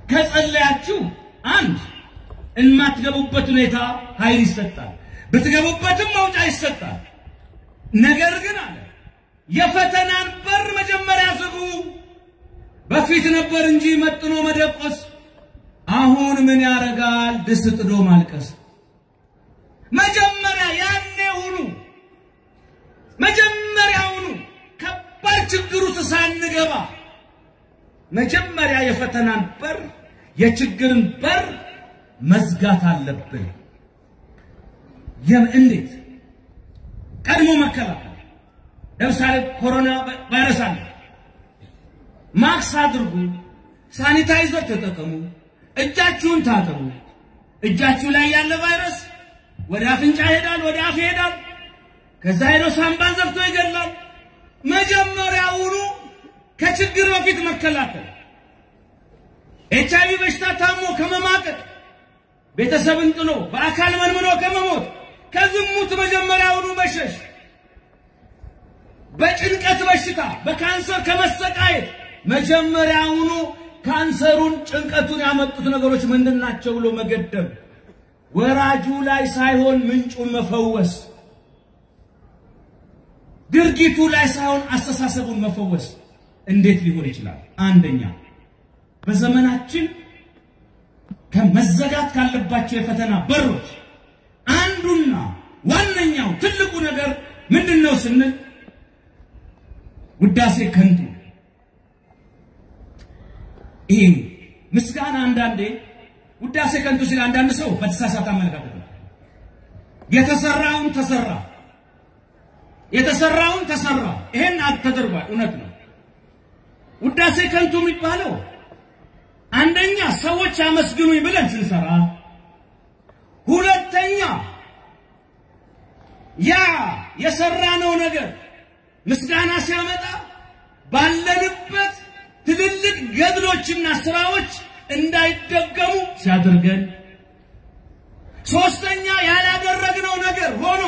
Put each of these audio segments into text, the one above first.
ከጸለያችሁ አንድ የማትገቡበት ሁኔታ ኃይል ይሰጣል፣ ብትገቡበትም መውጫ ይሰጣል። ነገር ግን አለ የፈተናን በር መጀመሪያ ዝጉ። በፊት ነበር እንጂ መጥኖ መደቆስ፣ አሁን ምን ያረጋል ድስት ጥዶ ማልቀስ። መጀመሪያ ያኔ ሁኑ፣ መጀመሪያውኑ ከባድ ችግር ውስጥ ሳንገባ መጀመሪያ የፈተናን በር የችግርን በር መዝጋት አለብን። እንዴት? ቀድሞ መከላከል። ለምሳሌ ኮሮና ቫይረስ አለ። ማክስ አድርጉ፣ ሳኒታይዘር ተጠቀሙ፣ እጃችሁን ታጠቡ። እጃችሁ ላይ ያለ ቫይረስ ወደ አፍንጫ ይሄዳል፣ ወደ አፍ ይሄዳል። ከዛ ሄዶ ሳምባን ዘግቶ ይገላል። መጀመሪያውኑ ከችግር በፊት መከላከል ኤች አይቪ በሽታ ታሞ ከመማቀቅ ቤተሰብን ጥሎ በአካል መንምኖ ከመሞት ከዝሙት መጀመሪያውኑ መሸሽ በጭንቀት በሽታ በካንሰር ከመሰቃየት መጀመሪያውኑ ካንሰሩን ጭንቀቱን ያመጡት ነገሮች ምንድን ናቸው ብሎ መገደብ ወራጁ ላይ ሳይሆን ምንጩን መፈወስ ድርጊቱ ላይ ሳይሆን አስተሳሰቡን መፈወስ እንዴት ሊሆን ይችላል? አንደኛ በዘመናችን ከመዘጋት ካለባቸው የፈተና በሮች አንዱና ዋነኛው ትልቁ ነገር ምንድን ነው ስንል ውዳሴ ከንቱ። ይሄ ምስጋና አንዳንዴ ውዳሴ ከንቱ ሲል አንዳንድ ሰው በተሳሳተ አመለካከት ነው። የተሰራውን ተሰራ የተሰራውን ተሰራ። ይሄን ተደርጓል፣ እውነት ነው። ውዳሴ ከንቱ የሚባለው አንደኛ ሰዎች አመስግኑኝ ብለን ስንሰራ፣ ሁለተኛ ያ የሰራነው ነገር ምስጋና ሲያመጣ ባለንበት ትልልቅ ገድሎችና ስራዎች እንዳይደገሙ ሲያደርገን፣ ሶስተኛ ያላደረግነው ነገር ሆኖ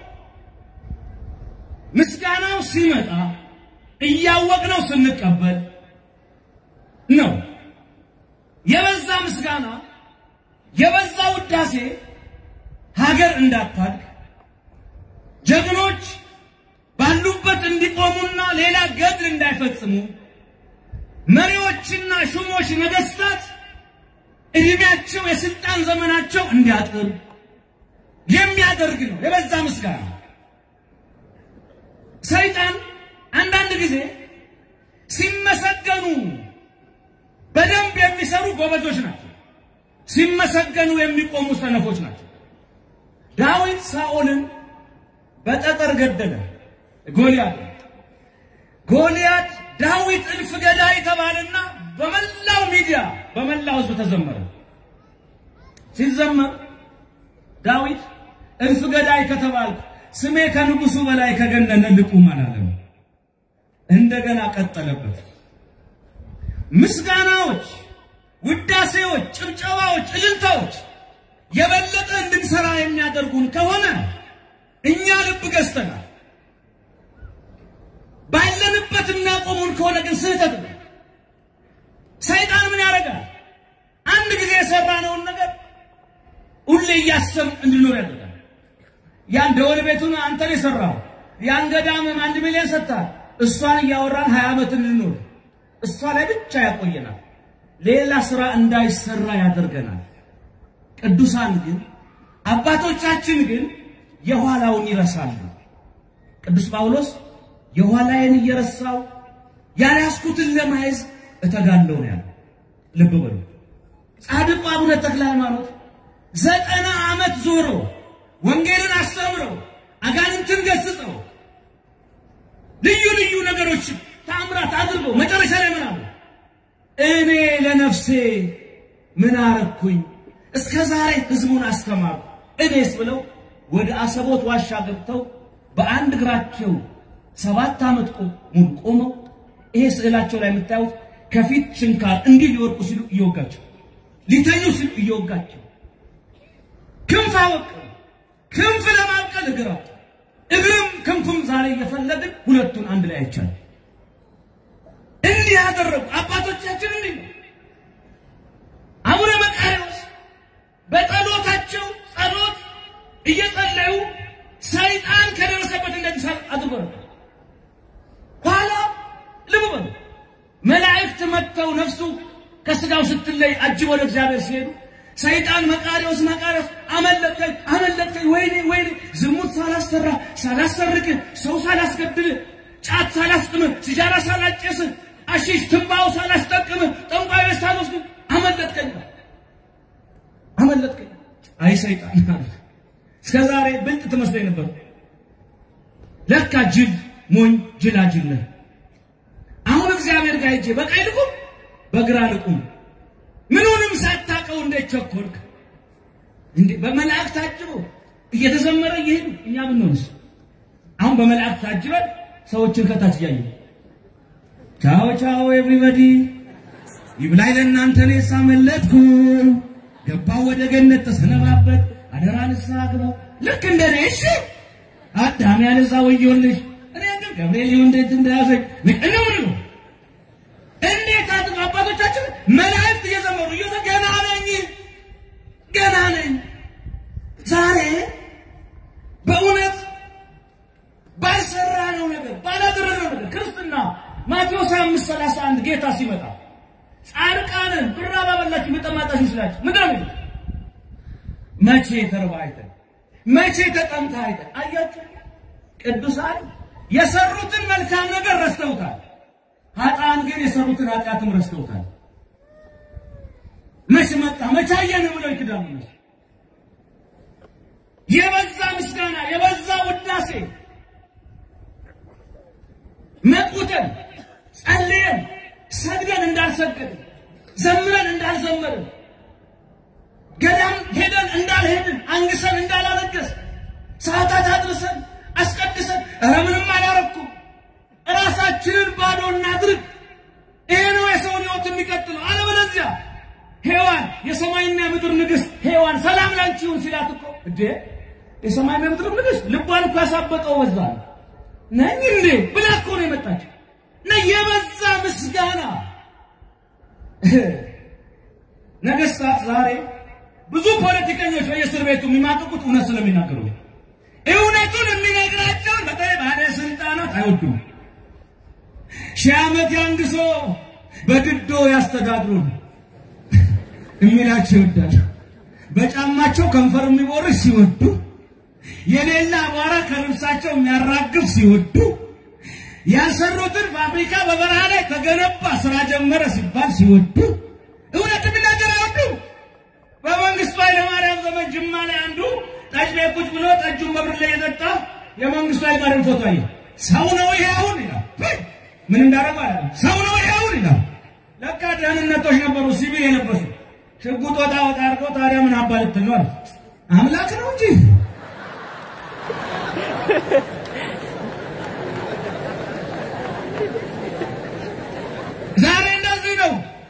ምስጋናው ሲመጣ እያወቅነው ስንቀበል ነው። የበዛ ምስጋና የበዛ ውዳሴ ሀገር እንዳታድግ ጀግኖች ባሉበት እንዲቆሙና ሌላ ገድል እንዳይፈጽሙ መሪዎችና ሹሞች ነገስታት እድሜያቸው የስልጣን ዘመናቸው እንዲያጥር የሚያደርግ ነው የበዛ ምስጋና። ሰይጣን አንዳንድ ጊዜ ሲመሰገኑ በደንብ የሚሰሩ ጎበዞች ናቸው፣ ሲመሰገኑ የሚቆሙ ሰነፎች ናቸው። ዳዊት ሳኦልን በጠጠር ገደለ። ጎልያድ ጎልያድ ዳዊት እልፍ ገዳይ ተባለና በመላው ሚዲያ በመላው ሕዝብ ተዘመረ። ሲዘመር ዳዊት እልፍ ገዳይ ከተባልኩ ስሜ ከንጉሱ በላይ ከገነነ ልቁም አላለም። እንደገና ቀጠለበት። ምስጋናዎች፣ ውዳሴዎች፣ ጭብጨባዎች፣ እልልታዎች የበለጠ እንድንሰራ የሚያደርጉን ከሆነ እኛ ልብ ገዝተናል። ባለንበት የሚያቆሙን ከሆነ ግን ስህተት ነው። ሰይጣን ምን ያደርጋል? አንድ ጊዜ የሰራነውን ነገር ሁሌ እያሰብ እንድኖር ያደርጋል። ያን ደወል ቤቱን አንተን የሰራው ያን ገዳምን አንድ ሚሊዮን ሰጥታል። እሷን እያወራን ሀያ ዓመት እንድኖር እሷ ላይ ብቻ ያቆየናል። ሌላ ስራ እንዳይሰራ ያደርገናል። ቅዱሳን ግን አባቶቻችን ግን የኋላውን ይረሳሉ። ቅዱስ ጳውሎስ የኋላዬን እየረሳው ያልያዝኩትን ለማየዝ እተጋለሁ ነው ያለው። ልብ በሉ። ጻድቁ አቡነ ተክለ ሃይማኖት ዘጠና ዓመት ዞሮ ወንጌልን አስተምረው አጋንንትን ገስጸው ልዩ ልዩ ነገሮችን ታምራት አድርገው መጨረሻ ላይ ምን አሉ? እኔ ለነፍሴ ምን አረኩኝ? እስከ ዛሬ ህዝቡን አስተማሩ፣ እኔስ ብለው ወደ አሰቦት ዋሻ ገብተው በአንድ እግራቸው ሰባት ዓመት ሙሉ ቆመው ይሄ ስዕላቸው ላይ የምታዩት ከፊት ችንካር እንዲህ ሊወድቁ ሲሉ እየወጋቸው ሊተኙ ሲሉ እየወጋቸው ክንፍ አወቀው። ክንፍ ለማብቀል እግር አወጡ። እግርም ክንፍም ዛሬ እየፈለግን ሁለቱን አንድ ላይ አይቻልም። እንዲህ ያደረጉ አባቶቻችን እንዲህ ነው። እየጸለዩ ሰይጣን ከደረሰበት እንደዚህ አድርጎ ነበር። ኋላ ልብ በሉ መላእክት መጥተው ነፍሱ ከስጋው ስትለይ አጅብ ወደ እግዚአብሔር ሲሄዱ ሰይጣን መቃሪዎስ መቃሪዎስ አመለጥከኝ አመለጥከኝ፣ ወይኔ ወይኔ፣ ዝሙት ሳላሰራ ሳላሰርቅ፣ ሰው ሳላስገድል፣ ጫት ሳላስቅም፣ ሲጃራ ሳላጨስ፣ አሺሽ ትንባው ሳላስጠቅም፣ ጠንቋይ ቤት ሳልወስድ አመለጥከኝ አመለጥከኝ። አይ ሰይጣን አለ እስከ ዛሬ ብልጥ ትመስለኝ ነበር። ለካ ጅል ሞኝ ጅላጅል ነህ። አሁን እግዚአብሔር ጋር ሂጄ በቀኝ ልቁም በግራ ልቁም ምኑንም ሳታውቀው እንዴት ቸኮልክ እንዴ? በመላእክት ታጅቦ እየተዘመረ እየሄዱ እኛ ብንሆንስ? አሁን በመላእክት ታጅበን ሰዎችን ከታች እያየ ቻው ቻው ኤቭሪባዲ ይብላኝ ለእናንተ እኔ ሳመለጥኩ ገባው ወደ ገነት ተሰነባበት አደራ ንስሐ ግባ ልክ እንደኔ እሺ አዳም ያለዛ ወዮልሽ እኔ ግን ገብርኤል እንዴት እንደያዘኝ ነው ነው እንዴት አጥቶ አባቶቻችን መላእክት እየዘመሩ እየዘ ገና ነኝ ገና ነኝ። ዛሬ በእውነት ባልሰራነው ነገር ባላደረግነው ነገር ክርስትና ማቴዎስ አምስት ሰላሳ አንድ ጌታ ሲመጣ ጻድቃንን ብራ ባበላችሁ በጠማጣችሁ ስላችሁ ምንድን ነው መቼ ተርባ አይተን መቼ ተጠምታ አይተን አያችሁ ቅዱሳን የሰሩትን መልካም ነገር ረስተውታል። ኃጥአን ግን የሰሩትን ኃጢአትም ረስተውታል። መች መጣ መች አየን ብለው ይክዳሉ። እነሱ የበዛ ምስጋና የበዛ ውዳሴ መጥቁተን ጸልየን ሰግደን እንዳልሰገድን ዘምረን እንዳልዘመርን ገዳም ሄደን እንዳልሄድን አንግሰን እንዳላለገስ ሰዓታት አድርሰን አስቀድሰን ኧረ ምንም አላረኩም ራሳችንን ባዶ እናድርግ። ይሄ ነው የሰውን ሕይወት የሚቀጥለው። አለበለዚያ ሔዋን የሰማይና የምድር ንግሥት ሔዋን ሰላም ላንቺ ይሁን ሲላት እኮ እንዴ የሰማይና የምድር ንግሥት ልቧን እኮ ያሳበጠው በዛ ነው ነኝ እንዴ ብላ እኮ ነው የመጣችው። እና የበዛ ምስጋና ነገስታት ዛሬ ብዙ ፖለቲከኞች በየእስር ቤቱ የሚማቅቁት እውነት ስለሚናገሩ እውነቱን የሚነግራቸውን በተለይ ባለስልጣናት አይወዱም። ሺህ ዓመት ያንግሶ በግዶ ያስተዳድሩን የሚላቸው ይወዳሉ። በጫማቸው ከንፈር የሚቦርሽ ሲወዱ፣ የሌላ አቧራ ከልብሳቸው የሚያራግፍ ሲወዱ፣ ያልሰሩትን ፋብሪካ በበረሃ ላይ ተገነባ ስራ ጀመረ ሲባል ሲወዱ፣ እውነት የሚናገር አይወዱም። በመንግስቱ ኃይለማርያም ዘመን ጅማ ላይ አንዱ ጠጅ ቤት ቁጭ ብሎ ጠጁን በብር ላይ የጠጣ የመንግስቱ ኃይለማርያም ፎቶ አየ። ሰው ነው ይሄ አሁን ይላል። ምን እንዳረገ አለ። ሰው ነው ይሄ አሁን ይላል። ለካ ደህንነቶች ነበሩ ሲቪል የለበሱ ሽጉጥ ወጣ ወጣ አድርገው ታዲያ ምን አባ ልትል ነው አለ። አምላክ ነው እንጂ ዛሬ እንደዚህ ነው።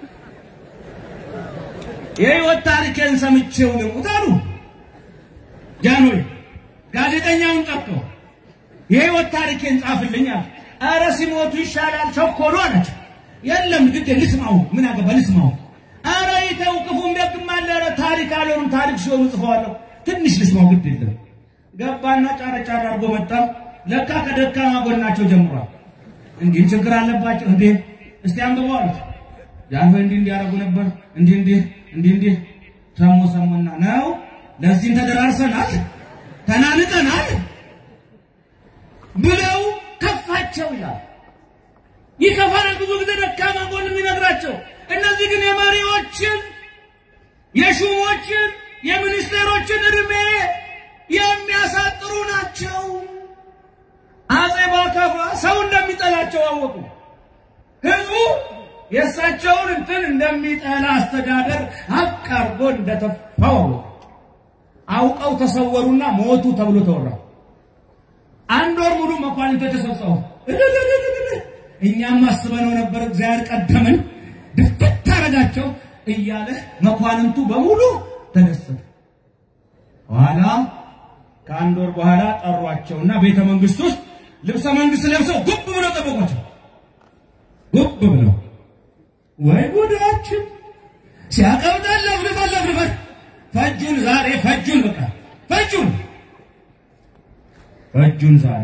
የህይወት ታሪኬን ሰምቼው ልሙት አሉ ጃኖይ ጋዜጠኛውን ጠርቶ የህይወት ታሪኬን ጻፍልኝ አለ። ኧረ ሲሞቱ ይሻላል ቸኮሉ አለች። የለም ግድ ልስማው፣ ምን አገባ ልስማው። ኧረ ይተው ክፉም ደግም አለ። ኧረ ታሪክ አልሆኑም ታሪክ ሲሆኑ ጽፈዋለሁ። ትንሽ ልስማው ግድ የለም ገባና ጫረ ጫረ አድርጎ መጣ። ለካ ከደካማ ጎናቸው ጀምሯል። እንዲህ ችግር አለባቸው እንዴ እስቲ አንብበው አሉት። ጃንሆይ እንዲህ እንዲያደርጉ ነበር እንዲህ እንዲህ እንዲህ እንዲህ ሰሙ ሰሙና ነው ለዚህም ተደራርሰናል ተናንቀናል ብለው ከፋቸው ይላል። ይከፋናል ብዙ ጊዜ ደካማ ጎን የሚነግራቸው። እነዚህ ግን የመሪዎችን የሹሞችን የሚኒስቴሮችን እድሜ የሚያሳጥሩ ናቸው። አጼ ባካፋ ሰው እንደሚጠላቸው አወቁ። ህዝቡ የእሳቸውን እንትን እንደሚጠላ አስተዳደር አቃርጎ እንደተፋው አወቁ። አውቀው ተሰወሩና ሞቱ ተብሎ ተወራ። አንድ ወር ሙሉ መኳንንት ተሰብሰቡ። እኛም አስበነው ነበር፣ እግዚአብሔር ቀደምን፣ ድፍት አረጋቸው እያለ መኳንንቱ በሙሉ ተደሰተ። በኋላ ከአንድ ወር በኋላ ጠሯቸውና ቤተ መንግስት ውስጥ ልብሰ መንግስት ለብሰው ጉብ ብለው ጠበቋቸው። ጉብ ብለው ወይ ጉዳችን ሲያቀብጠን ለፍልፈን ለፍልፈን ፈጁን፣ ዛሬ ፈጁን፣ በቃ ፈጁን። እጁን ዛሬ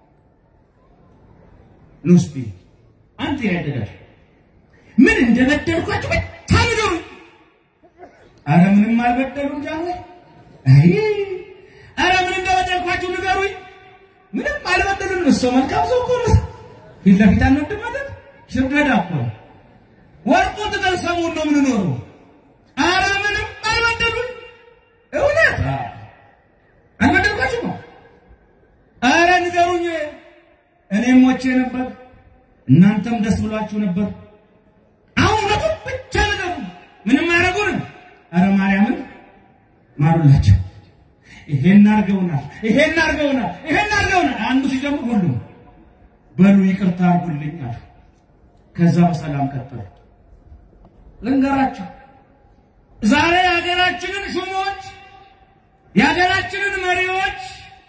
ኑስቲ አንተ ያደጋል ምን እንደበደልኳችሁ ብቻ ንገሩኝ። አረ ምንም አልበደሉም ጃንሆይ። አይ አረ ምን እንደበደልኳችሁ ንገሩኝ። ምንም አልበደሉም። እሱ መልካም ሰው እኮ ነው። ፊት ለፊት አንወድም ማለት ሽርደዳ እኮ ነው። ወርቁ ትተን ሰሙን ነው የምንኖረው። አረ ምንም አልበደሉኝ። እውነት አልበደልኳችሁ ነው። አረ ንገሩኝ። እኔም ሞቼ ነበር፣ እናንተም ደስ ብሏችሁ ነበር። አሁን እውነቱን ብቻ ንገሩ። ምንም አያደርጉንም። አረ ማርያምን ማሩላቸው። ይሄን አድርገውናል፣ ይሄን አድርገውናል፣ ይሄን አድርገውናል። አንዱ ሲጀምር ሁሉም በሉ ይቅርታ አድርጉልኝ አሉ። ከዛ በሰላም ቀጠሉ። ልንገራቸው ዛሬ የሀገራችንን ሹሞች የሀገራችንን መሪዎች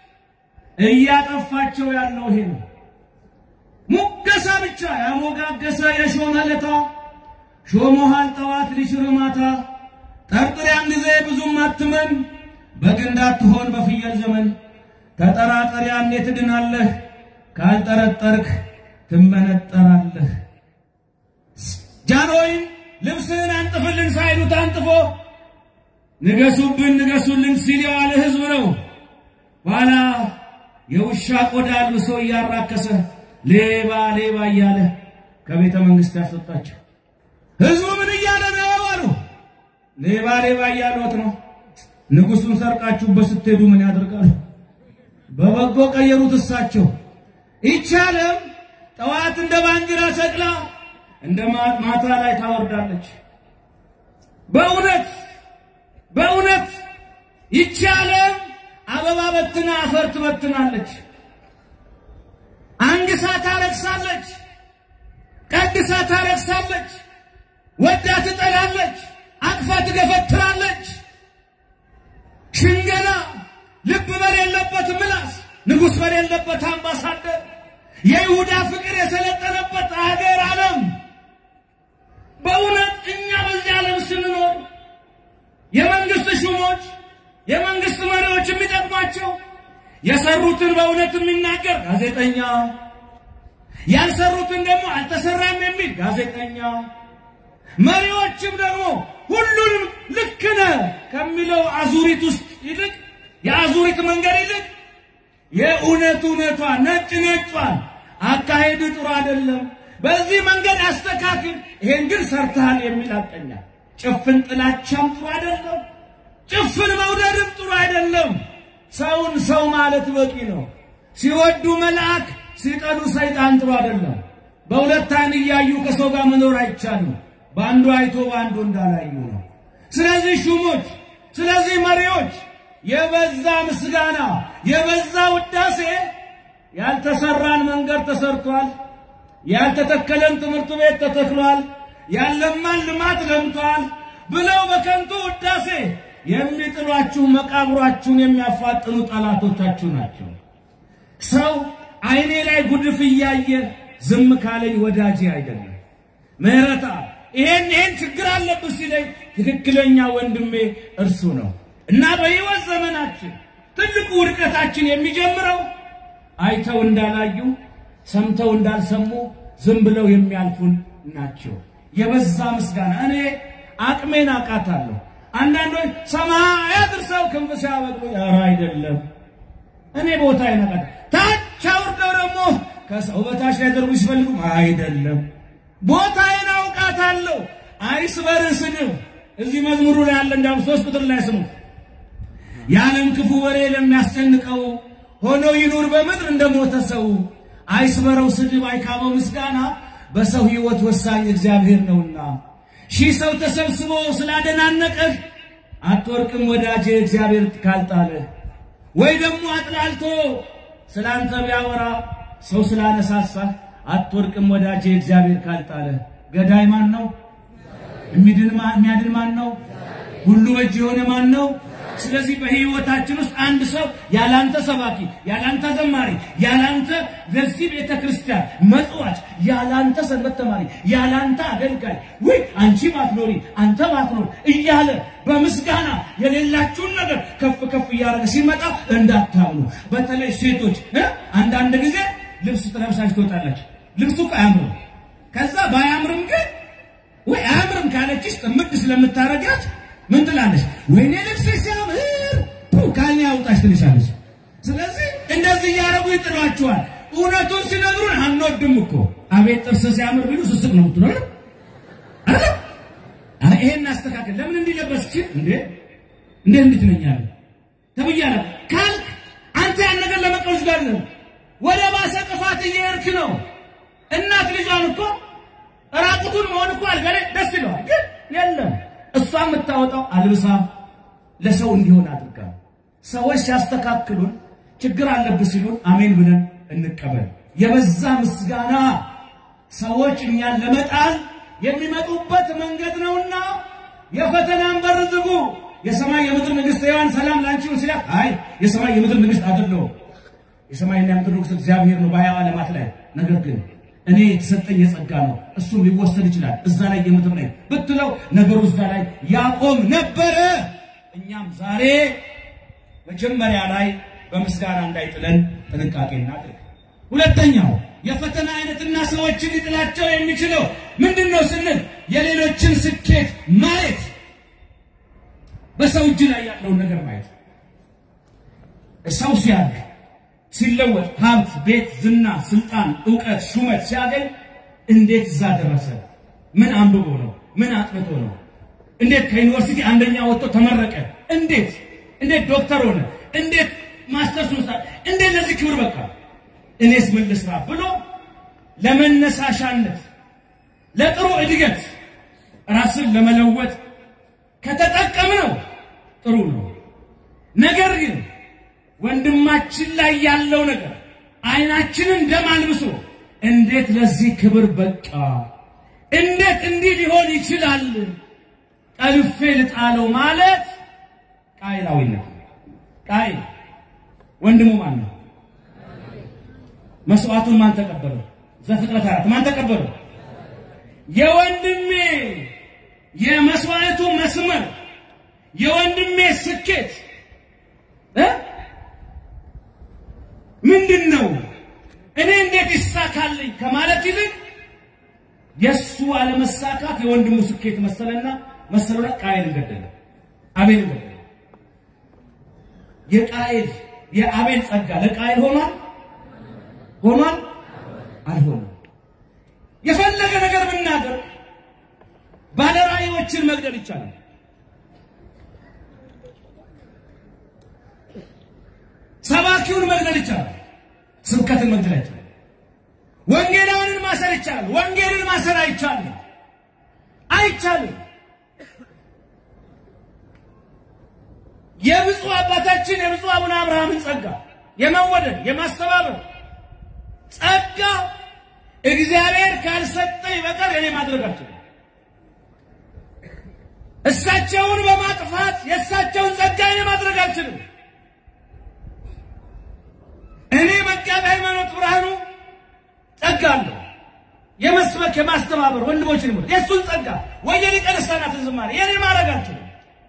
እያጠፋቸው ያለው ይሄ ነው። ሙገሳ ብቻ ያሞጋገሰ የሾመ ለታ ሾሞሃል ጠዋት ሊሽር ማታ ጠርጥር ያን ጊዜ ብዙም አትመን በግ እንዳትሆን በፍየል ዘመን ተጠራጠር ያኔ ትድናለህ ካልጠረጠርክ ትመነጠራለህ። ጃንሆይም ልብስህን አንጥፍልን ሳይሉት አንጥፎ ንገሱብን ንገሱልን ሲል የዋለ ህዝብ ነው። ኋላ የውሻ ቆዳ አልብሶ እያራከሰ ሌባ ሌባ እያለ ከቤተ መንግስት ያስወጣቸው። ህዝቡ ምን እያለ ነው አሉ። ሌባ ሌባ እያሉት ነው። ንጉሱን ሰርቃችሁበት ስትሄዱ ምን ያደርጋሉ? በበጎ ቀየሩት እሳቸው። ይቻለም ጠዋት እንደ ባንዲራ ሰቅላ እንደ ማታ ላይ ታወርዳለች። በእውነት በእውነት ይቻለም አበባ በትና አፈር ትበትናለች። አንግሳ ታለቅሳለች፣ ቀድሳ ታለቅሳለች፣ ወዳ ትጠላለች፣ አቅፋ ትገፈትራለች። ሽንገላ ልብ በሌለበት ምላስ ንጉሥ በሌለበት አምባሳደር የይሁዳ ፍቅር የሰለጠነበት አገር ዓለም በእውነት እኛ በዚህ ዓለም ስንኖር የመንግስት ሹሞች የመንግስት መሪዎች የሚጠቅማቸው የሰሩትን በእውነት የሚናገር ጋዜጠኛ፣ ያልሰሩትን ደግሞ አልተሰራም የሚል ጋዜጠኛ፣ መሪዎችም ደግሞ ሁሉንም ልክ ነህ ከሚለው አዙሪት ውስጥ ይልቅ የአዙሪት መንገድ ይልቅ የእውነት እውነቷ ነጭ ነጯን አካሄድ ጥሩ አይደለም፣ በዚህ መንገድ አስተካክል፣ ይሄን ግን ሰርተሃል የሚል አቀኛ ጭፍን ጥላቻም ጥሩ አይደለም። ጭፍን መውደድም ጥሩ አይደለም። ሰውን ሰው ማለት በቂ ነው። ሲወዱ መልአክ፣ ሲጠሉ ሰይጣን ጥሩ አይደለም። በሁለት ዓይን እያዩ ከሰው ጋር መኖር አይቻልም። በአንዱ አይቶ በአንዱ እንዳላዩ ነው። ስለዚህ ሹሞች፣ ስለዚህ መሪዎች የበዛ ምስጋና፣ የበዛ ውዳሴ፣ ያልተሰራን መንገድ ተሰርቷል፣ ያልተተከለን ትምህርት ቤት ተተክሏል፣ ያለማን ልማት ለምቷል ብለው በከንቱ ውዳሴ የሚጥሏችሁ መቃብሯችሁን የሚያፋጥኑ ጠላቶቻችሁ ናቸው። ሰው አይኔ ላይ ጉድፍ እያየ ዝም ካለኝ ወዳጄ አይደለም። ምህረታ ይሄን ይሄን ችግር አለብህ ሲለኝ ትክክለኛ ወንድሜ እርሱ ነው እና በሕይወት ዘመናችን ትልቁ ውድቀታችን የሚጀምረው አይተው እንዳላዩ ሰምተው እንዳልሰሙ ዝም ብለው የሚያልፉን ናቸው። የበዛ ምስጋና እኔ አቅሜን አውቃታለሁ። አንዳንዶች ሰማይ አድርሰው ክንፍ ሲያበቅሉ ኧረ አይደለም እኔ ቦታ ይነቃል። ታች አውርደው ደግሞ ከሰው በታች ሊያደርጉ ሲፈልጉ አይደለም ቦታዬን አውቃታለሁ። አይስበር ስድብ እዚህ መዝሙሩ ላይ ያለ እንዳውም ሶስት ቁጥር ላይ ስሙ የዓለም ክፉ ወሬ ለሚያስጨንቀው ሆኖ ይኑር በምድር እንደሞተ ሰው አይስበረው ስድብ አይካበው ምስጋና በሰው ሕይወት ወሳኝ እግዚአብሔር ነውና ሺህ ሰው ተሰብስቦ ስላደናነቀህ አትወርቅም ወዳጄ እግዚአብሔር ካልጣለህ። ወይ ደግሞ አጥላልቶ ስላንተ ቢያወራ ሰው ስላነሳሳህ አትወርቅም ወዳጄ እግዚአብሔር ካልጣለህ። ገዳይ ማን ነው? የሚድን የሚያድን ማን ነው? ሁሉ በእጅ የሆነ ማን ነው? ስለዚህ በህይወታችን ውስጥ አንድ ሰው ያላንተ ሰባኪ፣ ያላንተ ዘማሪ፣ ያላንተ ለዚህ ቤተ ክርስቲያን መጽዋች፣ ያላንተ ሰንበት ተማሪ፣ ያላንተ አገልጋይ ወይ አንቺ ባትኖሪ አንተ ባትኖር እያለ በምስጋና የሌላችሁን ነገር ከፍ ከፍ እያደረገ ሲመጣ እንዳታምኑ። በተለይ ሴቶች እ አንዳንድ ጊዜ ልብስ ትለብሳችሁ ትወጣላችሁ። ልብሱ እኮ አያምርም። ከዛ ባያምርም ግን ወይ አያምርም ካለችሽ ጥምድ ስለምታረጋት ምን ትላለች? ወይኔ ልብስ ሲያምር ፑ ካልኔ ያውጣሽ ትልሻለች። ስለዚህ እንደዚህ እያደረጉ ይጥሏችኋል። እውነቱን ሲነግሩን አንወድም እኮ አቤት ጥርስ ሲያምር ቢሉ ስስቅ ነው ምትኖር አይደል? አይ ይሄን አስተካከል። ለምን እንዲለበስች እንዴ እንዴ እንዴት ነኛለ ተብያለሁ ካልክ አንተ ያን ነገር ለመቀበል ጋር ነው ወደ ባሰ ጥፋት እየሄድክ ነው። እናት ልጇን እኮ ራቁቱን መሆን እኮ አልጋ ላይ ደስ ይለዋል፣ ግን የለም እሷ የምታወጣው አልብሳ ለሰው እንዲሆን አድርጋ። ሰዎች ሲያስተካክሉን ችግር አለብህ ሲሉን አሜን ብለን እንቀበል። የበዛ ምስጋና ሰዎች እኛን ለመጣል የሚመጡበት መንገድ ነውና የፈተናን በር ዝጉ። የሰማይ የምድር ንግሥት ሔዋን ሰላም ላንቺ ይሁን ሲላት፣ አይ የሰማይ የምድር ንግሥት አይደለሁም የሰማይና የምድር ንጉሥ እግዚአብሔር ነው በሀያ ዓለማት ላይ ነገር ግን እኔ የተሰጠኝ የጸጋ ነው፣ እሱም ሊወሰድ ይችላል። እዛ ላይ የምድር ላይ ብትለው ነገሩ እዛ ላይ ያቆም ነበረ። እኛም ዛሬ መጀመሪያ ላይ በምስጋና እንዳይጥለን ጥንቃቄ እናድርግ። ሁለተኛው የፈተና አይነትና ሰዎችን ሊጥላቸው የሚችለው ምንድን ነው ስንል የሌሎችን ስኬት ማየት፣ በሰው እጅ ላይ ያለውን ነገር ማየት። ሰው ሲያድግ ሲለወጥ ሀብት፣ ቤት፣ ዝና፣ ስልጣን፣ እውቀት፣ ሹመት ሲያገኝ እንዴት እዛ ደረሰ? ምን አንብቦ ነው? ምን አጥንቶ ነው? እንዴት ከዩኒቨርሲቲ አንደኛ ወጥቶ ተመረቀ? እንዴት እንዴት ዶክተር ሆነ? እንዴት ማስተርስ ወሰደ? እንዴት ለዚህ ክብር በቃ? እኔስ ምን ልስራ ብሎ ለመነሳሻነት ለጥሩ እድገት ራስን ለመለወጥ ከተጠቀምነው ጥሩ ነው። ነገር ግን ወንድማችን ላይ ያለው ነገር አይናችንን ደም አልብሶ እንዴት ለዚህ ክብር በቃ? እንዴት እንዲህ ሊሆን ይችላል? ጠልፌ ልጣለው ማለት ቃይላዊነት። ቃይል ወንድሙ ማን ነው? መስዋዕቱን ማን ተቀበለው? ዘፍጥረት አራት ማን ተቀበለው? የወንድሜ የመስዋዕቱ መስመር የወንድሜ ስኬት እ ምንድን ነው? እኔ እንዴት ይሳካልኝ ከማለት ይልቅ የእሱ አለመሳካት የወንድሙ ስኬት መሰለና መሰለና ቃየልን ገደለ፣ አቤልን ገደለ። የቃየል የአቤል ጸጋ ለቃየል ሆኗል ሆኗል አልሆነም። የፈለገ ነገር ብናገር ባለራእዮችን መግደል ይቻላል። ሰባኪውን መግደል ይቻላል። ስብከትን መግደል አይቻልም። ወንጌላውንን ማሰር ይቻላል። ወንጌልን ማሰር አይቻልም፣ አይቻልም። የብፁዕ አባታችን የብፁዕ አቡነ አብርሃምን ጸጋ የመወደድ የማስተባበር ጸጋ እግዚአብሔር ካልሰጠኝ በቀር እኔ ማድረግ አልችልም። እሳቸውን በማጥፋት የእሳቸውን ጸጋ እኔ ማድረግ አልችልም። እኔ መጋቢ ሃይማኖት ብርሃኑ ጸጋ አለው። የመስበክ የማስተባበር ወንድሞችን ሞ የእሱን ጸጋ ወይ የሊቀ ልሳናትን ዝማሬ የኔ ማድረግ አልችልም።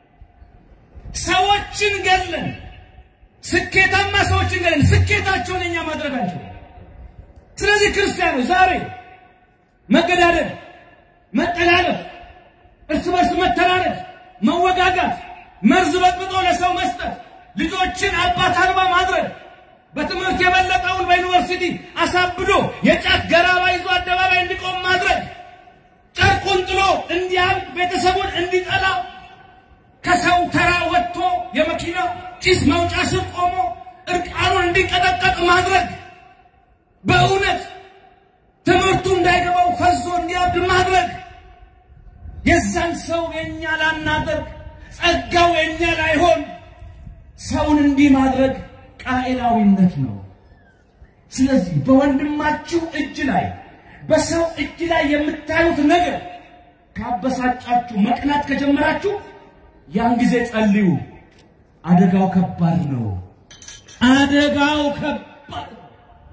ሰዎችን ገለን ስኬታማ ሰዎችን ገለን ስኬታቸውን እኛ ማድረግ አንችልም። ስለዚህ ክርስቲያኖች ዛሬ መገዳደል፣ መጠላለፍ፣ እርስ በርስ መተላለፍ፣ መወጋጋት፣ መርዝ በጥብጦ ለሰው መስጠት፣ ልጆችን አባት አልባ ማድረግ በትምህርት የበለጠውን በዩኒቨርሲቲ አሳብዶ የጫት ገራባ ይዞ አደባባይ እንዲቆም ማድረግ፣ ጨርቁን ጥሎ እንዲያብድ ቤተሰቡን እንዲጠላ ከሰው ተራ ወጥቶ የመኪና ጭስ መውጫ ስር ቆሞ እርቃኑን እንዲቀጠቀጥ ማድረግ፣ በእውነት ትምህርቱ እንዳይገባው ፈዞ እንዲያብድ ማድረግ፣ የዛን ሰው የእኛ ላናደርግ ጸጋው የእኛ ላይሆን ሰውን እንዲህ ማድረግ ቃኤላዊነት ነው። ስለዚህ በወንድማችሁ እጅ ላይ በሰው እጅ ላይ የምታዩት ነገር ካበሳጫችሁ፣ መቅናት ከጀመራችሁ ያን ጊዜ ጸልዩ። አደጋው ከባድ ነው። አደጋው ከባድ ነው።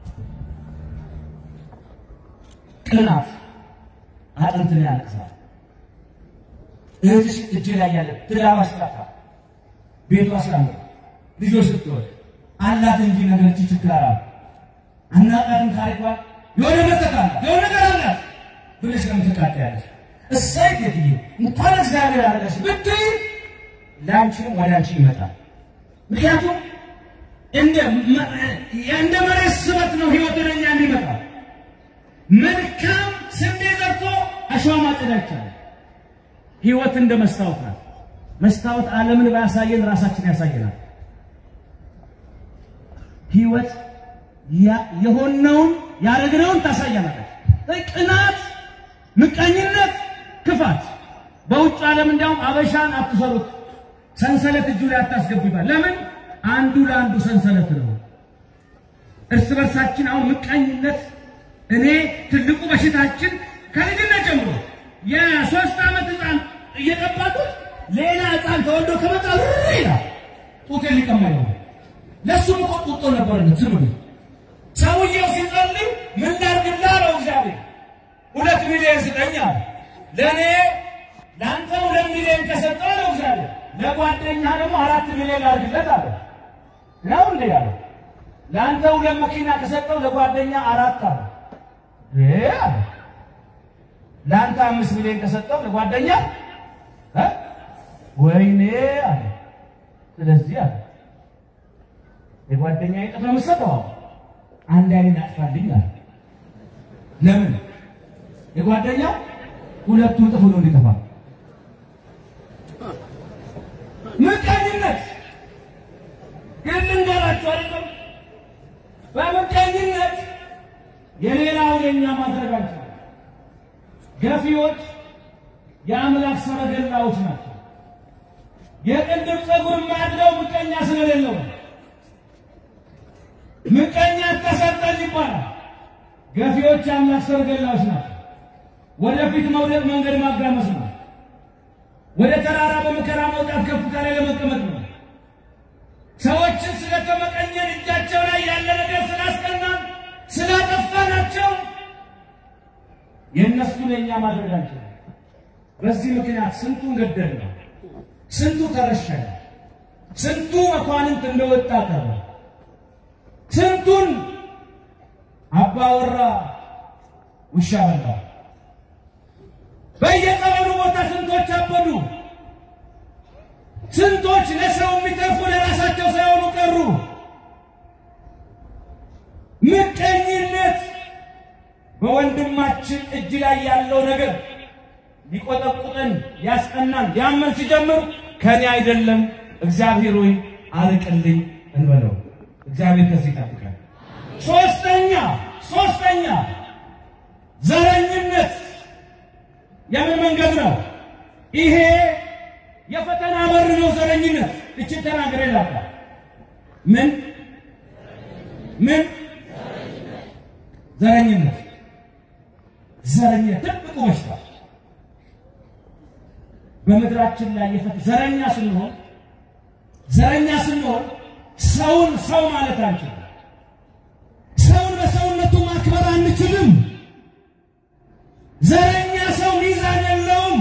ቅናት አጥንትን ያለቅሳል። እህትሽ እጅ ላይ ያለ ትዳር አስላታ ቤቷ ስላለ ልጆች ስትወልድ አላት እንጂ ነገር እቺ ችግር አላት አናቃትም። ታሪኳ የሆነ መተት አላት የሆነ ነገር አላት ብለሽ ከምትቃጠያለሽ እሳይ ጌትዬ እንኳን እግዚአብሔር አለሽ ብትይ ለአንቺንም ወደ አንቺ ይመጣል። ምክንያቱም እንደ እንደ መሬት ስበት ነው ህይወት ወደ እኛ የሚመጣ መልካም ስንዴ ዘርቶ አሸዋ ማጨድ አይቻልም። ህይወት እንደ መስታወት ናት። መስታወት ዓለምን ባያሳየን ራሳችን ያሳየናል። ህይወት የሆነውን ያደረግነውን ታሳያናለች። ቅናት፣ ምቀኝነት፣ ክፋት በውጭ ዓለም እንዲያውም አበሻን አትሰሩት፣ ሰንሰለት እጁ ላይ አታስገቡ ይባል። ለምን? አንዱ ለአንዱ ሰንሰለት ነው። እርስ በርሳችን አሁን ምቀኝነት እኔ ትልቁ በሽታችን ከልጅነት ጀምሮ የሶስት ዓመት ህፃን እየጠባቁት ሌላ ህፃን ተወልዶ ከመጣ ይላል ጡት ሊቀማ ነው። ለእሱም እኮ ጡጦ ነበረለት። ዝም ብሎ ሰውየው ሲጸልይ ምን ላድርግልህ አለው እግዚአብሔር። ሁለት ሚሊዮን ስጠኝ አለ። ለእኔ ለአንተ ሁለት ሚሊዮን ከሰጠው አለው እግዚአብሔር፣ ለጓደኛ ደግሞ አራት ሚሊዮን ላድርግለት አለ። ነው እንዴ ያለው? ለአንተ ሁለት መኪና ከሰጠው ለጓደኛ አራት አለ። አለ ለአንተ አምስት ሚሊዮን ከሰጠው ለጓደኛ ወይኔ አለ። ስለዚህ አለ የጓደኛ ይጥፍ ነው የምትሰጠው። አንድ አይነት አጥፋልኝ አለ። ለምን የጓደኛ ሁለቱ እጥፍ ነው እንዲጠፋ። ምቀኝነት ግን ልንገራችሁ አይደለም በምቀኝነት የሌላውን የኛ ማድረግ አንችልም። ገፊዎች የአምላክ ሰረገላዎች ናቸው። የቅንድብ ፀጉር ማድረው ምቀኛ ስለሌለው ምቀኛ ተሰጠን ይባላል። ገፊዎች የአምላክ ሰረገላዎች ናቸው። ወደፊት መውደቅ መንገድ ማጋመስ ነው። ወደ ተራራ በመከራ መውጣት ከፍታ ላይ ለመቀመጥ ነው። ሰዎችን ስለተመቀኘን እጃቸው ላይ ያለ ነገር ስላስቀናን ስላጠፋናቸው የእነሱን የእኛ ማድረግ አንችልም። በዚህ ምክንያት ስንቱን ገደል ነው፣ ስንቱ ተረሸነ፣ ስንቱ መኳንንት እንደወጣ ቀረ፣ ስንቱን አባወራ ውሻ በላ። በየጸበሉ ቦታ ስንቶች አበዱ፣ ስንቶች ለሰው የሚተርፉ ለራሳቸው ሳይሆኑ ቀሩ። ምቀኝነት በወንድማችን እጅ ላይ ያለው ነገር ሊቆጠቁጠን ሊያስቀናን ሊያመን ሲጀምር ከኔ አይደለም እግዚአብሔር ሆይ አርቅልኝ እንበለው። እግዚአብሔር ከዚህ ይጠብቃል። ሶስተኛ ሶስተኛ ዘረኝነት የምን መንገድ ነው? ይሄ የፈተና በር ነው። ዘረኝነት እችን ተናገር ይላል። ምን ምን ዘረኝነት ዘረኝነት ትልቁ በሽታ በምድራችን ላይ የፈት ዘረኛ ስንሆን ዘረኛ ስንሆን ሰውን ሰው ማለት አንችልም። ሰውን በሰውነቱ ማክበር አንችልም። ዘረኛ ሰው ሚዛን የለውም።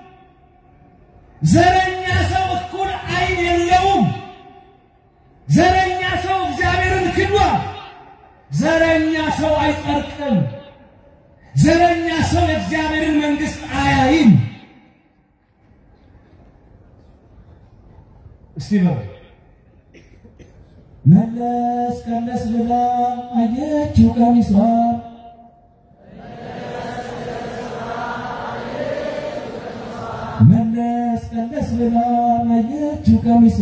ዘረኛ ሰው እኩል ዓይን የለውም። ዘረኛ ሰው እግዚአብሔርን ክዷል። ዘረኛ ሰው አይጸድቅም። ዘረኛ ሰው የእግዚአብሔርን መንግሥት አያይም። እስቲ ነው መለስ ቀለስ ብላ አየችው ቀሚሷ መለስ ቀለስ ብላ አየችው ቀሚሷ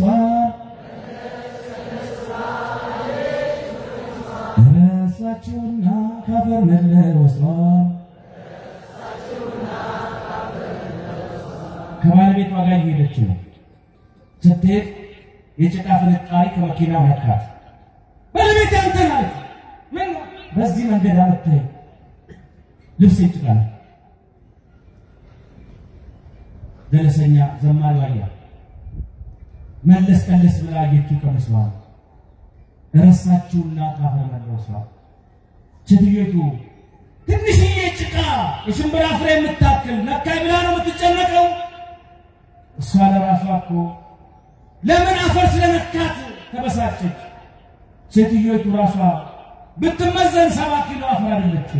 ረሳችውና ካፈር መለወሷ ከባለቤቷ ጋር እየሄደች ነው። ስትሄድ የጭቃ ፍንጣሪ ከመኪና ነካት። ባለቤት አንተ ናት። ምን በዚህ መንገድ አመታይ ልብስ ይጭቃል። ደረሰኛ ዘማሪ ዋያ መለስ ቀለስ ብላ አየችው ቀምሷል። ረሳችውና ካፈር መለሷል። ሴትዮቱ ትንሽዬ ጭቃ የሽምብራ ፍሬ የምታክል ነካይ ብላ ነው የምትጨነቀው። እሷ ለራሷ እኮ ለምን አፈር ስለነካት ተበሳጨች። ሴትዮቱ ራሷ ብትመዘን ሰባ ኪሎ አፈር አይደለች።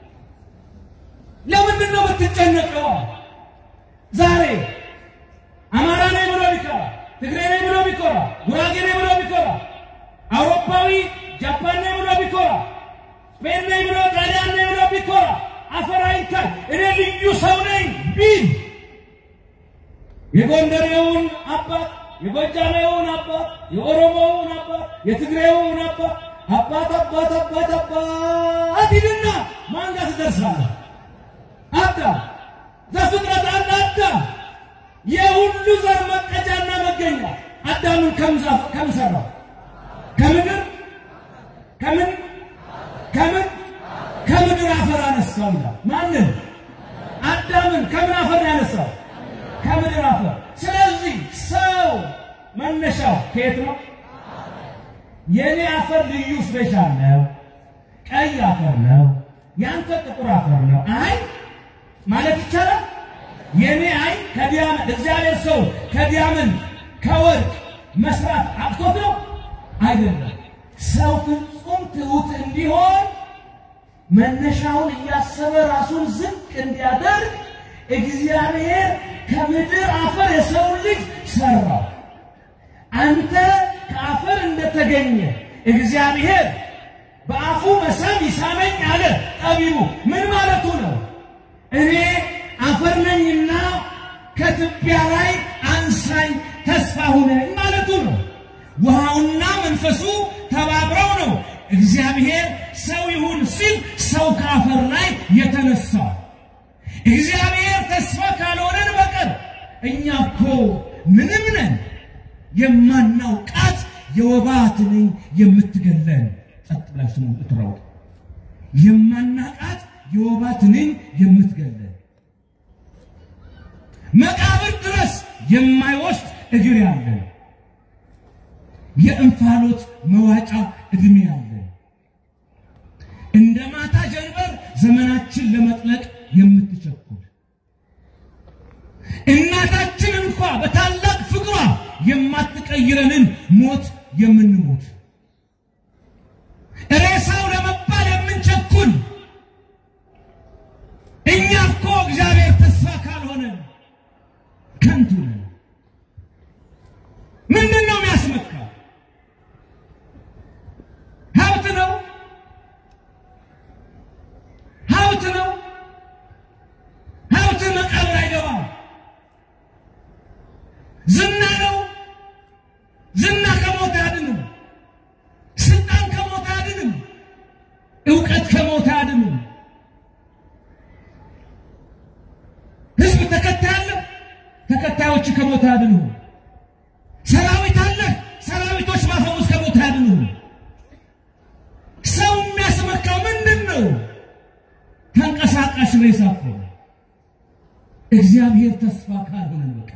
ለምንድን ነው የምትጨነቀው? ዛሬ አማራ ነኝ ብሎ ቢኮራ፣ ትግሬ ነኝ ብሎ ቢኮራ፣ ጉራጌ ነኝ ብሎ ቢኮራ፣ አውሮፓዊ ጃፓን ነኝ ብሎ ቢኮራ፣ ስፔን ነኝ ብሎ ጣሊያን ነኝ ብሎ ቢኮራ፣ አፈር አይንካል እኔ ልዩ ሰው ነኝ ቢል የጎንደሬውን አባት የጎጃሜውን አባት የኦሮሞውን አባት የትግሬውን አባት አባት አባት አባት አባት ይልና ማን ጋር ትደርሳለህ? አዳም ዘፍጥረት አንድ አዳም የሁሉ ዘር መቀጃና መገኛ አዳምን ከምን ሰራው? ከምድር ከምን ከምን ከምድር አፈር አነሳው ይላል። ማንን? አዳምን ከምን አፈር ያነሳው? ከምድር አፈር። ስለዚህ ሰው መነሻው ከየት ነው? የኔ አፈር ልዩ ስፔሻል ነው፣ ቀይ አፈር ነው፣ ያንተ ጥቁር አፈር ነው። አይ ማለት ይቻላል። የኔ አይ ከዲያመንት እግዚአብሔር ሰው ከዲያመንት ከወርቅ መስራት አቅቶት ነው አይደለም። ሰው ፍጹም ትሑት እንዲሆን መነሻውን እያሰበ ራሱን ዝቅ እንዲያደርግ እግዚአብሔር ከምድር አፈር የሰውን ልጅ ሰራው። አንተ ከአፈር እንደተገኘ እግዚአብሔር በአፉ መሳም ይሳመኝ አለ ጠቢቡ። ምን ማለቱ ነው? እኔ አፈር ነኝና ከትቢያ ላይ አንሳኝ ተስፋ ሁነኝ ማለቱ ነው። ውሃውና መንፈሱ ተባብረው ነው እግዚአብሔር ሰው ይሁን ሲል ሰው ከአፈር ላይ የተነሳው። እግዚአብሔር ተስፋ ካልሆነን በቀር እኛ እኮ ምንም ነን። የማናውቃት የወባ ትንኝ የምትገለን ጸጥ ብላችሁ ነው እትራው የማናውቃት የወባ ትንኝ የምትገለን መቃብር ድረስ የማይወስድ እግር ያለን የእንፋሎት መዋጫ እድሜ ያለን እንደ ማታ ጀንበር ዘመናችን ለመጥለቅ የምትቸኩል እናታችን እንኳ በታላቅ ፍቅሯ የማትቀይረንን ሞት የምንሞት ሬሳው ለመባል የምንቸኩል እኛ እኮ እግዚአብሔር ተስፋ ካልሆነ ከንቱ ነን። ምንድን ነው የሚያስመካው? ሀብት ነው ሀብት ነው ሀብት መቃብር አይገባም። ዝና ነው ዝና ከሞት አያድንም። ስልጣን ከሞት አያድንም። እውቀት ከሞት አያድንም። ህዝብ ተከታይ አለ፣ ተከታዮች ከሞት አያድኑ። ሰራዊት አለ፣ ሰራዊቶች ማፈሙስ ከሞት አያድኑ። ሰው የሚያስመካው ምንድን ነው? ተንቀሳቃሽ ሬሳ እኮ ነው። እግዚአብሔር ተስፋ ካልሆነን በቃ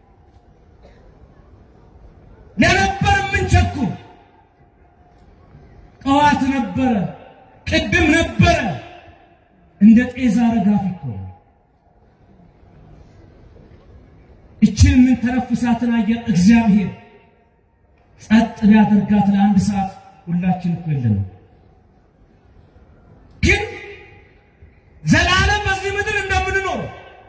ለነበር የምንቸኩል ጠዋት ነበረ፣ ቅድም ነበረ፣ እንደ ጤዛ ረጋፊ እኮ ነው። እችን የምንተነፍሳትን አየር እግዚአብሔር ጸጥ ቢያደርጋት ለአንድ ሰዓት ሁላችን እኮ የለንም። ግን ዘላለም በዚህ ምድር እንደምንኖር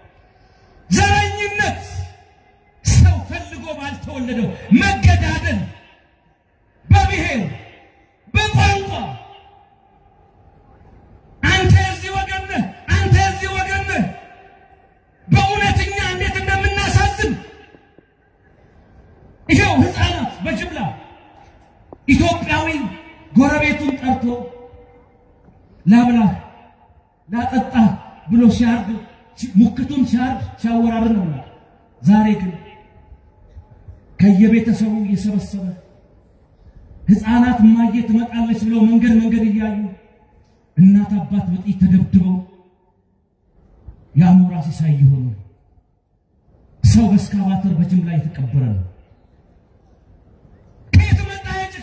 ዘረኝነት፣ ሰው ፈልጎ ባልተወለደው መገዳደል፣ በብሔር በቋንቋ አንተ የዚህ ወገን ነህ፣ አንተ የዚህ ወገን ነህ። በእውነተኛ እንዴት እንደምናሳዝን ይኸው ሕፃናት በጅምላ ኢትዮጵያዊ ጎረቤቱን ጠርቶ ላብላህ ላጠጣህ ብሎ ሲያርድ ሙክቱን ሲያርድ ሲያወራርን ነው። ዛሬ ግን ከየቤተሰቡ እየሰበሰበ ሕፃናት እማዬ ትመጣለች ብለው መንገድ መንገድ እያዩ እናት አባት በጥይት ተደብድበው የአሞራ ሲሳይ የሆኑ ሰው በእስካቫተር በጅምላ የተቀበረ ነው።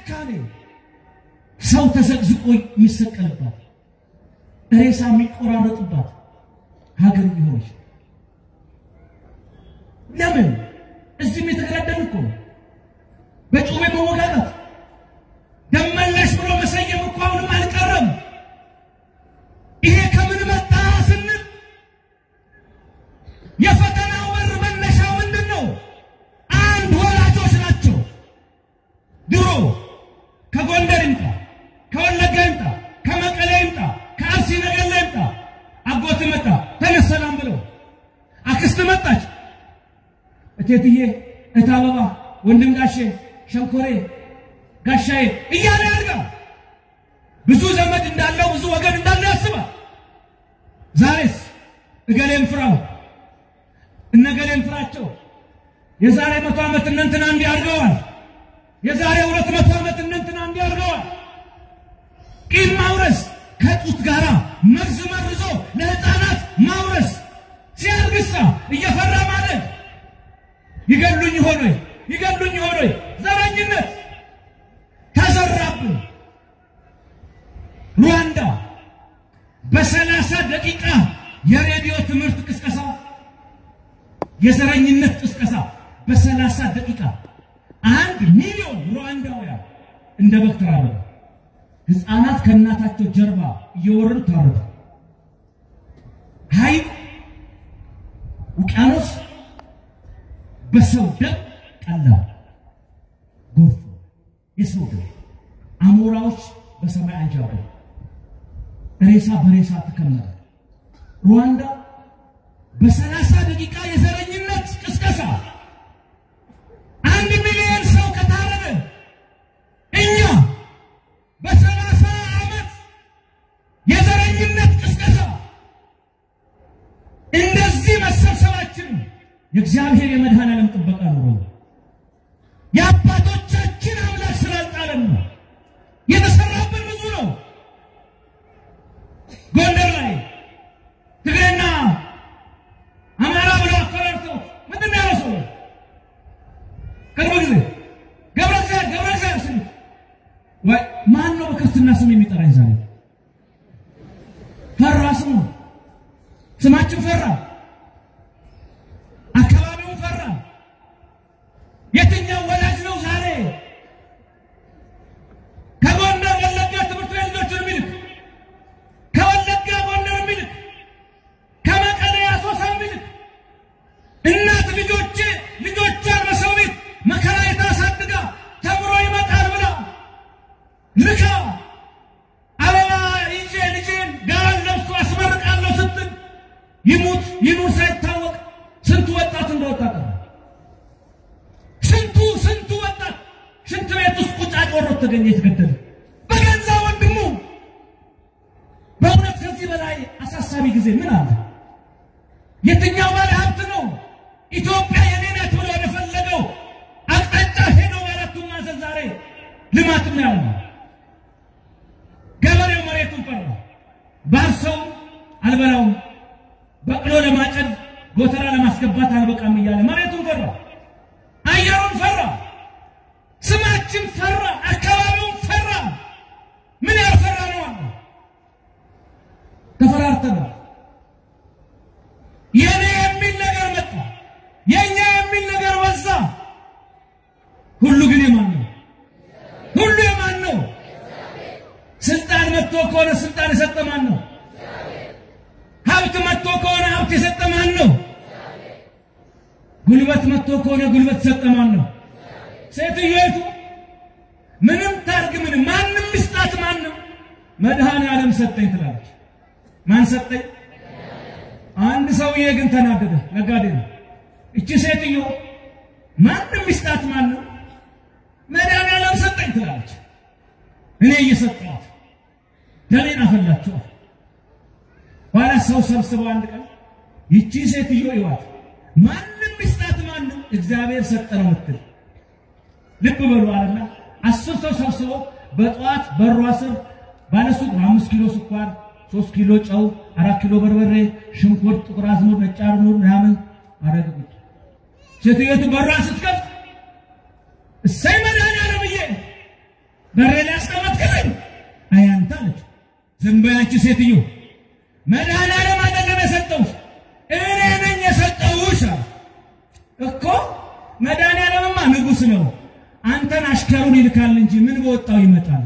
በጭካኔ ሰው ተዘቅዝቆ የሚሰቀልባት ሬሳ የሚቆራረጥባት ሀገር እየሆነች ለምን? እዚህም የተገዳደሉ እኮ ነው። በጩቤ መወጋጋት ደመላሽ ብሎ መሰየም እኮ አሁንም አልቀረም። ይሄ ከምን መጣ ስንል የፈተናው በር መነሻው ምንድን ነው? አንድ ወላጆች ናቸው። ድሮ ከጎንደር ይምጣ፣ ከወለጋ ይምጣ፣ ከመቀሌ ይምጣ፣ ከአርሲ ነገሌ ይምጣ፣ አጎት መጣ ተነስ ሰላም ብለው፣ አክስት መጣች፣ እቴትዬ፣ እህት አበባ፣ ወንድም ጋሼ፣ ሸንኮሬ፣ ጋሻዬ እያለ ያድጋል። ብዙ ዘመድ እንዳለው ብዙ ወገን እንዳለው ያስባል። ዛሬስ እገሌን ፍራው እነገሌን ፍራቸው። የዛሬ መቶ ዓመት እነንትና እንዲህ አድርገዋል። የዛሬ ሁለት መቶ ዓመት እነንትና እንዲህ አድርገዋል። ቂም ማውረስ ከጡት ጋር መርዝ መርዞ ለሕፃናት ማውረስ ሲያድግሳ እየፈራ ማለት ይገሉኝ ሆኖ ይገሉኝ ሆኖ ዘረኝነት ተዘራብን። ሩዋንዳ በሰላሳ ደቂቃ የሬዲዮ ትምህርት ቅስቀሳ የዘረኝነት ቅስቀሳ በሰላሳ ደቂቃ አንድ ሚሊዮን ሩዋንዳውያን እንደ በግ ተራበሉ። ሕፃናት ከእናታቸው ጀርባ እየወረዱ ታረዱ። ሐይቅ፣ ውቅያኖስ በሰው ደም ቀላ። ጎርፍ፣ የሰው ደም፣ አሞራዎች በሰማይ አንዣበቡ። ሬሳ በሬሳ ተከመረ። ሩዋንዳ በሰላሳ ደቂቃ የዘረኝነት ቅስቀሳ አንድ ሚሊዮን ሰው ከታረደ እኛ በሰላሳ ዓመት የዘረኝነት ቅስቀሳ እንደዚህ መሰብሰባችን የእግዚአብሔር የመድኃኔዓለም ጥበቃ ኑሮ ነው። የአባቶቻችን አምላክ ስላልጣለን ነው። የተሰራብን ብዙ ነው። ጎንደር ላይ ትግሬና አማራ ብለው አፈራርተው ምንድን ነው ያለው ሰው ቅርብ ጊዜ ገብረ እግዚአብሔር ገብረ እግዚአብሔር ስም ወይ ማን ነው በክርስትና ስም የሚጠራኝ ዛሬ? ፈራ ስሙ ስማችን ፈራ፣ አካባቢውን ፈራ። የትኛው ወላጅ ነው ዛሬ ከጎንደር ወለጋ ትምህርት ቤት ልጆችን የሚልክ ከወለጋ ጎንደር የሚልክ ከመቀሌ አሶሳ የሚልክ እናት ልጆች ልጆቿን በሰው ቤት መከራ የታሳድጋ ተምሮ ይመጣል ብላ ልካ አበባ ይዤ ልጄን ጋር ለብሶ አስመርቃለሁ ስትል ይሙት ይኑር ሳይታወቅ ስንቱ ወጣት እንደወጣ ቀረ። ስንቱ ስንቱ ወጣት ሽንት ቤት ውስጥ ቁጭ አቆሮት ተገኘ የተገደለ በገዛ ወንድሙ። በእውነት ከዚህ በላይ አሳሳቢ ጊዜ ምን አለ? የትኛው ባለ ሀብት ነው ኢትዮጵያ የኔ ናት ብሎ ወደፈለገው አቅጣጫ ሄደው በአራቱም ማዕዘን ዛሬ ልማትም ያለ ገበሬው መሬቱን ፈራ። ባርሰው አልበላውም፣ በቅሎ ለማጨድ ጎተራ ለማስገባት አልበቃም እያለ መሬቱን ፈራ፣ አየሩን ፈራ፣ ስማችን ፈራ፣ አካባቢውን ፈራ። ምን ያልፈራ ነው አለ ተፈራርተናል። የኔ የሚል ነገር መጣ፣ የኛ የሚል ነገር በዛ። ሁሉ ግን የማን ነው? ሁሉ የማን ነው? ስልጣን መጥቶ ከሆነ ስልጣን የሰጠ ማን ነው? ሀብት መጥቶ ከሆነ ሀብት የሰጠ ማን ነው? ጉልበት መጥቶ ከሆነ ጉልበት የሰጠ ማን ነው? ሴትዮቱ ምንም ታርግ ምንም ማንም ምስጣት ማንም መድኃኔዓለም ሰጠኝ ትላለች። ማን ሰጠኝ? አንድ ሰውዬ ግን ተናደደ። ነጋዴ ነው። እቺ ሴትዮ ማንም ምስጣት ማንም መድኃኔዓለም ሰጠኝ ትላለች። እኔ እየሰጠኋት ደሜን አፈላችኋል። ኋላ ሰው ሰብስበው አንድ ቀን ይቺ ሴትዮ ይዋት ማንም ምስጣት ማንም እግዚአብሔር ሰጠ ነው ምትል ልብ በሉ አለና አስር ሰው ሰብስበው በጠዋት በሯ ስር ባለሱቅ ነው አምስት ኪሎ ስኳር፣ ሶስት ኪሎ ጨው፣ አራት ኪሎ በርበሬ፣ ሽንኩርት፣ ጥቁር አዝሙድ፣ ነጭ አዝሙድ ምናምን አረግ ቁጭ ሴትዮቱ በሯን ስትከፍት እሰይ መድኃኔዓለም ብዬ በሬ ላይ ያስቀመጥክልኝ አይ አንተ አለች። ዝም በይ አንቺ ሴትዮ፣ መድኃኒዓለም አይደለም የሰጠሁሽ እኔ ነኝ የሰጠሁሽ አለ። እኮ መድኃኒዓለምማ ንጉሥ ነው። አንተን አሽከሩን ይልካል እንጂ ምን በወጣው ይመጣል።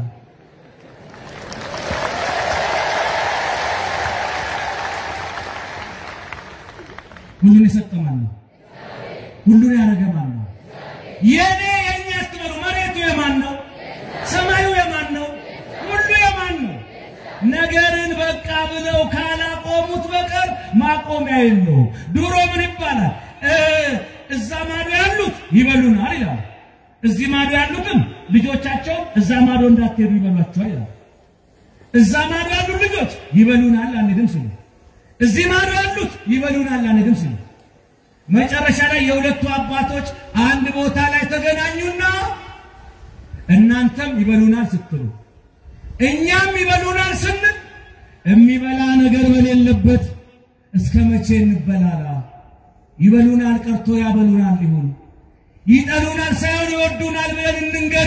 ሁሉን የሰጠ ማን ነው? ሁሉን ያደረገ ማን ነው? የኔ የኛ አትበሉ። መሬቱ የማን ነው? ሰማዩ የማን ነው? ሁሉ የማን ነው? ነገርን በቃ ብለው ካላቆሙት በቀር ማቆሚያ የለው። ድሮ ምን ይባላል? እዛ ማዶ ያሉት ይበሉናል ይላል። እዚህ ማዶ ያሉትም ልጆቻቸው እዛ ማዶ እንዳትሄዱ ይበሏቸዋል ይላል። እዛ ማዶ ያሉት ልጆች ይበሉናል አንሄድም ሲሉ፣ እዚህ ማዶ ያሉት ይበሉናል አንሄድም ሲሉ፣ መጨረሻ ላይ የሁለቱ አባቶች አንድ ቦታ ላይ ተገናኙና እናንተም ይበሉናል ስትሉ እኛም ይበሉናል ስንል የሚበላ ነገር በሌለበት እስከ መቼ እንበላላ? ይበሉናል ቀርቶ ያበሉናል ይሁን ይጠሉናል ሳይሆን ይወዱናል ብለን እንንገር።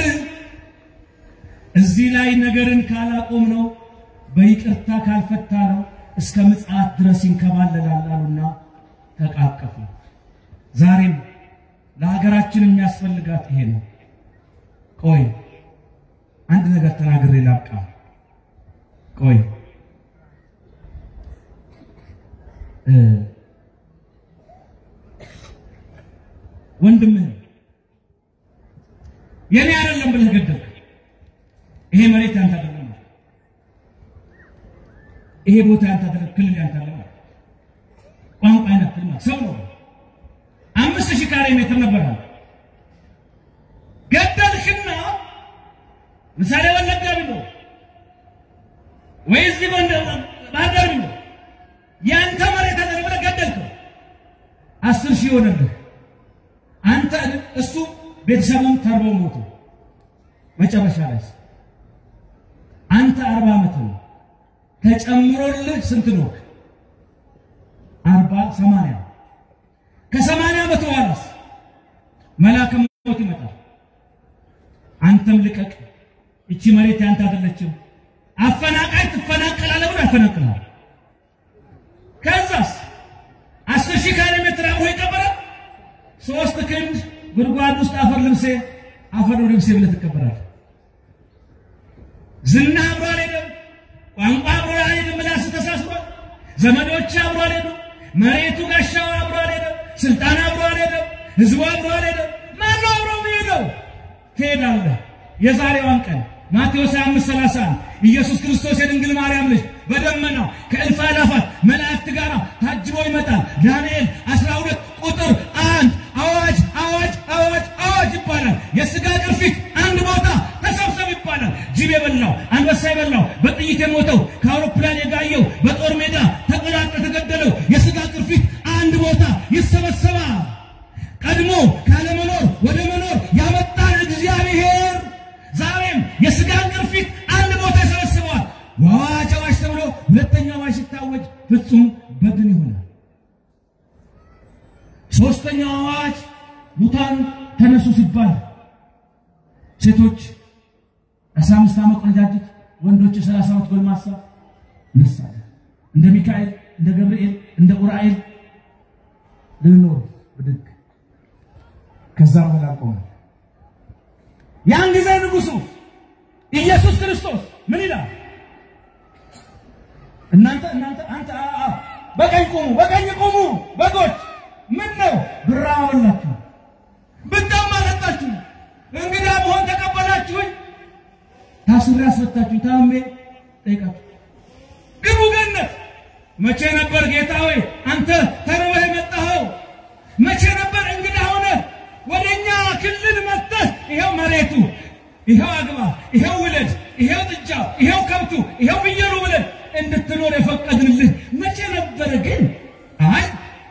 እዚህ ላይ ነገርን ካላቆም ነው በይቅርታ ካልፈታ ነው እስከ ምጽአት ድረስ ይንከባለላል አሉና ተቃቀፉ። ዛሬም ለሀገራችን የሚያስፈልጋት ይሄ ነው። ቆይ አንድ ነገር ተናግሬ ላብቃ። ቆይ ወንድምህ የኔ አይደለም ብለህ ገደልክ። ይሄ መሬት ያንተ አይደለም ማለት ይሄ ቦታ ያንተ አይደለም፣ ክልል ያንተ አይደለም ማለት ቋንቋ አይነት ማለት ሰው ነው። አምስት ሺህ ካሬ ሜትር ነበረ ገደልክና ምሳሌ ወለጋ ቢኖር ወይ እዚህ ባህርዳር ቢኖር ያንተ መሬት አይደለም ብለህ ገደልከው። አስር ሺህ ሆነልህ። አንተ እሱ ቤተሰቡን ተርበው ሞቱ። መጨረሻ ላይ አንተ አርባ ዓመት ነው ተጨምሮልህ ስንት ነው? አርባ ሰማንያ ከሰማንያ ዓመት በኋላስ መልአከ ሞት ይመጣል። አንተም ልቀቅ፣ እቺ መሬት ያንተ አይደለችም፣ አፈናቃይ ትፈናቀላለህ ብሎ ያፈናቅልሃል። ከዛስ አስር ሺህ ካሬ ሜትር አብሮ ይቀበራል። ሶስት ክንድ ጉድጓድ ውስጥ አፈር ልብሴ አፈር ልብሴ ብለህ ትቀበራለህ። ዝና አብሮ አልሄደም፣ ቋንቋ አብሮ አልሄደም፣ ምላስ ተሳስሯል። ዘመዶች አብሮ አልሄደም፣ መሬቱ ጋሻው አብሮ አልሄደም፣ ስልጣን አብሮ አልሄደም፣ ህዝቡ አብሮ አልሄደም። ማነው አብሮ የሚሄደው? ትሄዳለህ። የዛሬዋን ቀን ማቴዎስ 5:31 ኢየሱስ ክርስቶስ የድንግል ማርያም ልጅ በደመናው ከእልፍ አእላፋት መላእክት ጋር ታጅቦ ይመጣል። ዳንኤል 12 ቁጥር አንድ አዋጅ አዋጅ አዋጅ አዋጅ ይባላል። የስጋ ቅርፊት አንድ ቦታ ተሰብሰብ ይባላል። ጅብ የበላው አንበሳ የበላው በጥይት የሞተው ከአውሮፕላን የጋየው በጦር ሜዳ ተቆራርጦ የተገደለው የስጋ ቅርፊት አንድ ቦታ ይሰበሰባል። ቀድሞ ካለመኖር ወደ መኖር ያመጣን እግዚአብሔር ዛሬም የስጋን ቅርፊት አንድ ቦታ ይሰበስበዋል። አዋጅ አዋጅ ተብሎ ሁለተኛው አዋጅ ሲታወጅ ፍጹም በድን ይሆናል። ሶስተኛው አዋጅ ሙታን ተነሱ ሲባል ሴቶች አስራ አምስት ዓመት ቆነጃጅት፣ ወንዶች የሰላሳ ዓመት ጎልማሳ ነሳለን። እንደ ሚካኤል፣ እንደ ገብርኤል፣ እንደ ኡራኤል ልንኖር ብድግ ከዛ በኋላ ቆመ። ያን ጊዜ ንጉሡ ኢየሱስ ክርስቶስ ምን ይላል? እናንተ እናንተ አንተ በቀኝ ቁሙ፣ በቀኝ ቁሙ በጎች ምን ነው ብራ አበላችሁ፣ ብታማ ጠጣችሁ፣ እንግዳ መሆን ተቀበላችሁኝ፣ ታስሬ አስፈታችሁ፣ ታሜ ጠይቃችሁ ግቡ ገነት። መቼ ነበር ጌታ ሆይ አንተ ተርበህ የመጣኸው? መቼ ነበር እንግዳ ሆነ ወደኛ ክልል መጥተህ ይኸው መሬቱ ይኸው አግባ፣ ይኸው ውለድ፣ ይኸው ጥጃ፣ ይኸው ከብቱ፣ ይኸው ፍየሉ ብለን እንድትኖር የፈቀድንልህ መቼ ነበረ? ግን አይ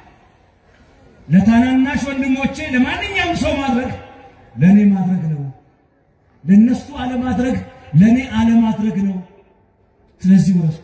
ለታናናሽ ወንድሞቼ ለማንኛውም ሰው ማድረግ ለእኔ ማድረግ ነው፣ ለእነሱ አለማድረግ ለእኔ አለማድረግ ነው። ስለዚህ ወረሱ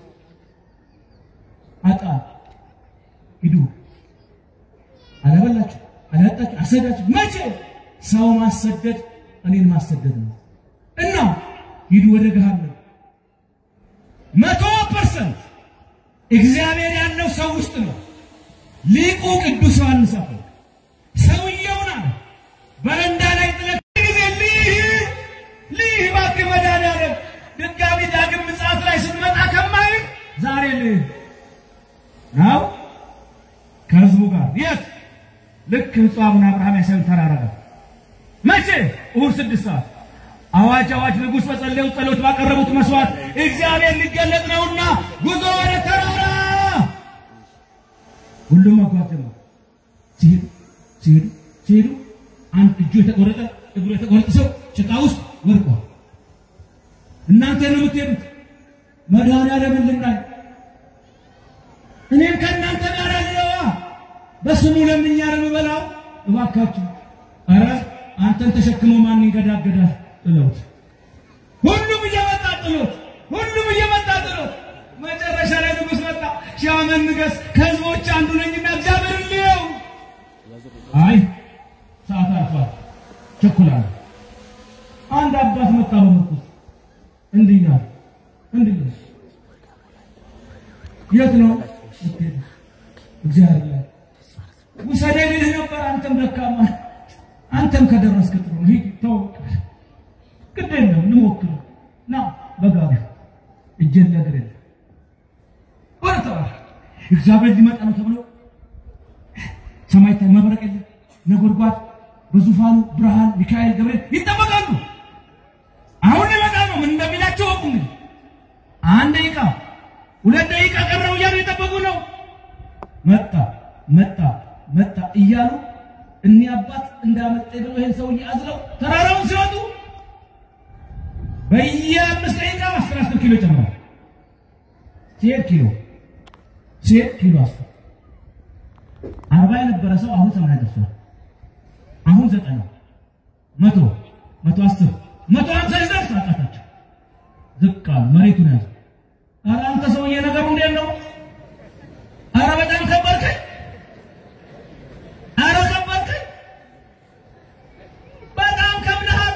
አጣ ሂዱ፣ አላበላችሁ፣ አላጣችሁ፣ አሰዳችሁ። መቼ ሰው ማሰደድ እኔን ማሰደድ ነው። እና ሂዱ ወደ ገሃነም። መቶ ፐርሰንት እግዚአብሔር ያለው ሰው ውስጥ ነው። ሊቁ ቅዱስ ዮሐንስ አፈወርቅ ሰውየውን አለ በረንዳ ላይ ጥለት ጊዜ ልህ ልህ እባክህ መድኃኒዓለም ድጋሚ ዳግም ምጽአት ላይ ስንመጣ ከማይ ዛሬ ልህ ነው ከህዝቡ ጋር የት ልክ ብፁዕ አቡነ አብርሃም ያሳዩን ተራራ ጋር መቼ እሑድ ስድስት ሰዓት አዋጅ አዋጅ ንጉሥ በጸለዩ ጸሎት ባቀረቡት መስዋዕት እግዚአብሔር ሊገለጥ ነውና ጉዞ ወደ ተራራ ሁሉም መጓዝ ጀመሩ። ሲሄዱ ሲሄዱ ሲሄዱ አንድ እጁ የተቆረጠ እግሩ የተቆረጠ ሰው ጭቃ ውስጥ ወድቋል። እናንተ ነው የምትሄዱት፣ መድኃኒዓለምን ልምናል እኔም ከእናንተ ጋር አለዋ በስሙ ለምኛ ነው የምበላው። እባካችሁ ኧረ አንተን ተሸክሞ ማን ይንገዳገዳል? ጥለውት ሁሉም እየመጣ ጥሎት ሁሉም እየመጣ ጥሎት መጨረሻ ላይ ንጉሥ መጣ። ሺህ ዓመት ንገስ ከህዝቦች አንዱ ነኝና እግዚአብሔር ልየው። አይ ሰዓት አልፏል፣ ቸኩላለሁ። አንድ አባት መጣ በምርኩዝ እንዲህ እያለ እንዲህ እያለ የት ነው ስትሄድ እግዚአብሔር ላይ ውሰደኝ ልልህ ነበር። አንተም ደካማ አንተም ከደረስክ ጥሩ ነው። ሂድ ተው፣ ግድ የለም እንሞክር። ና በጋቢ እጄን ነገር የለም ወደ ተራራ እግዚአብሔር ሊመጣ ነው ተብሎ ሰማይ ታይ መብረቅ የለም ነጎድጓድ በዙፋኑ ብርሃን ሚካኤል ገብርኤል ይጠበቃሉ። አሁን ሊመጣ ነው። ምን እንደሚላቸው ወቁ። እንግዲህ አንድ ደቂቃ ሁለት ደቂቃ ቀረው እያሉ የጠበቁ ነው። መጣ መጣ መጣ እያሉ እኒህ አባት እንዳመጣ ብሎ ይህን ሰውዬ አዝለው ተራራውን ሲወጡ በየአምስት ደቂቃ አስር አስር ኪሎ ጨምሯል። ሲሄድ ኪሎ ሲሄድ ኪሎ አስር አርባ የነበረ ሰው አሁን ሰማንያ ደርሷል። አሁን ዘጠና መቶ መቶ አስር መቶ ሀምሳ ይደርስ አቃታቸው። ዝቅ አሉ። መሬቱን ያዙ። ኧረ አንተ ሰውዬ ነገሩ እንዴት ነው? ኧረ በጣም ከበድከኝ፣ ኧረ ከበድከኝ፣ በጣም ከብደሃል።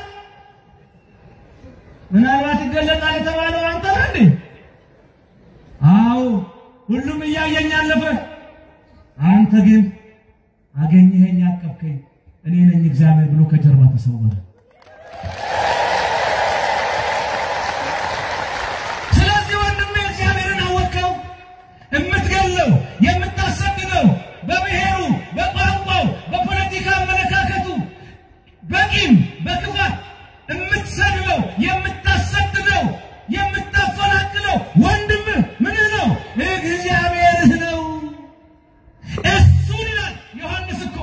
ምናልባት ይገለጣል የተባለው አንተ ነህ እንዴ? አዎ ሁሉም እያየኝ አለፈ። አንተ ግን አገኘኸኝ፣ አቀፍከኝ፣ እኔ ነኝ እግዚአብሔር ብሎ ከጀርባ ተሰወረ። ስለዚህ ወንድሜ እግዚአብሔርን አወቀው። የምትገለው የምታሰድደው በብሔሩ፣ በቋንቋው፣ በፖለቲካ አመለካከቱ፣ በቂም በክፋት የምትሰድበው የምታሰድደው የምታፈናቅለው ወንድምህ ምን ነው? እግዚአብሔርህ ነው። እሱን ይላል ዮሐንስ እኮ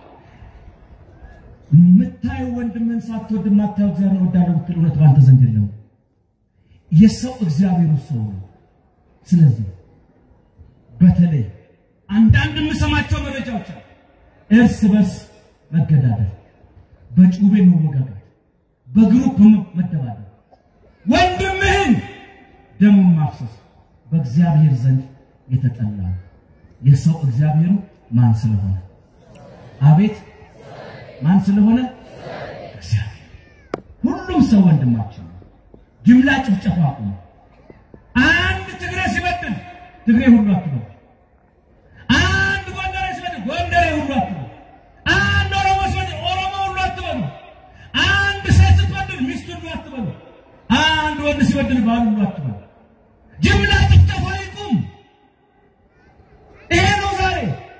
የምታየው ወንድምህን ሳትወድ የማታየው እግዚአብሔር እወዳለሁ ብትል እውነት በአንተ ዘንድ የለውም። የሰው እግዚአብሔሩ ሰው ነው። ስለዚህ በተለይ አንዳንድ የምሰማቸው መረጃዎች አሉ። እርስ በርስ መገዳደል፣ በጩቤ መወጋጋት፣ በግሩፕ መደባደብ፣ ወንድምህን ደሙን ማፍሰስ በእግዚአብሔር ዘንድ የተጠላ ነው። የሰው እግዚአብሔሩ ማን ስለሆነ አቤት ማን ስለሆነ እግዚአብሔር። ሁሉም ሰው ወንድማችን ነው። ጅምላ ጭፍጨፋ አቁሙ። አንድ ትግሬ ሲበድል ትግሬ ሁሉ አትበሉ። አንድ ጎንደሬ ሲበድል ጎንደሬ ሁሉ አትበሉ። አንድ ኦሮሞ ሲበድል ኦሮሞ ሁሉ አትበሉ። አንድ ሴት ስትበድል ሚስት ሁሉ አትበሉ። አንድ ወንድ ሲበድል ባል ሁሉ አትበሉ። ጅምላ ጭፍጨፋ ይቁም። ይሄ ነው ዛሬ።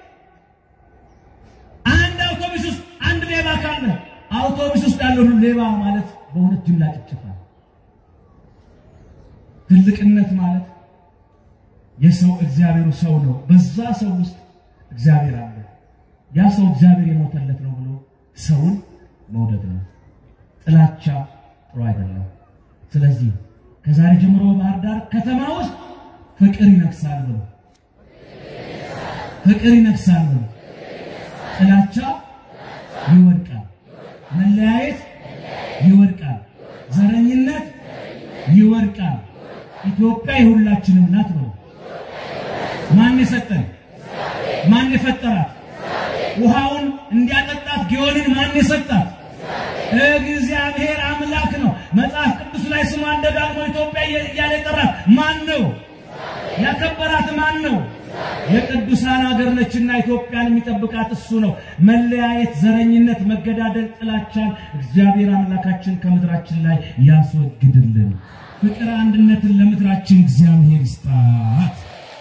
አንድ አውቶቡስ ውስጥ አንድ ሌባ ካለ አውቶቡስ ውስጥ ያለው ሁሉ ሌባ ማለት በእውነት ጅምላ ጭፍጨፋ ነው። ትልቅነት ማለት የሰው እግዚአብሔሩ ሰው ነው። በዛ ሰው ውስጥ እግዚአብሔር አለ። ያ ሰው እግዚአብሔር የሞተለት ነው ብሎ ሰውን መውደድ ነው። ጥላቻ ጥሩ አይደለም። ስለዚህ ከዛሬ ጀምሮ በባህር ዳር ከተማ ውስጥ ፍቅር ይነግሳል ብሎ ፍቅር ይነግሳል ብሎ ጥላቻ ይወድቃል፣ መለያየት ይወድቃል፣ ዘረኝነት ይወድቃል። ኢትዮጵያ የሁላችንም ናት ነው። ማን የሰጠን? ማን የፈጠራት? ውሃውን እንዲያጠጣት ጊዮንን ማን የሰጣት? እግዚአብሔር አምላክ ነው። መጽሐፍ መጽሐፍ ቅዱስ ላይ ስሟን ደጋግሞ ኢትዮጵያ እያለ የጠራት ማን ነው? ያከበራት ማን ነው? የቅዱሳን ሀገር ነችና ኢትዮጵያን የሚጠብቃት እሱ ነው። መለያየት፣ ዘረኝነት፣ መገዳደል፣ ጥላቻን እግዚአብሔር አምላካችን ከምድራችን ላይ ያስወግድልን። ፍቅር፣ አንድነትን ለምድራችን እግዚአብሔር ይስጣት።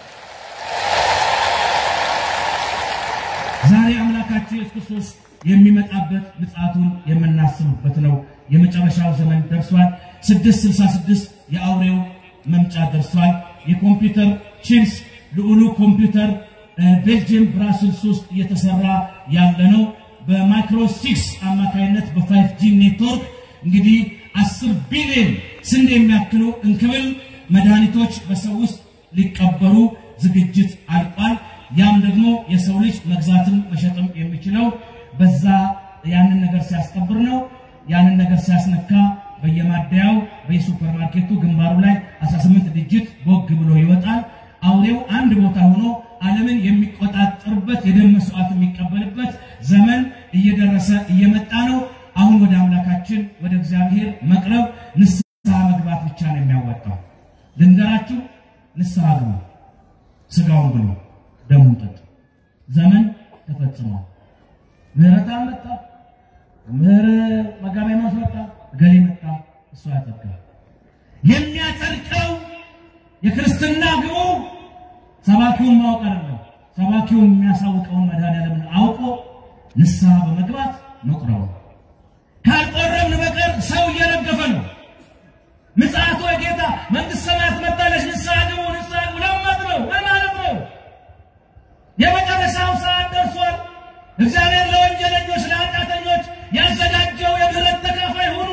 ዛሬ አምላካችን ኢየሱስ ክርስቶስ የሚመጣበት ምጽአቱን የምናስብበት ነው። የመጨረሻው ዘመን ደርሷል። 666 የአውሬው መምጫ ደርሷል። የኮምፒውተር ቺፕስ ልዑሉ ኮምፒውተር ቤልጅየም ብራስልስ ውስጥ እየተሰራ ያለ ነው። በማይክሮ ሲክስ አማካይነት በፋይቭ ጂ ኔትወርክ እንግዲህ አስር ቢሊዮን ስንዴ የሚያክሉ እንክብል መድኃኒቶች በሰው ውስጥ ሊቀበሩ ዝግጅት አልቋል። ያም ደግሞ የሰው ልጅ መግዛትም መሸጥም የሚችለው በዛ ያንን ነገር ሲያስቀብር ነው። ያንን ነገር ሲያስነካ በየማደያው በየሱፐርማርኬቱ ግንባሩ ላይ 18 ዲጂት ቦግ ብሎ ይወጣል። አውሬው አንድ ቦታ ሆኖ ዓለምን የሚቆጣጠርበት የደም መስዋዕት የሚቀበልበት ዘመን እየደረሰ እየመጣ ነው። አሁን ወደ አምላካችን ወደ እግዚአብሔር መቅረብ ንስሐ መግባት ብቻ ነው የሚያወጣው። ልንገራችሁ፣ ንስሐ ግቡ፣ ስጋውን ብሉ፣ ደሙን ጠጡ። ዘመን ተፈጽሟል። ምህረት መጣ፣ ምህር መጋቢ ማስ መጣ፣ ገሌ መጣ፣ እሱ ያጠቃል። የሚያጸድቀው የክርስትና ግቡ ሰባኪውን ማወቅ አይደለም። ሰባኪውን የሚያሳውቀውን መድኃኒዓለምን አውቆ ንስሐ በመግባት መቁረቡ። ካልቆረብን በቀር ሰው እየረገፈ ነው። ምጽአቱ የጌታ መንግሥተ ሰማያት መጣለች፣ ንስሐ ግቡ፣ ንስሐ ግቡ ለማለት ነው። ምን ማለት ነው? የመጨረሻው ሰዓት ደርሷል። እግዚአብሔር ለወንጀለኞች ለኃጢአተኞች ያዘጋጀው የምህረት ተካፋይ ሁኑ።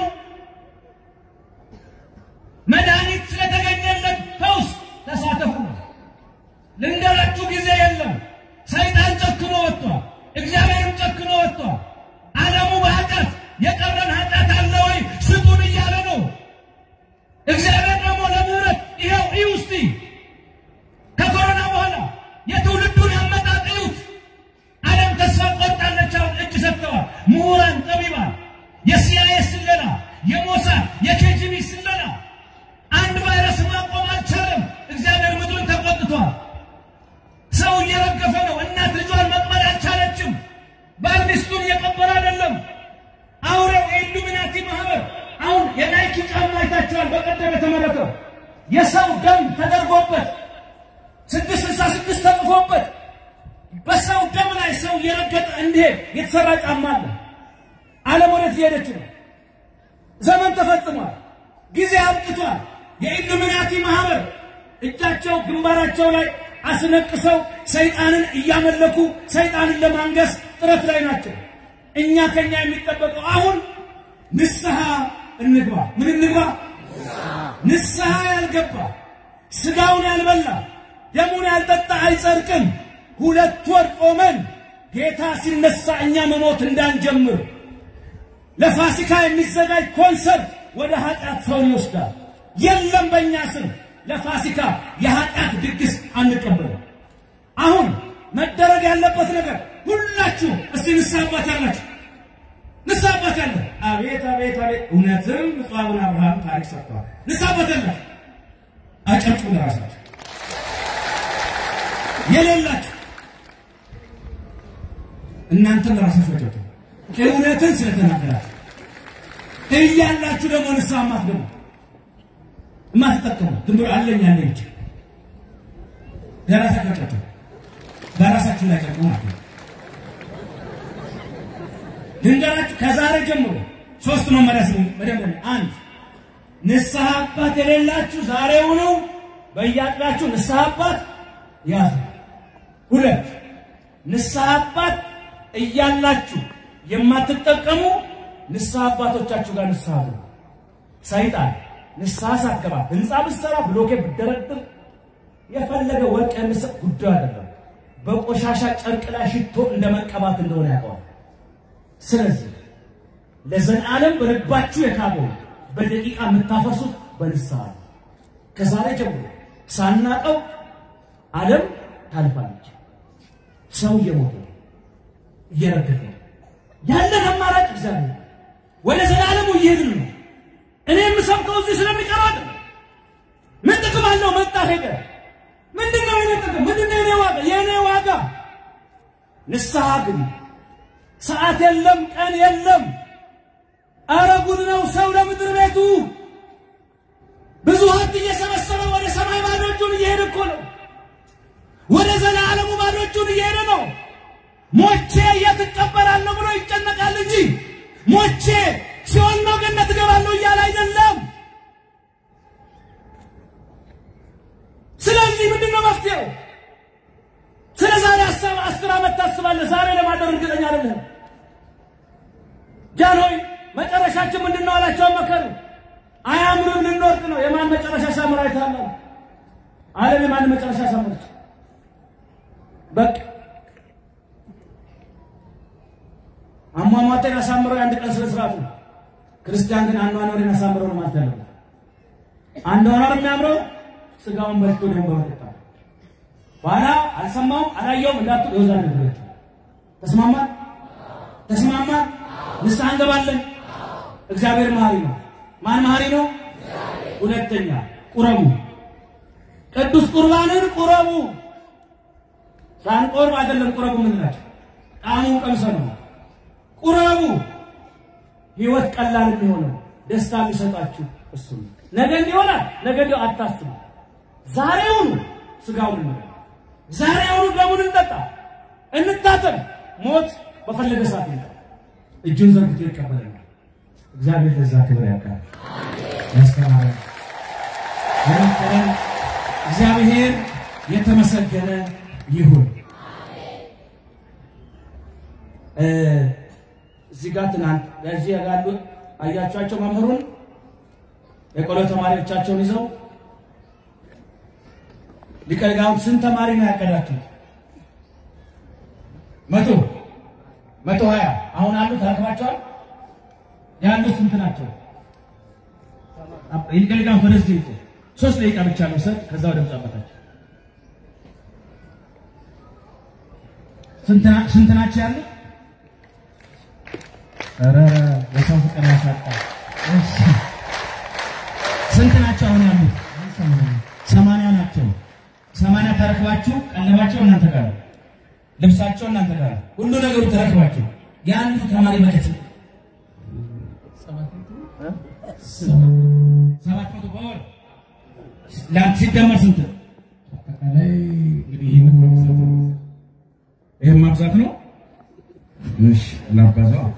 መድኃኒት ስለተገኘለት ፈውስ ተሳተፉ ነው። ልንገራችሁ ጊዜ የለም። ሰይጣን ጨክኖ ወጥቷል። እግዚአብሔርም ጨክኖ ወጥቷል። ዓለሙ በኃጢአት የቀረን ኃጢአት አለ ወይ ስጡን እያለ ነው። እግዚአብሔር ደግሞ ለምህረት ይኸው እዩ እስቲ ከኮሮና በኋላ የትውልዱን አመጣጥ እዩት። ዓለም ተስፋ ቆርጣለች። አሁን እጅ ሰጥተዋል። ምሁራን፣ ጠቢባን፣ የሲአይኤ ስለላ፣ የሞሳድ የኬጂቢ ስለላ አንድ ቫይረስ ማቆም አልቻለም። እግዚአብሔር ምድሩን ተቆጥቷል። ሰው እየረገፈ ነው። እናት ልጇን መቅበር አልቻለችም። ባል ሚስቱን እየቀበረ አይደለም። አውሬው የኢሉሚናቲ ማህበር አሁን የናይኪ ጫማ አይታችኋል። በቀደም የተመረተው የሰው ደም ተደርጎበት ስድስት ስልሳ ስድስት ተጽፎበት በሰው ደም ላይ ሰው እየረገጠ እንዲሄድ የተሰራ ጫማ አለ። ዓለም ወዴት እየሄደች ነው? ዘመን ተፈጽሟል። ጊዜ አብቅቷል። የኢሉሚናቲ ማህበር እጃቸው ግንባራቸው ላይ አስነቅሰው ሰይጣንን እያመለኩ ሰይጣንን ለማንገስ ጥረት ላይ ናቸው። እኛ ከኛ የሚጠበቀው አሁን ንስሐ እንግባ። ምን እንግባ? ንስሐ ያልገባ ስጋውን ያልበላ ደሙን ያልጠጣ አይጸድቅም። ሁለት ወር ቆመን ጌታ ሲነሳ እኛ መሞት እንዳንጀምር ለፋሲካ የሚዘጋጅ ኮንሰርት ወደ ኃጢአት ሰውን ይወስዳል። የለም በእኛ ስም ለፋሲካ የኃጢአት ድግስ አንቀበልም። አሁን መደረግ ያለበት ነገር ሁላችሁ እስቲ ንስሐ አባት ያላችሁ ንስሐ አባት ያለ አቤት አቤት አቤት! እውነትም ብፁዕ አቡነ አብርሃም ታሪክ ሰርተዋል። ንስሐ አባት ያላችሁ አጨብጭቡ ለራሳችሁ። የሌላችሁ እናንተም ለራሳችሁ አጨብጭቡ። እውነትን ስለተናገራችሁ እያላችሁ ደግሞ ንስሐ ማትገቡ የማትጠቀሙ ዝም ብሎ አለኝ አለኝ ብቻ ለራሳችሁ አጨብጭቡ። በራሳችሁ ላይ ጨቁ ማለት ነው። ልንገራችሁ ከዛሬ ጀምሮ ሶስት መመሪያ ስሙ። መደምደሚያ አንድ ንስሐ አባት የሌላችሁ ዛሬውኑ በየአጥቢያችሁ ንስሐ አባት ያዙ። ሁለት ንስሐ አባት እያላችሁ የማትጠቀሙ ንስሐ አባቶቻችሁ ጋር ንስሐ ግቡ። ሰይጣን ንስሐ ሳትገባ ህንፃ ብትሰራ ብሎኬ ብትደረድር የፈለገ ወርቅ የምሰጥ ጉዳዩ አይደለም። በቆሻሻ ጨርቅ ላይ ሽቶ እንደ መቀባት እንደሆነ ያውቀዋል። ስለዚህ ለዘላለም በልባችሁ የካበው በደቂቃ የምታፈሱት በንስሐ ነው። ከዛሬ ጀምሮ ሳናቀው ዓለም ታልፋለች። ሰው እየሞተ ነው፣ እየረገፈ ነው። ያለን አማራጭ እግዚአብሔር ወደ ዘላለሙ እየሄድን ነው። እኔ የምሰብከው እዚህ ስለሚቀር አይደለም። ምን ጥቅም አለው? መጣ ሄደ። ምንድን ነው የኔ ጥቅም? ምንድን ነው የኔ ዋጋ? የኔ ዋጋ ንስሐ ግን ሰዓት የለም፣ ቀን የለም። አረ ጉድ ነው ሰው ለምድር ቤቱ ብዙ ሀብት እየሰበሰበ ወደ ሰማይ ባዶ እጁን እየሄደ እኮ ነው። ወደ ዘላለሙ ባዶ እጁን እየሄደ ነው። ሞቼ የት እቀበራለሁ ብሎ ይጨነቃል እንጂ ሞቼ ሲሆን ነው ገነት እገባለሁ እያለ አይደለም። ስለዚህ ምንድን ነው መፍትሄው? ስለ ዛሬ ሀሳብ አስር ዓመት ታስባለህ። ዛሬ ለማደር እርግጠኛ አይደለም። ጃንሆይ መጨረሻችን ምንድን ነው አላቸው። መከሩ አያምርም፣ ልንወርቅ ነው። የማን መጨረሻ ሳምር አይታለ ዓለም የማን መጨረሻ ሳምረች? በቃ አሟሟቴን አሳምረው የአንድ ቀን ስነ ስርዓት ነው። ክርስቲያን ግን አኗኗሬን አሳምረው ነው ማለት ያለው። አኗኗር የሚያምረው ስጋውን በልቶ ነው በመጠጣት በኋላ አልሰማውም አላየውም እንዳትሉ የወዛ ነገር ተስማማን ተስማማን። ንስሐ እንገባለን። እግዚአብሔር መሐሪ ነው። ማን መሐሪ ነው? ሁለተኛ ቁረቡ፣ ቅዱስ ቁርባንን ቁረቡ። ሳንቆርብ አይደለም ቁረቡ የምንላቸው ጣዕሙን ቀምሰን ነው። ቁረቡ። ህይወት ቀላል የሚሆነው ደስታ የሚሰጣችሁ እሱ ነው። ነገ እንዲሆናል ነገ እንዲሁ አታስቡ። ዛሬውኑ ስጋውን እንበላ፣ ዛሬውኑ ደሙን እንጠጣ፣ እንታጠብ። ሞት በፈለገ ሰዓት ይመጣል። እጁን ዘርግቶ ይቀበለናል። እግዚአብሔር ለዛ ክብር ያውቃል። ያስተማረ የመከረን እግዚአብሔር የተመሰገነ ይሁን። እዚህ ጋር ትናንት በዚህ ያሉ አያቸዋቸው መምህሩን የቆሎ ተማሪዎቻቸውን ይዘው ሊቀ ሊቃውንት ስንት ተማሪ ነው ያቀዳችሁት? መቶ መቶ ሀያ አሁን አሉት ተረክባቸዋል። ያሉት ስንት ናቸው? ሊቀ ሊቃውንት ወደዚህ ይጡ ሶስት ደቂቃ ብቻ ነው ሰጥ ከዛ ወደ ምጻበታቸው ስንት ናቸው ያሉት? ኧረ የሰው ፍቅር ያሳጣል። ስንት ናቸው አሁን ያሉት? ሰማንያ ናቸው። ሰማንያ ተረክባችሁ ቀለባቸው እናንተ ጋር ነው። ልብሳቸው እናንተ ጋር ነው። ሁሉ ነገሩ ተረክባችሁ የአንዱ ተማሪ መከት ሰባት መቶ በወር ለአንተ ሲደመር ስንት? አጠቃላይ እንግዲህ ይህን ማብዛት ነው። እሺ ላባዛው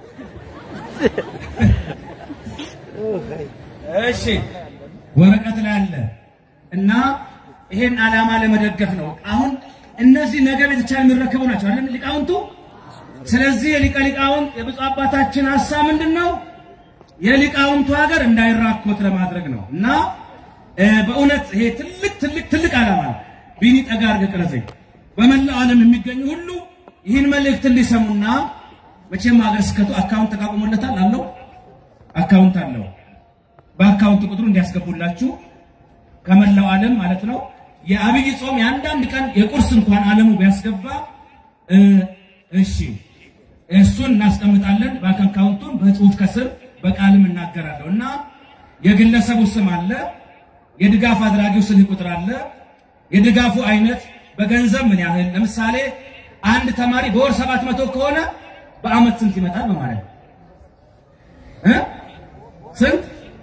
እሺ ወረቀት ላይ አለ እና ይሄን ዓላማ ለመደገፍ ነው። አሁን እነዚህ ነገ ቤተክርስቲያን የሚረከቡ ናቸው አይደል ሊቃውንቱ። ስለዚህ የሊቀ ሊቃውንት የብፁዕ አባታችን ሀሳብ ምንድን ነው? የሊቃውንቱ ሀገር እንዳይራኮት ለማድረግ ነው እና በእውነት ይሄ ትልቅ ትልቅ ትልቅ ዓላማ ነው። ቢኒ ጠጋ አድርገህ ቅረጸኝ። በመላው ዓለም የሚገኙ ሁሉ ይህን መልእክት እንዲሰሙና መቼም ሀገረ ስብከቱ አካውንት ተቋቁሞለታል አለው አካውንት አለው። በአካውንት ቁጥሩ እንዲያስገቡላችሁ ከመላው ዓለም ማለት ነው። የአብይ ጾም የአንዳንድ ቀን የቁርስ እንኳን ዓለሙ ቢያስገባ እሺ፣ እሱን እናስቀምጣለን። በአካውንቱን በጽሁፍ ከስር በቃልም እናገራለሁ እና የግለሰቡ ስም አለ፣ የድጋፍ አድራጊው ስልክ ቁጥር አለ፣ የድጋፉ አይነት በገንዘብ ምን ያህል ለምሳሌ አንድ ተማሪ በወር ሰባት መቶ ከሆነ በአመት ስንት ይመጣል በማለት ነው እ ስንት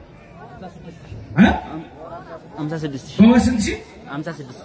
እ አምሳ ስድስት ሺህ በወር ስንት ሺህ አምሳ ስድስት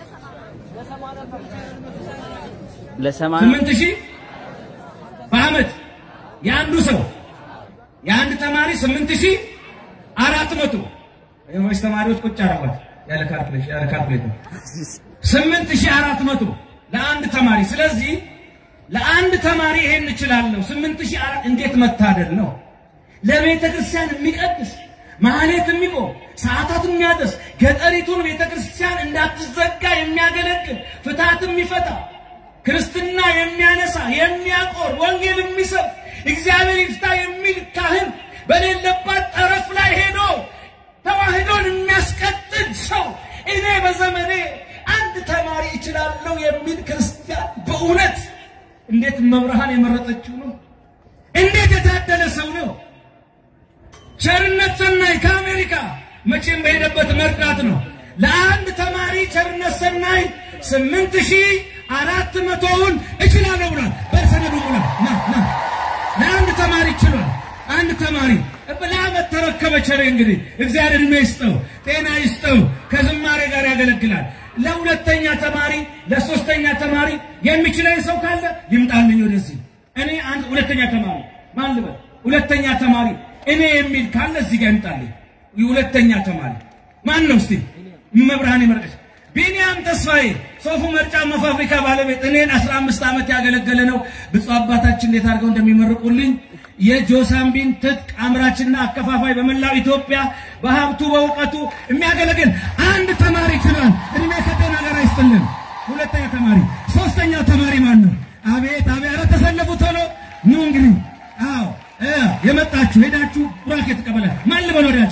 ለሰማንያ ስምንት ሺህ በአመት የአንዱ ሰው የአንድ ተማሪ ስምንት ሺህ አራት መቶ ዩኒቨርሲቲ ተማሪዎች ቁጭ አረጓት ያለ ካልኩሌሽን ያለ ካልኩሌተር ስምንት ሺህ አራት መቶ ለአንድ ተማሪ። ስለዚህ ለአንድ ተማሪ ይሄን እችላለሁ። ስምንት ሺህ አራት እንዴት መታደል ነው! ለቤተ ክርስቲያን የሚቀድስ ማህሌት የሚቆም ሰዓታት የሚያደርስ ገጠሪቱን ቤተ ክርስቲያን እንዳትዘጋ የሚያገለግል ፍትሐት የሚፈታ ክርስትና የሚያነሳ የሚያቆር ወንጌል የሚሰብ እግዚአብሔር ይፍታ የሚል ካህን በሌለባት ጠረፍ ላይ ሄዶ ተዋህዶን የሚያስቀጥል ሰው እኔ በዘመኔ አንድ ተማሪ እችላለሁ የሚል ክርስቲያን በእውነት እንዴት መብርሃን የመረጠችው ነው! እንዴት የታደለ ሰው ነው! ቸርነት ሰናይ ከአሜሪካ መቼም በሄደበት መርዳት ነው። ለአንድ ተማሪ ቸርነት ሰናይ ስምንት ሺህ አራት መቶውን እችላለሁ ብሏል። በሰነዱ ብሏል። ና ና ለአንድ ተማሪ ችሏል። አንድ ተማሪ ለአመት ተረከበ። ቸሬ እንግዲህ እግዚአብሔር እድሜ ይስጠው፣ ጤና ይስጠው፣ ከዝማሬ ጋር ያገለግላል። ለሁለተኛ ተማሪ ለሶስተኛ ተማሪ የሚችለኝ ሰው ካለ ይምጣልኝ ወደዚህ። እኔ አንድ ሁለተኛ ተማሪ ማን ልበል? ሁለተኛ ተማሪ እኔ የሚል ካለ እዚህ ጋር ይምጣልኝ። ሁለተኛ ተማሪ ማን ነው እስቲ? መብርሃን ይመርቀሽ። ቢኒያም ተስፋዬ ሶፉ መርጫ ፋብሪካ ባለቤት እኔን 15 ዓመት ያገለገለ ነው። ብፁዕ አባታችን እንዴት አድርገው እንደሚመርቁልኝ የጆሳምቢን ትጥቅ አምራችና አከፋፋይ በመላው ኢትዮጵያ በሀብቱ በእውቀቱ የሚያገለግል አንድ ተማሪ ችሏል። እድሜ ከጤና ጋር አይስጥልን። ሁለተኛ ተማሪ፣ ሶስተኛ ተማሪ ማን ነው? አቤት አቤት! ኧረ ተሰለፉ ቶሎ ኑ እንግዲህ። አዎ የመጣችሁ ሄዳችሁ ቡራኬ ተቀበለ። ማን ልበል ወዳጄ?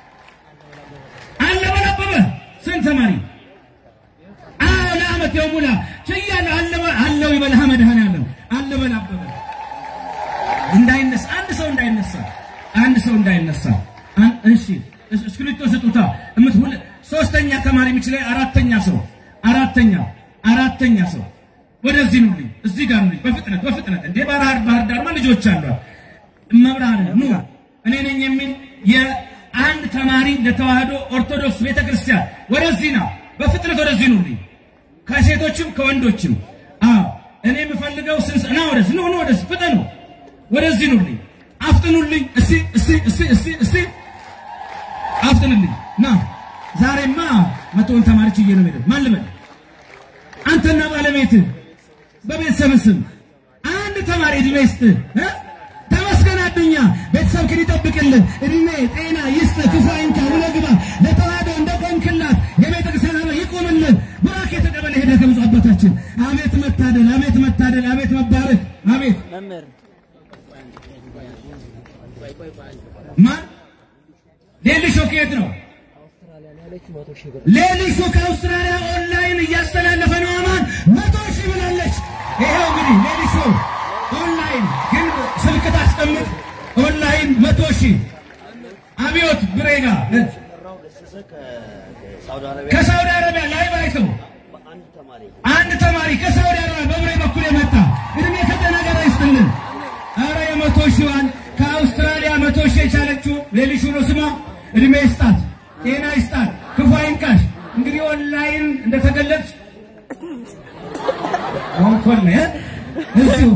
አለበል አበበ ስንት ተማሪ? አዎ ለአመት የሙላ ችያለሁ። አለበ አለው ይበልህ መድኃኔዓለም አለበል አበበ እንዳይነሳ አንድ ሰው እንዳይነሳ አንድ ሰው እንዳይነሳ። እሺ እስክሪብቶ ስጡታ። እምት ሁለ ሶስተኛ ተማሪ የሚችለው አራተኛ ሰው አራተኛ አራተኛ ሰው ወደዚህ ኑልኝ፣ እዚህ ጋር ኑልኝ፣ በፍጥነት በፍጥነት እንዴ! ባህር ባህር ዳርማ ልጆች አሏት። መብርሃን ኑ እኔ ነኝ የሚል የአንድ ተማሪ ለተዋህዶ ኦርቶዶክስ ቤተክርስቲያን ወደዚህ ና፣ በፍጥነት ወደዚህ ኑልኝ፣ ከሴቶችም ከወንዶችም። አዎ እኔ የምፈልገው ስንስ ና ወደዚህ ኑ ኑ ወደዚህ ፍጠኑ ወደዚህ ኑልኝ፣ አፍጥኑልኝ። እስቲ እስቲ እስቲ እስቲ እስቲ አፍጥኑልኝ። ና ዛሬማ መቶውን ተማሪ ችዬ ነው የምሄደው። ማን ልበል? አንተና ባለቤትህ በቤተሰብ ስም አንድ ተማሪ እድሜ ይስጥህ እ ተመስገን አዱኛ ቤተሰብህን ይጠብቅልህ፣ እድሜ ጤና ይስጥህ፣ ክፉ አይንካህ፣ ውለህ ግባ። ለተዋህዶ እንደቆምክላት የቤተ ክርስቲያን አበ ይቁምልህ። ቡራኬ ተቀበለ ሄደህ ከብፁዕ አባታችን። አቤት መታደል፣ አቤት መታደል፣ አቤት መባረክ፣ አቤት መምህር ማን ሌሊሾ ከየት ነው? ሌሊሾ ከአውስትራሊያ ኦንላይን እያስተላለፈ ነው። አማን መቶ ሺህ ብላለች። ይኸው እንግዲህ ሌሊሾ ኦንላይን ግን ስልክ ታስቀምጥ። ኦንላይን መቶ ሺህ አብዮት ብሬጋ ከሳውዲ አረቢያ ላይ ባይተው አንድ ተማሪ ከሳውዲ አረቢያ በብሬ በኩል የመጣ እድሜ ከጤና ጋር ይስጥልን። አረ የመቶ ሺዋን ከአውስትራሊያ መቶ ሺህ የቻለችው ሌሊሹ ነው ስሟ። እድሜ ይስጣት፣ ጤና ይስጣት፣ ክፉ አይንካሽ። እንግዲህ ኦንላይን እንደተገለጽ አሁን ኮል ነው እዚሁ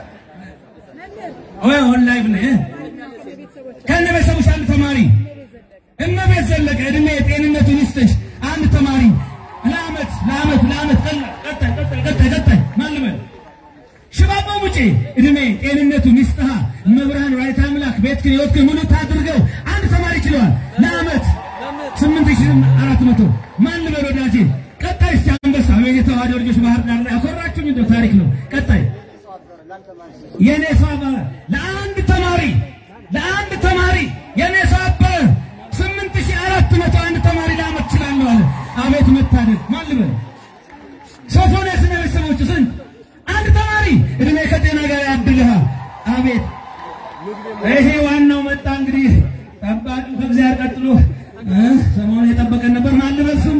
ወይ ኦንላይን ነው ከነ ቤተሰቦች አንድ ተማሪ እመቤት ዘለቀ እድሜ ጤንነቱን ይስጥሽ። አንድ ተማሪ ለአመት ለአመት ለአመት ቀጣይ ቀጣይ ቀጣይ ቀጣይ ማን ልበል ሽባባ ሙጬ እድሜ ጤንነቱን ይስጥሃ። መብርሃን ራይት አምላክ ቤትክን ሕይወትክን ሙሉ ታድርገው። አንድ ተማሪ ችለዋል ለአመት ስምንት ሺህ አራት መቶ ማን ልበል ወዳጄ? ቀጣይ እስቲ አንበሳ ወይ የተዋህዶ ልጆች ባህር ዳር ላይ አኮራችሁኝ። እንደው ታሪክ ነው። ቀጣይ የኔ ሷባ ለአንድ ተማሪ ለአንድ ተማሪ የኔ ሷባ ስምንት ሺህ አራት መቶ አንድ ተማሪ ለአመት ችላለሁ አለ። አቤት መታደል። ማን ልበል? ሶፎንያስ እና ቤተሰቦቹ ስንት አንድ ተማሪ እድሜ ከጤና ጋር ያድልሃል። አቤት ይሄ ዋናው መጣ። እንግዲህ ጠባቂው ከእግዚአብሔር ቀጥሎ ሰሞኑን የጠበቀን ነበር። ማን ልበል ስም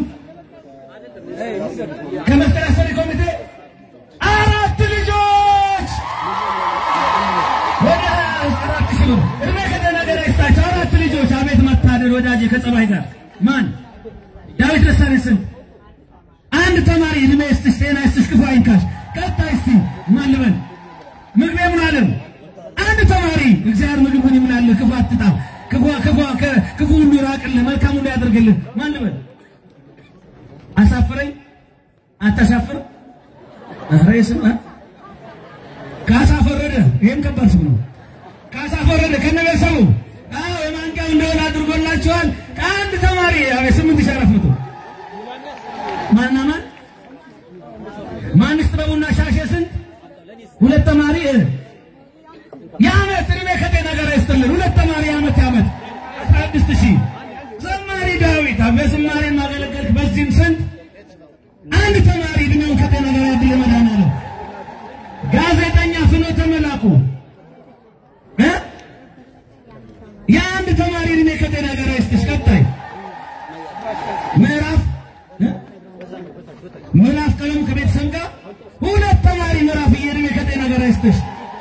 ከመስቀል አሰሪ ኮሚቴ አራት ልጆች ወደ አራት ሺህ ብር እድሜ ከጤና ጋር ይስጣቸው። አራት ልጆች አቤት መታደል ወዳጄ ከጸባይ ጋር ማን ዳዊት ደሳሌ ስንት አንድ ተማሪ እድሜ ይስጥሽ፣ ጤና ይስጥሽ፣ ክፉ አይንካሽ። ቀጣይ እስቲ ማን ልበል? ምግቤ ምን አለም? አንድ ተማሪ እግዚአብሔር ምግብን ይምላልህ፣ ክፉ አትጣ፣ ክፉ ክፉ ክፉ ሁሉ ይራቅልህ፣ መልካም ሁሉ ያደርግልህ። ማን ልበል? አሳፍረኝ አታሳፍር? ኧረ ስም ካሳ ፈረደ። ይሄም ከባድ ስም ነው። ካሳ ፈረደ ከነበሰቡ አዎ የማንቂያው እንደሆነ አድርጎላቸዋል። ከአንድ ተማሪ አቤት ስምንት ሺህ አራት መቶ ማና ማን ማንስ ጥበቡና ሻሼ ስንት ሁለት ተማሪ የዓመት እድሜ ከጤና ጋር ይስጥልን። ሁለት ተማሪ የዓመት የዓመት አስራ ስድስት ሺህ ዘማሪ ዳዊት በዝማሬ ማገለገልክ በዚህም ስንት አንድ ተማሪ እድሜውን ከጤና ጋር ያድል መድኃኒዓለም ጋዜጠኛ ፍኖተ መላኩ እ የአንድ ተማሪ ከጤና ጋር ይስጥሽ። ቀጣይ ምዕራፍ እ? ምዕራፍ ቀለም ከቤተሰብ ጋር ሁለት ተማሪ ምዕራፍ እድሜ ከጤና ጋር ይስጥሽ።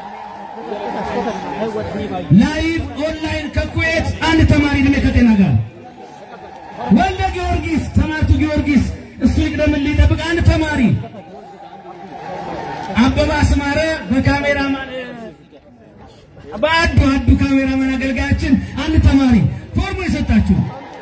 ላይቭ ኦንላይን ከኩዌት አንድ ተማሪ እድሜ ከጤና ጋር ወልደ ጊዮርጊስ ተማርቱ ጊዮርጊስ እሱ ይቅደምን ሊጠብቅ አንድ ተማሪ አበባ አስማረ በካሜራማን በአዱ አዱ ካሜራማን አገልጋያችን አንድ ተማሪ ፎርሙ የሰጣችሁ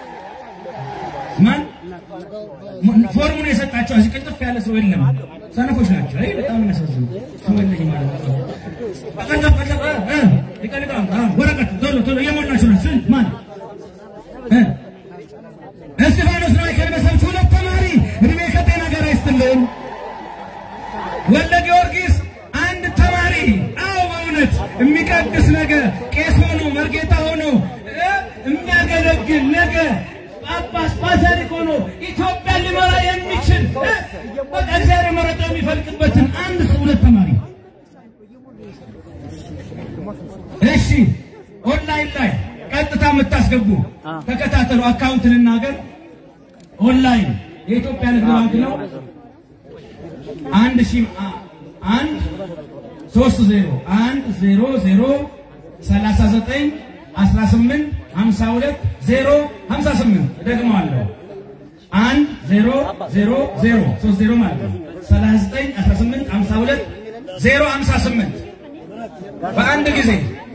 ማን ፎርሙን የሰጣችሁ እዚህ ቅልጥፍ ያለ ሰው የለም። ሰነፎች ናቸው። አይ በጣም የሚያሳዝኑ ሰው የለኝ ማለት ነው። ቀልጠፍ ቀልጠፍ እ ይቀልቃል። አዎ ወረቀት ቶሎ ቶሎ እየሞላችሁ ነው። ስንት ማን እ እስጢፋኖስ ነው ከልበሰብች ሁለት ተማሪ እድሜ ከጤና ጋር ይስጥልን። ወልደ ጊዮርጊስ አንድ ተማሪ አዎ በእውነት የሚቀድስ ነገር ቄስ ሆኖ መርጌታ ሆኖ እ የሚያገለግል ነገ ጳጳስ ፓትርያርክ ሆኖ ኢትዮጵያን ሊመራ የሚችል እ በቃ እግዚአብሔር የመረጠው የሚፈልቅበትን አንድ ሰው ሁለት ተማሪ እሺ ኦንላይን ላይ ቀጥታ የምታስገቡ ተከታተሉ። አካውንት ልናገር። ኦንላይን የኢትዮጵያ ንግድ ባንክ ነው። አንድ ሺህ አ- አንድ ሶስት ዜሮ አንድ ዜሮ ዜሮ ሰላሳ ዘጠኝ አስራ ስምንት ሀምሳ ሁለት ዜሮ ሀምሳ ስምንት እደግመዋለሁ። አንድ ዜሮ ዜሮ ዜሮ ሶስት ዜሮ ማለት ነው። ሰላሳ ዘጠኝ አስራ ስምንት ሀምሳ ሁለት ዜሮ ሀምሳ ስምንት በአንድ ጊዜ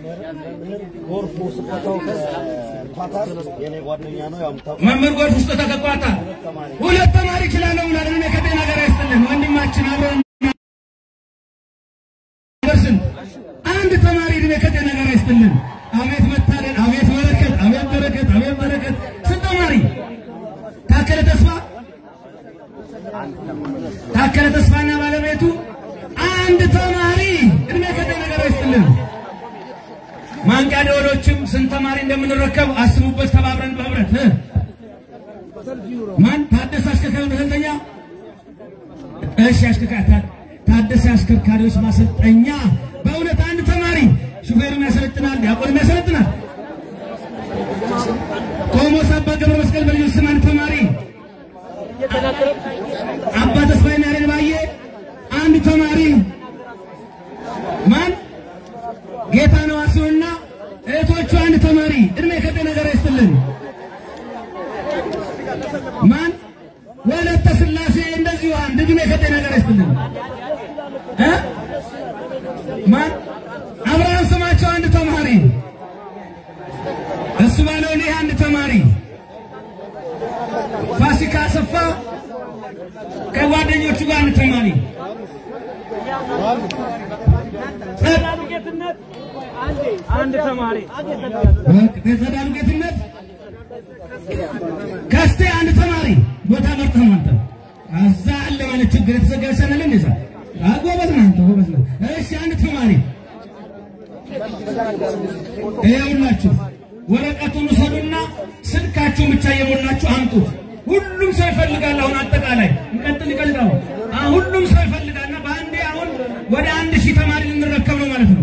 የኔ ጓደኛ ነው ያምታው መምህር ጎርፍ ውስጥ ተከኳታ ሁለት ተማሪ ይችላለሁ ብሏል። እድሜ ከጤና ጋር ያስጥልን ወንድማችን አብረን ደርስን አንድ ተማሪ እድሜ ከጤና ጋር ያስጥልን። አቤት መታደል፣ አቤት በረከት፣ አቤት በረከት፣ አቤት በረከት። ስንት ተማሪ ታከለ ተስፋ ታከለ ተስፋና ባለቤቱ አንድ ተማሪ እድሜ ከጤና ጋር ያስጥልን። ማንቂያ ደወሎችም ስንት ተማሪ እንደምንረከብ አስቡበት። ተባብረን በህብረት እ? ማን ታደሰ አሽከርካሪ ማሰልጠኛ? እሺ አሽከርካሪ ታ- ታደሰ አሽከርካሪዎች ማሰልጠኛ በእውነት አንድ ተማሪ ሹፌርም ያሰለጥናል፣ ዲያቆንም ያሰለጥናል። ቆሞስ አባ ገብረ መስቀል በልዩ ስም አንድ ተማሪ አባ ተስፋዬና ያሬድ ባየ አንድ ተማሪ ማን ጌታ ነው አስዮና እህቶቹ አንድ ተማሪ እድሜ ከጤና ጋር ይስጥልን። ማን ወለተ ስላሴ እንደዚሁ አንድ እድሜ ከጤና ጋር ይስጥልን። እ ማን አብርሃም ስማቸው አንድ ተማሪ እሱ ባለው ይህ አንድ ተማሪ ፋሲካ አሰፋ ከጓደኞቹ ጋር አንድ ተማሪ አንድ ተማሪ ቤተዳሩ ጌትነት ከስቴ አንድ ተማሪ ቦታ መርጠህ ነው አንተ እዛ አለ ማለት ችግር የተዘጋ ሰነል እንደዛ ጎበዝ ነህ አንተ ጎበዝ ነህ። እሺ አንድ ተማሪ ይኸውላችሁ ወረቀቱን ውሰዱና ስልካችሁን ብቻ እየሞላችሁ አምጡት። ሁሉም ሰው ይፈልጋል። አሁን አጠቃላይ እንቀጥል ይቀልቃሉ። አሁን ሁሉም ሰው ይፈልጋልና በአንዴ አሁን ወደ አንድ ሺህ ተማሪ ልንረከብ ነው ማለት ነው።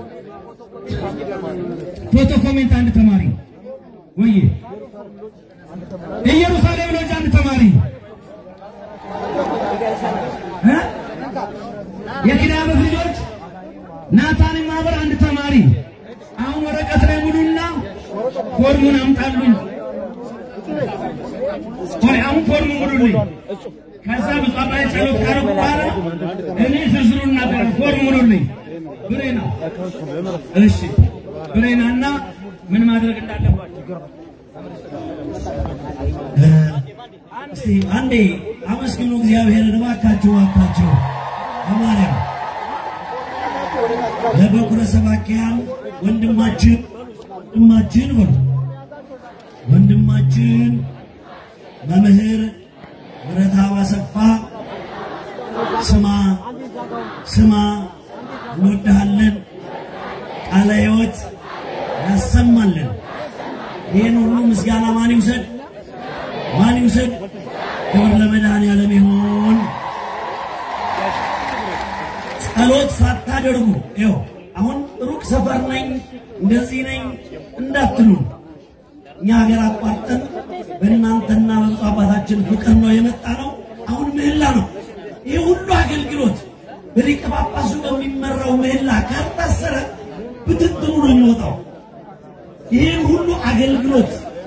ፎቶ ኮሜንት አንድ ተማሪ ወይ ኢየሩሳሌም ሎጅ አንድ ተማሪ እ? የኪዳነ ምሕረት ልጆች ናታን ማህበር አንድ ተማሪ አሁን ወረቀት ላይ ሙሉና ፎርሙን አምጣሉኝ። ቆይ አሁን ፎርሙ ሙሉልኝ። ከዛ ብዙ አባይ ጸሎት ካረጉ በኋላ እኔ ዝርዝሩን እናገራለሁ። ፎርሙ ሙሉልኝ። ብሬና እሺ ብሬናና ምን ማድረግ እንዳለባቸው እስቲ አንዴ አመስግኑ እግዚአብሔርን እባካችሁ እባካችሁ በማርያም ለበኩረ ሰባኪያን ወንድማችን ወንድማችን በሉ ወንድማችን መምህር ምረታው አሰፋ ስማ ስማ እንወድሃለን ቃለ ሕይወት ያሰማልን ይህን ሁሉ ምስጋና ማን ይውሰድ ማን ይውሰድ? ክብር ለመድኃኔዓለም ይሁን። ጸሎት ሳታደርጉ ይኸው አሁን ሩቅ ሰፈር ነኝ እንደዚህ ነኝ እንዳትሉ እኛ ሀገር አቋርጠን በእናንተና በብፁዕ አባታችን ፍቅር ነው የመጣ ነው። አሁን ምህላ ነው። ይህ ሁሉ አገልግሎት በሊቀ ጳጳሱ በሚመራው ምህላ ካልታሰረ ብትትኑ ነው የሚወጣው። ይህን ሁሉ አገልግሎት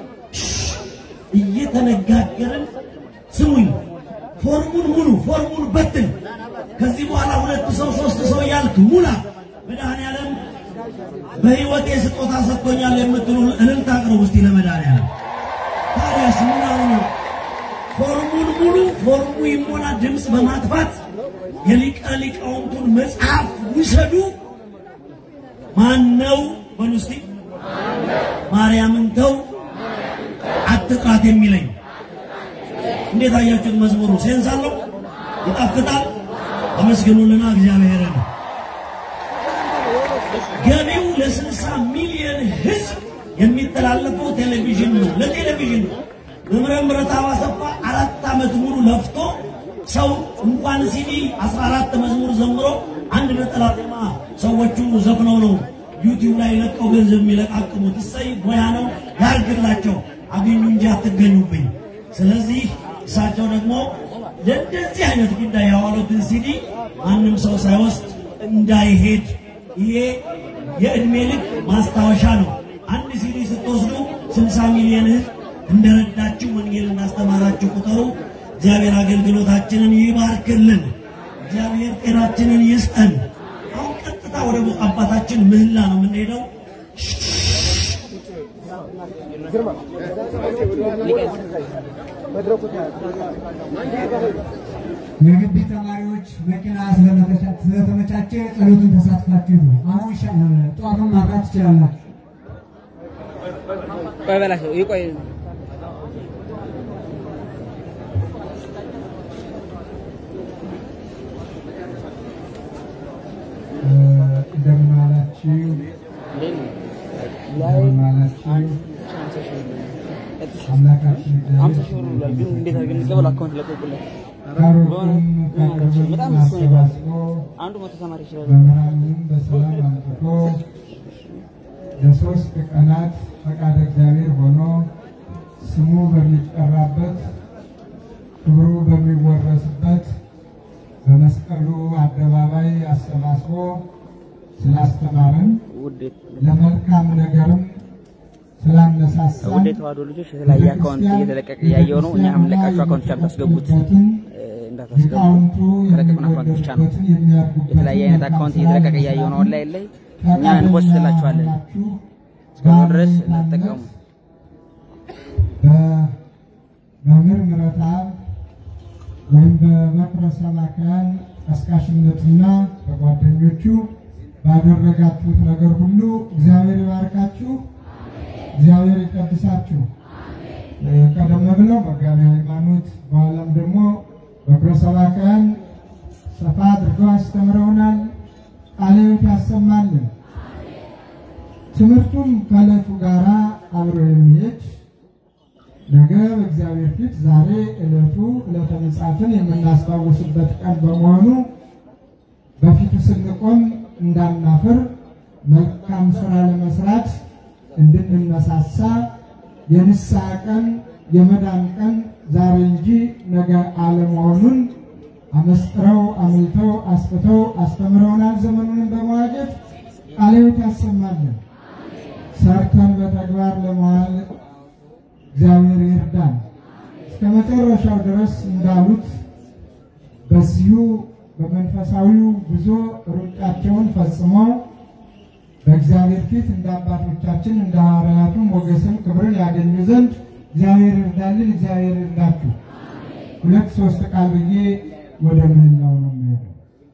እየተነጋገርን ስሙኝ፣ ፎርሙን ሙሉ፣ ፎርሙን በትን። ከዚህ በኋላ ሁለት ሰው ሶስት ሰው ያልክ ሙላ። መድኃኔዓለም በሕይወቴ ስጦታ ሰጥቶኛል የምትሉ እልልታ አቅርቡ እስቲ ለመድኃኔዓለም። ታዲያስ ሙላው ነው። ፎርሙን ሙሉ፣ ፎርሙ ይሞላ። ድምፅ በማጥፋት የሊቀ ሊቃውንቱን መጽሐፍ ውሰዱ። ማን ነው በሉ እስቲ ማርያምን ተው አትጥራት የሚለኝ እንዴት አያችሁት? መዝሙሩ ሴንስ አለው፣ ይጣፍጣል። አመስግኑልና እግዚአብሔርን። ገቢው ለስልሳ ሚሊዮን ሕዝብ የሚተላለፈው ቴሌቪዥን ነው፣ ለቴሌቪዥን ነው። መምህረ ምረታብ አሰፋ አራት ዓመት ሙሉ ለፍቶ ሰው እንኳን ሲዲ 14 መዝሙር ዘምሮ አንድ ነጠላ ዜማ ሰዎቹ ዘፍነው ነው ዩቲዩብ ላይ ለቀው ገንዘብ የሚለቃቅሙት። እሰይ ሙያ ነው ያርግላቸው። አገኙ እንጂ አትገኙብኝ። ስለዚህ እሳቸው ደግሞ ለእንደዚህ አይነት ጉዳይ ያዋሉትን ሲዲ ማንም ሰው ሳይወስድ እንዳይሄድ ይሄ የዕድሜ ልክ ማስታወሻ ነው። አንድ ሲዲ ስትወስዱ 60 ሚሊዮን ህዝብ እንደረዳችሁ ወንጌል እንዳስተማራችሁ ቁጠሩ። እግዚአብሔር አገልግሎታችንን ይባርክልን። እግዚአብሔር ጤናችንን ይስጠን። አሁን ቀጥታ ወደ ብፁዕ አባታችን ምህላ ነው የምንሄደው። የግቢ ተማሪዎች መኪና ስለመተቻ- ስለተመቻቸ ጸሎቱን ተሳትፋችሁ ነው። አሁን ሻ- ጠዋቱን ማብራት ትችላላችሁ። ቆይ በላቸው ይቆይ እ፣ እንደምን ዋላችሁ? እንደምን ዋላችሁ? አምላካችን አምሳ ሺህ ብር ብሏል ግን እንዴት አድርገን እንቀበል አካውንት ለቀቁለት ካሮቱን ከቅርብም በጣም እሱ ነው አሰባስቦ አንዱ መቶ ተማሪ ይችላል መምህራኑንም በሰላም አምጥቶ ለሶስት ቀናት ፈቃደ እግዚአብሔር ሆኖ ስሙ በሚጠራበት ክብሩ በሚወረስበት በመስቀሉ አደባባይ አሰባስቦ ስላስተማረን ውዴት ለመልካም ነገርም ስላነሳሳን ውድ የተዋህዶ ልጆች የተለያየ አካውንት እየተለቀቀ እያየው ነው። እኛ የምንለቃቸው አካውንቶች አታስገቡት እንዳታስገቡ። ሊቃውንቱ ከለቀቅን አካውንት ብቻ ነው። የሚወደዱበትን የሚያድጉበትን የተለያየ አይነት አካውንት እየተለቀቀ እያየው ነው። ኦንላይን ላይ እኛ እንፖስትላችኋለን። እስከዛው ድረስ እንዳትጠቀሙ። በመምህር ምረትአብ ወይም በበኩረ ሰባክያን ቀስቃሽነትና በጓደኞቹ ባደረጋችሁት ነገር ሁሉ እግዚአብሔር ይባርካችሁ፣ እግዚአብሔር ይቀድሳችሁ። እ፣ ቀደም ብለው መጋቢ ሃይማኖት በኋላም ደግሞ በኩረ ሰባክያን ሰፋ አድርገው አስተምረውናል። ቃለ ሕይወት ያሰማልን። ትምህርቱም ከዕለቱ ጋር አብሮ የሚሄድ ነገ በእግዚአብሔር ፊት ዛሬ ዕለቱ ዕለተ ምጽአትን የምናስታውስበት ቀን በመሆኑ በፊቱ ስንቆም እንዳናፍር መልካም ስራ ለመስራት እንድንነሳሳ የንስሐ ቀን የመዳን ቀን ዛሬ እንጂ ነገ አለመሆኑን አመስጥረው አምልተው አስፍተው አስተምረውናል። ዘመኑንም በመዋጀት ቃለ ሕይወት ያሰማልን። ሰርተን በተግባር ለመዋል እግዚአብሔር ይርዳን። እስከ መጨረሻው ድረስ እንዳሉት በዚሁ በመንፈሳዊው ጉዞ ሩጫቸውን ፈጽመው በእግዚአብሔር ፊት እንደ አባቶቻችን እንደ ሐዋርያቱ ሞገስን ክብርን ያገኙ ዘንድ እግዚአብሔር ይርዳልን። እግዚአብሔር ይርዳችሁ። ሁለት ሶስት ቃል ብዬ ወደ ምህላው ነው የሚሄደው።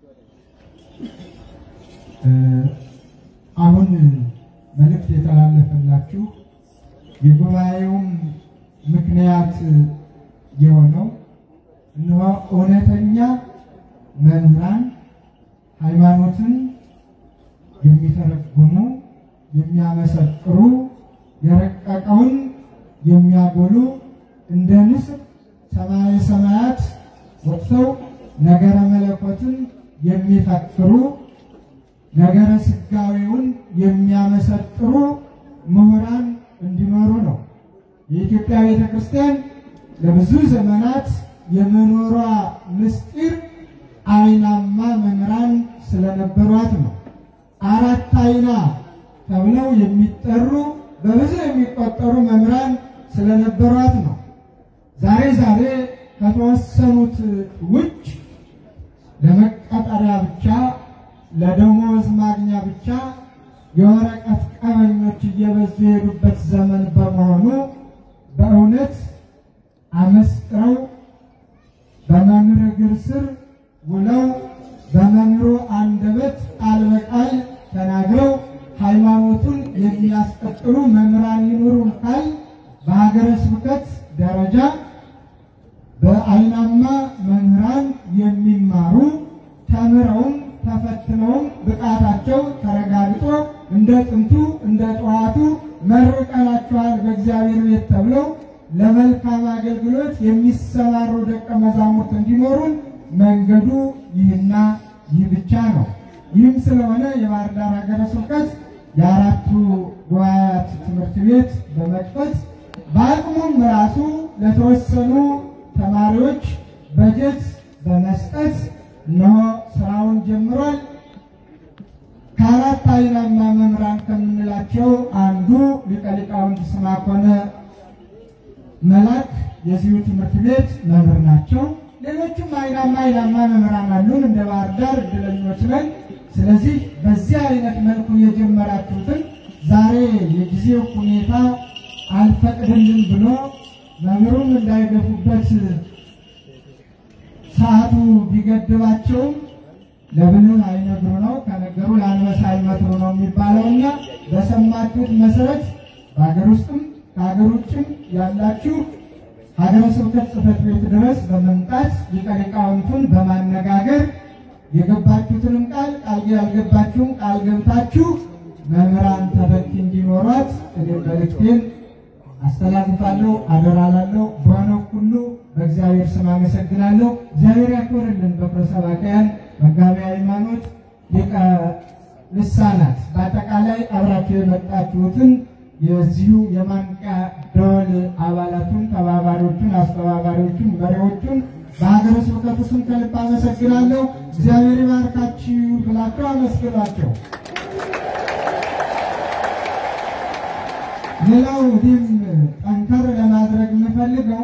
እ፣ አሁን መልእክት የተላለፈላችሁ የጉባኤውም ምክንያት የሆነው እነሆ እውነተኛ መምህራን ሃይማኖትን የሚተረጉሙ የሚያመሰጥሩ የረቀቀውን የሚያጎሉ እንደ ንስር ሰማያዊ ሰማያት ወጥተው ነገረ መለኮትን የሚፈክሩ ነገረ ስጋዊውን የሚያመሰጥሩ ምሁራን እንዲኖሩ ነው። የኢትዮጵያ ቤተ ክርስቲያን ለብዙ ዘመናት የመኖሯ ምስጢር አይናማ መምህራን ስለነበሯት ነው። አራት አይና ተብለው የሚጠሩ በብዙ የሚቆጠሩ መምህራን ስለነበሯት ነው። ዛሬ ዛሬ ከተወሰኑት ውጭ ለመቀጠሪያ ብቻ ለደሞዝ ማግኛ ብቻ የወረቀት ቀበኞች እየበዙ የሄዱበት ዘመን በመሆኑ በእውነት አመስጥረው በመምህር እግር ስር ውለው በመምህሩ አንደበት ቃል በቃል ተናግረው ሃይማኖቱን የሚያስቀጥሉ መምህራን ይኑሩን ካል በሀገረ ስብከት ደረጃ በአይናማ መምህራን የሚማሩ ተምረውም ተፈትነውም ብቃታቸው ተረጋግጦ እንደ ጥንቱ እንደ ጠዋቱ መርቀናቸዋል በእግዚአብሔር ቤት ተብለው ለመልካም አገልግሎት የሚሰማሩ ደቀ መዛሙርት እንዲኖሩን መንገዱ ይህና ይህ ብቻ ነው። ይህም ስለሆነ የባህር ዳር ሀገረ ስብከት የአራቱ ጉባኤያት ትምህርት ቤት በመክፈት በአቅሙም ራሱ ለተወሰኑ ተማሪዎች በጀት በመስጠት እነሆ ስራውን ጀምሯል። ከአራት አይናማ መምህራን ከምንላቸው አንዱ ሊቀ ሊቃውንት ስምዐኮነ መላክ የዚሁ ትምህርት ቤት መምህር ናቸው። ሌሎችም አይናማ አይናማ መምህራን አሉን። እንደ ባህር ዳር እድለኞች ነን። ስለዚህ በዚህ አይነት መልኩ የጀመራችሁትን ዛሬ የጊዜው ሁኔታ አልፈቅድልን ብሎ መምህሩም እንዳይገፉበት ሰዓቱ ቢገድባቸውም ለብልህ አይነግሩ ነው፣ ከነገሩ ለአንበሳ አይመትሩ ነው የሚባለውና በሰማችሁት መሰረት በሀገር ውስጥም ከሀገር ውጭም ያላችሁ ሀገረ ስብከት ጽሕፈት ቤት ድረስ በመምጣት ሊቀ ሊቃውንቱን በማነጋገር የገባችሁትንም ቃል ቃል ያልገባችሁም ቃል ገብታችሁ መምህራን ተተኪ እንዲኖሯት እኔ መልእክቴን አስተላልፋለሁ፣ አደራላለሁ። በሆነው ሁሉ በእግዚአብሔር ስም አመሰግናለሁ። እግዚአብሔር ያክብርልን። በኩረ ሰባክያን መጋቢ ሃይማኖት፣ ሊቀ ልሳናት፣ በአጠቃላይ አብራችሁ የመጣችሁትን የዚሁ የማንቂያ ደወል አባላቱን፣ ተባባሪዎቹን፣ አስተባባሪዎቹን፣ መሪዎቹን በሀገረ ስብከቱ ስም ከልብ አመሰግናለሁ። እግዚአብሔር ይባርካችሁ ብላችሁ አመስግኗቸው። ሌላው እኔም ጠንከር ለማድረግ የምፈልገው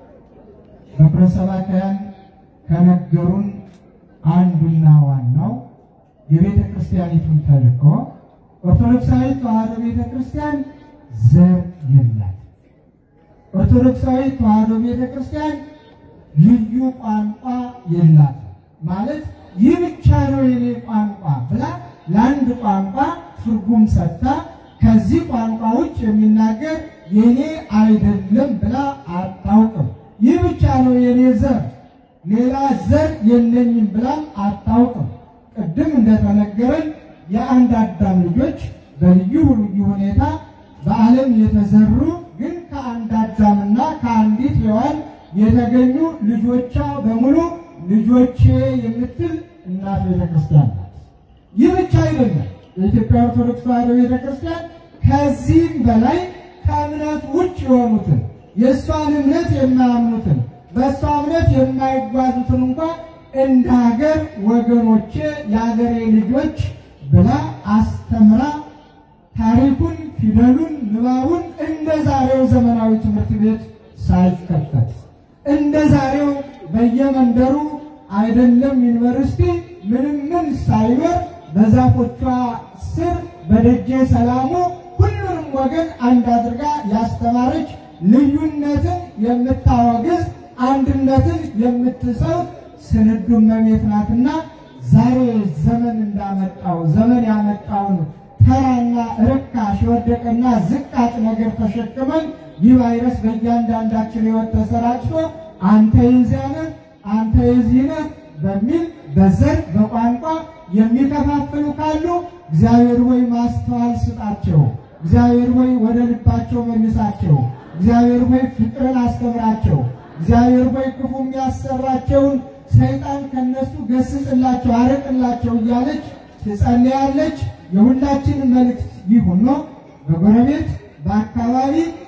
በኩረ ሰባክያን ከነገሩን አንዱና ዋናው የቤተ ክርስቲያኒቱን ተልእኮ ኦርቶዶክሳዊ ተዋሕዶ ቤተ ክርስቲያን ዘር የላት። ኦርቶዶክሳዊ ተዋሕዶ ቤተ ክርስቲያን ልዩ ቋንቋ የላት። ማለት ይህ ብቻ ነው የኔ ቋንቋ ብላ ለአንድ ቋንቋ ትርጉም ሰጥታ ከዚህ ቋንቋ ውጭ የሚናገር የኔ አይደለም ብላ አታውቅም። ይህ ብቻ ነው የኔ ዘር፣ ሌላ ዘር የለኝም ብላም አታውቅም። ቅድም እንደተነገረን የአንድ አዳም ልጆች በልዩ ልዩ ሁኔታ በዓለም የተዘሩ ግን ከአንድ አዳምና ከአንዲት ሔዋን የተገኙ ልጆቿ በሙሉ ልጆቼ የምትል እናት ቤተክርስቲያን ናት። ይህ ብቻ አይደለም። የኢትዮጵያ ኦርቶዶክስ ተዋሕዶ ቤተክርስቲያን ከዚህም በላይ ከእምነት ውጭ የሆኑትን የእሷን እምነት የማያምኑትን በእሷ እምነት የማይጓዙትን እንኳ እንደ ሀገር ወገኖቼ የሀገሬ ልጆች ብላ አስተምራ ታሪኩን፣ ፊደሉን፣ ንባቡን እንደ ዛሬው ዘመናዊ ትምህርት ቤት ሳይከፈት እንደ ዛሬው በየመንደሩ አይደለም ዩኒቨርሲቲ ምንም ምን ሳይኖር በዛፎቿ ስር በደጀ ሰላሙ ሁሉንም ወገን አንድ አድርጋ ያስተማረች ልዩነትን የምታወግዝ አንድነትን የምትሰው ስንዱ እመቤት ናትና ዛሬ ዘመን እንዳመጣው ዘመን ያመጣውን ተራና ርካሽ የወደቀና ዝቃጭ ነገር ተሸክመን ይህ ቫይረስ በእያንዳንዳችን ሕይወት ተሰራጭቶ አንተ የዚያ ነህ፣ አንተ የዚህ ነህ በሚል በዘር በቋንቋ የሚከፋፍሉ ካሉ እግዚአብሔር ወይ ማስተዋል ስጣቸው። እግዚአብሔር ወይ ወደ ልባቸው መልሳቸው። እግዚአብሔር ወይ ፍቅርን አስተምራቸው። እግዚአብሔር ወይ ክፉ የሚያሰራቸውን ሰይጣን ከነሱ ገስጽላቸው፣ አርቅላቸው እያለች ትጸልያለች። የሁላችን መልእክት ይሁን ነው። በጎረቤት በአካባቢ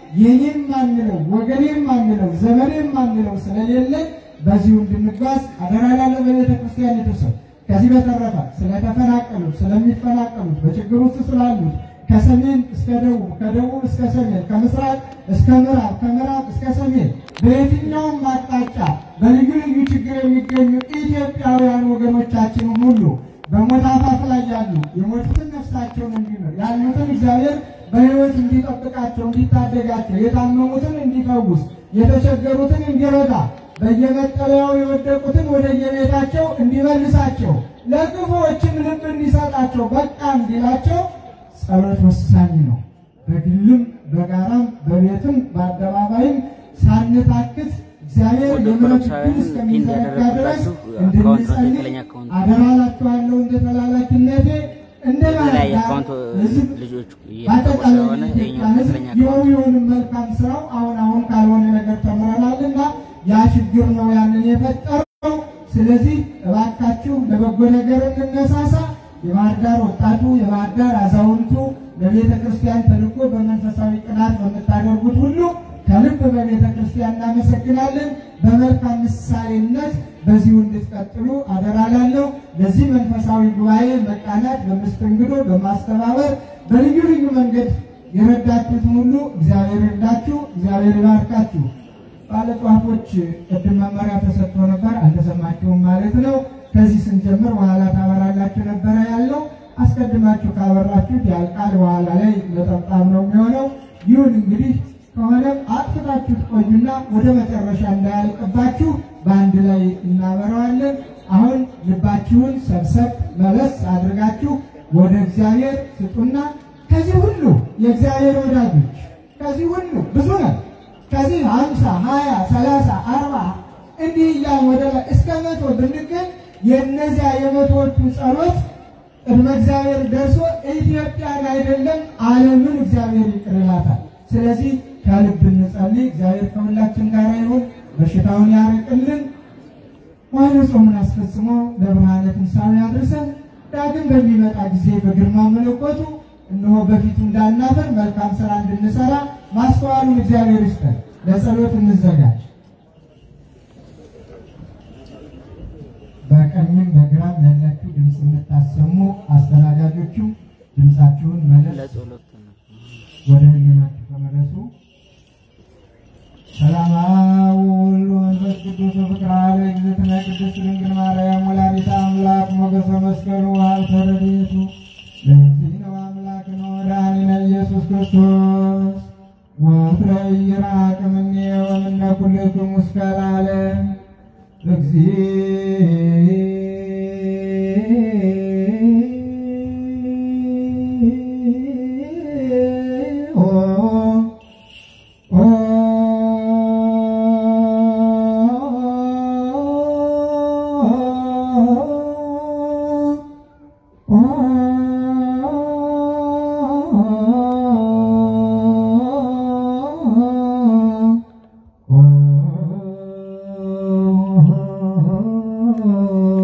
የኔም ማንለው ወገኔም ማንለው ዘመኔም ማንለው ስለሌለ በዚሁ እንድንጓዝ አደራ ላለው በቤተ ክርስቲያን የተሰው ከዚህ በተረፈ ስለተፈናቀሉት ስለሚፈናቀሉት በችግር ውስጥ ስላሉት ከሰሜን እስከ ደቡብ ከደቡብ እስከ ሰሜን ከምስራቅ እስከ ምዕራብ ከምዕራብ እስከ ሰሜን በየትኛውም አቅጣጫ በልዩ ልዩ ችግር የሚገኙ ኢትዮጵያውያን ወገኖቻችን ሁሉ በሞት አፋፍ ላይ ያሉ የሞቱትን ነፍሳቸውን እንዲምር ያሉትን እግዚአብሔር በሕይወት እንዲጠብቃቸው እንዲታደጋቸው የታመሙትን እንዲፈውስ የተቸገሩትን እንዲረዳ በየመጠለያው የወደቁትን ወደ የቤታቸው እንዲመልሳቸው ለክፉዎችም ልብ እንዲሰጣቸው በቃ እንዲላቸው ጸሎት ወሳኝ ነው። በግልም በጋራም በቤትም በአደባባይም ሳንታክት እግዚአብሔር ወደ የምሕረት ኦርቶዶክሳውያን እጁን እስከሚዘረጋ ፒን ድረስ ያደረግኩላችሁ አካውንት ነው፣ እንድንጸልይ ትክክለኛ አካውንት። አደራ እላችኋለሁ። እንደ ተላላኪነቴ እንደ የተለያየ ባለዳ አካውንት ሕዝብ ልጆች እየተጠቁ በአጠቃላይ ስለሆነ የኢትዮጵያ ይኸኛው ሕዝብ ትክክለኛ አካውንት የሆነውን መልካም ስራው አሁን አሁን ካልሆነ ነገር ተምረናልና ያ ችግር ነው ያንን የፈጠረው። ስለዚህ እባካችሁ ለበጎ ነገር እንነሳሳ። የባህር ዳር ወጣቱ፣ የባህር ዳር አዛውንቱ ለቤተ ክርስቲያን ተልኮ በመንፈሳዊ ቅናት በምታደርጉት ሁሉ ከልብ በቤተ ክርስቲያን እናመሰግናለን። በመልካም ምሳሌነት በዚሁ እንድትቀጥሉ አደራ ላለሁ። ለዚህ መንፈሳዊ ጉባኤ መቃናት በመስተንግዶ በማስተባበር በልዩ ልዩ መንገድ የረዳችሁትን ሁሉ እግዚአብሔር ይርዳችሁ፣ እግዚአብሔር ይባርካችሁ። ባለጧፎች ቅድም መመሪያ ተሰጥቶ ነበር፣ አልተሰማችሁም ማለት ነው። ከዚህ ስንጀምር በኋላ ታበራላችሁ ነበረ ያለው። አስቀድማችሁ ካበራችሁት ያልቃል፣ በኋላ ላይ ነጠብጣብ ነው የሚሆነው። ይሁን እንግዲህ ከሆነም አጥፍታችሁ ትቆዩና ወደ መጨረሻ እንዳያልቅባችሁ በአንድ ላይ እናበረዋለን። አሁን ልባችሁን ሰብሰብ መለስ አድርጋችሁ ወደ እግዚአብሔር ስጡና ከዚህ ሁሉ የእግዚአብሔር ወዳጆች ከዚህ ሁሉ ብዙ ነው። ከዚህ ሀምሳ ሀያ ሰላሳ አርባ እንዲህ እያልን ወደ ላይ እስከ መቶ ብንገኝ የእነዚያ የመቶዎቹ ጸሎት ቅድመ እግዚአብሔር ደርሶ ኢትዮጵያን አይደለም ዓለምን እግዚአብሔር ይቅር ይላታል። ስለዚህ ከልብ እንጸልይ። እግዚአብሔር ከሁላችን ጋር ይሁን፣ በሽታውን ያርቅልን፣ ዋይነ ጾሙን አስፈጽሞ ለብርሃነ ትንሣኤ ያድርሰን። ዳግም በሚመጣ ጊዜ በግርማ መለኮቱ እነሆ በፊቱ እንዳናፈር መልካም ስራ እንድንሰራ ማስተዋሉን እግዚአብሔር ይስጠን። ለጸሎት እንዘጋጅ። በቀኝም በግራም ያላችሁ ድምፅ የምታሰሙ አስተናጋጆቹ ድምፃችሁን መለስ ለጸሎት ነው። ወደ ህሊናችሁ ተመለሱ። ሰላም አብ ወወልድ ወመንፈስ ቅዱስ ፍቅር አለ እግዝእትነ ቅድስት ድንግል ማርያም ወላዲተ አምላክ ሞገሰ መስቀሉ ሀብተ ረድኤቱ ለእግዚእነ አምላክነ ወመድኃኒነ ኢየሱስ ክርስቶስ ወፍረ ይራቅ እምኔ ወእምነ ኩልክሙ እስከ ለዓለም እግዚኦ ኦ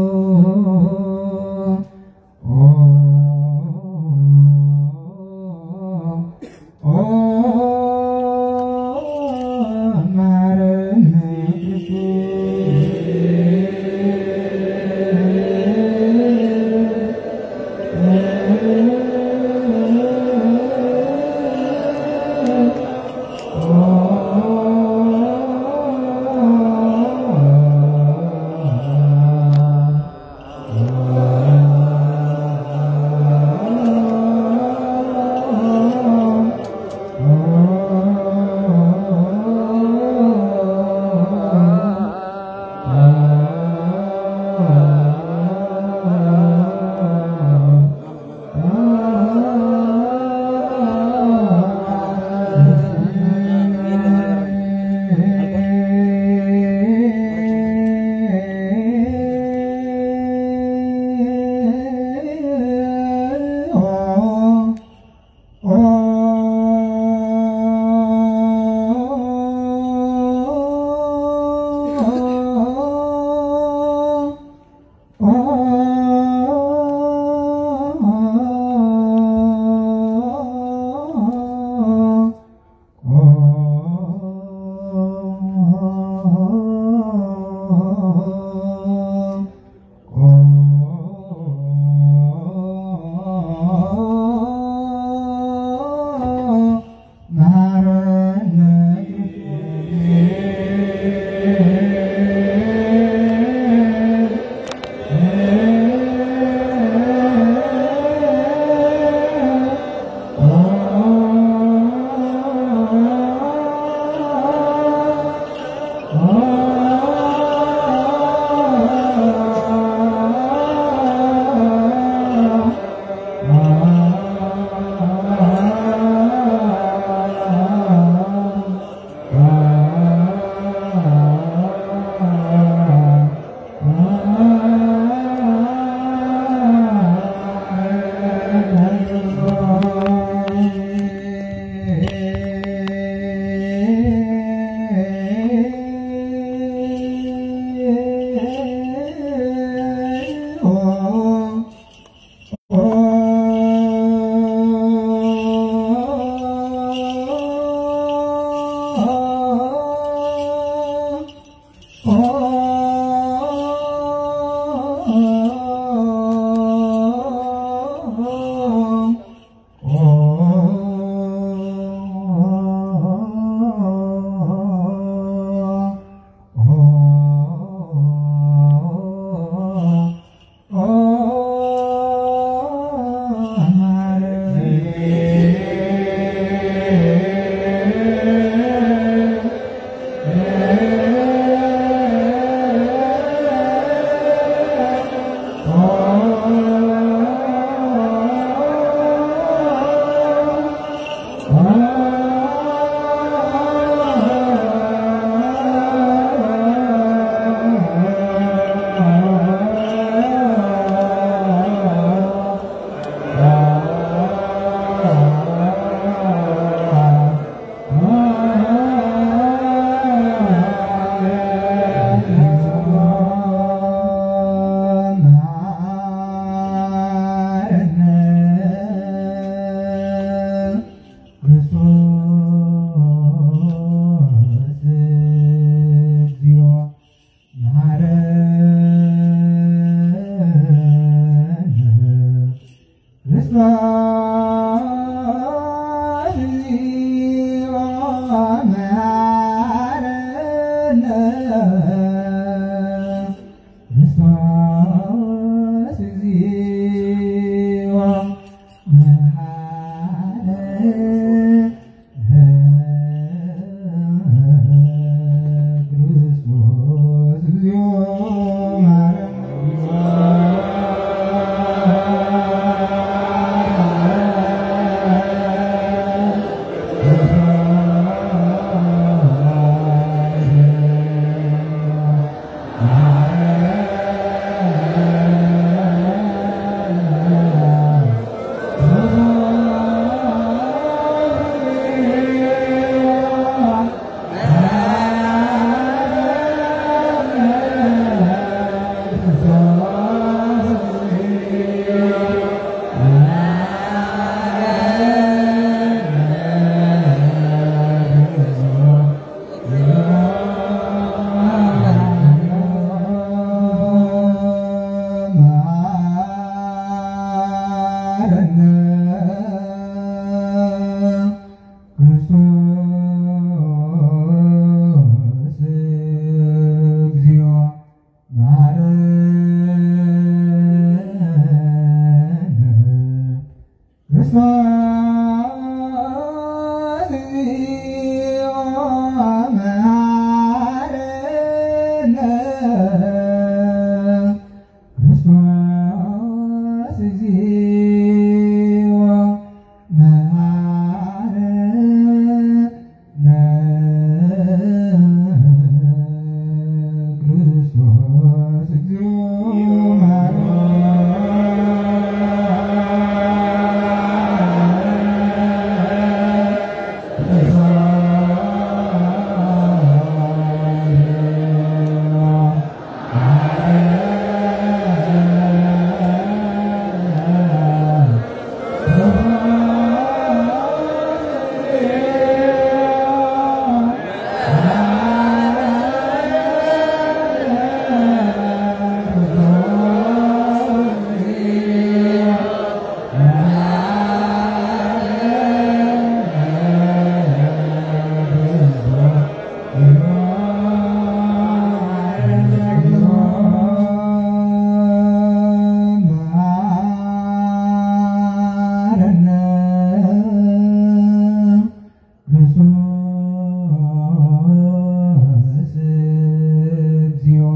ክርስቶስ እግዚኦ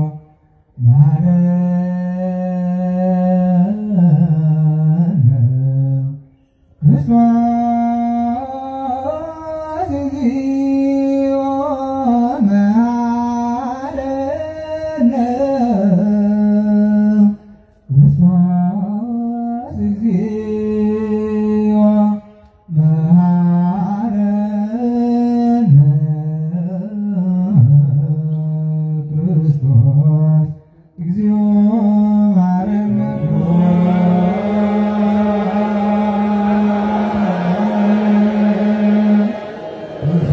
ማረነ ክርስቶስ እግዚኦ መሐረነ ክርስቶስ እግዚኦ መሐረነ ክርስቶስ እግዚኦ መሐረነ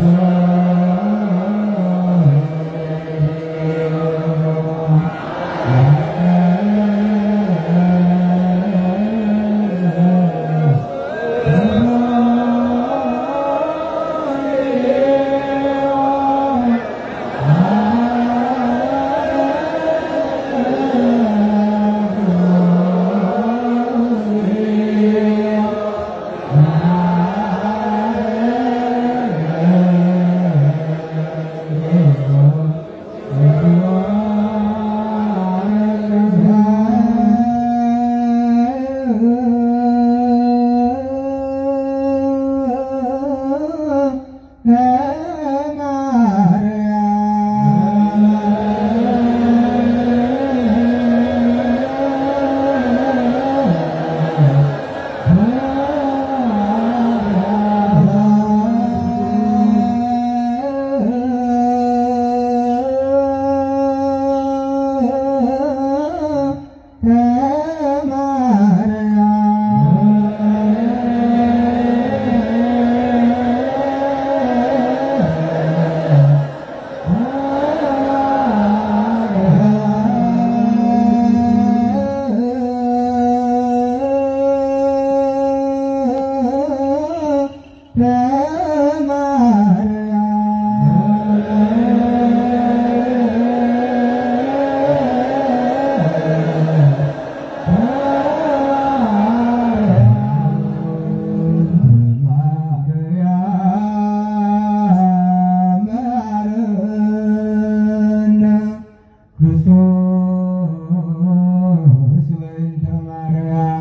ክርስቶስ በእንተ ማርያም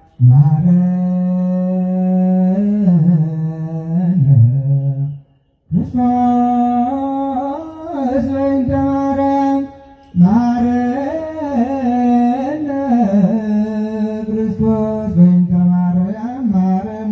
ማረነ ክርስቶስ በእንተ ማርያም ማረነ ክርስቶስ በእንተ ማርያም ማረነ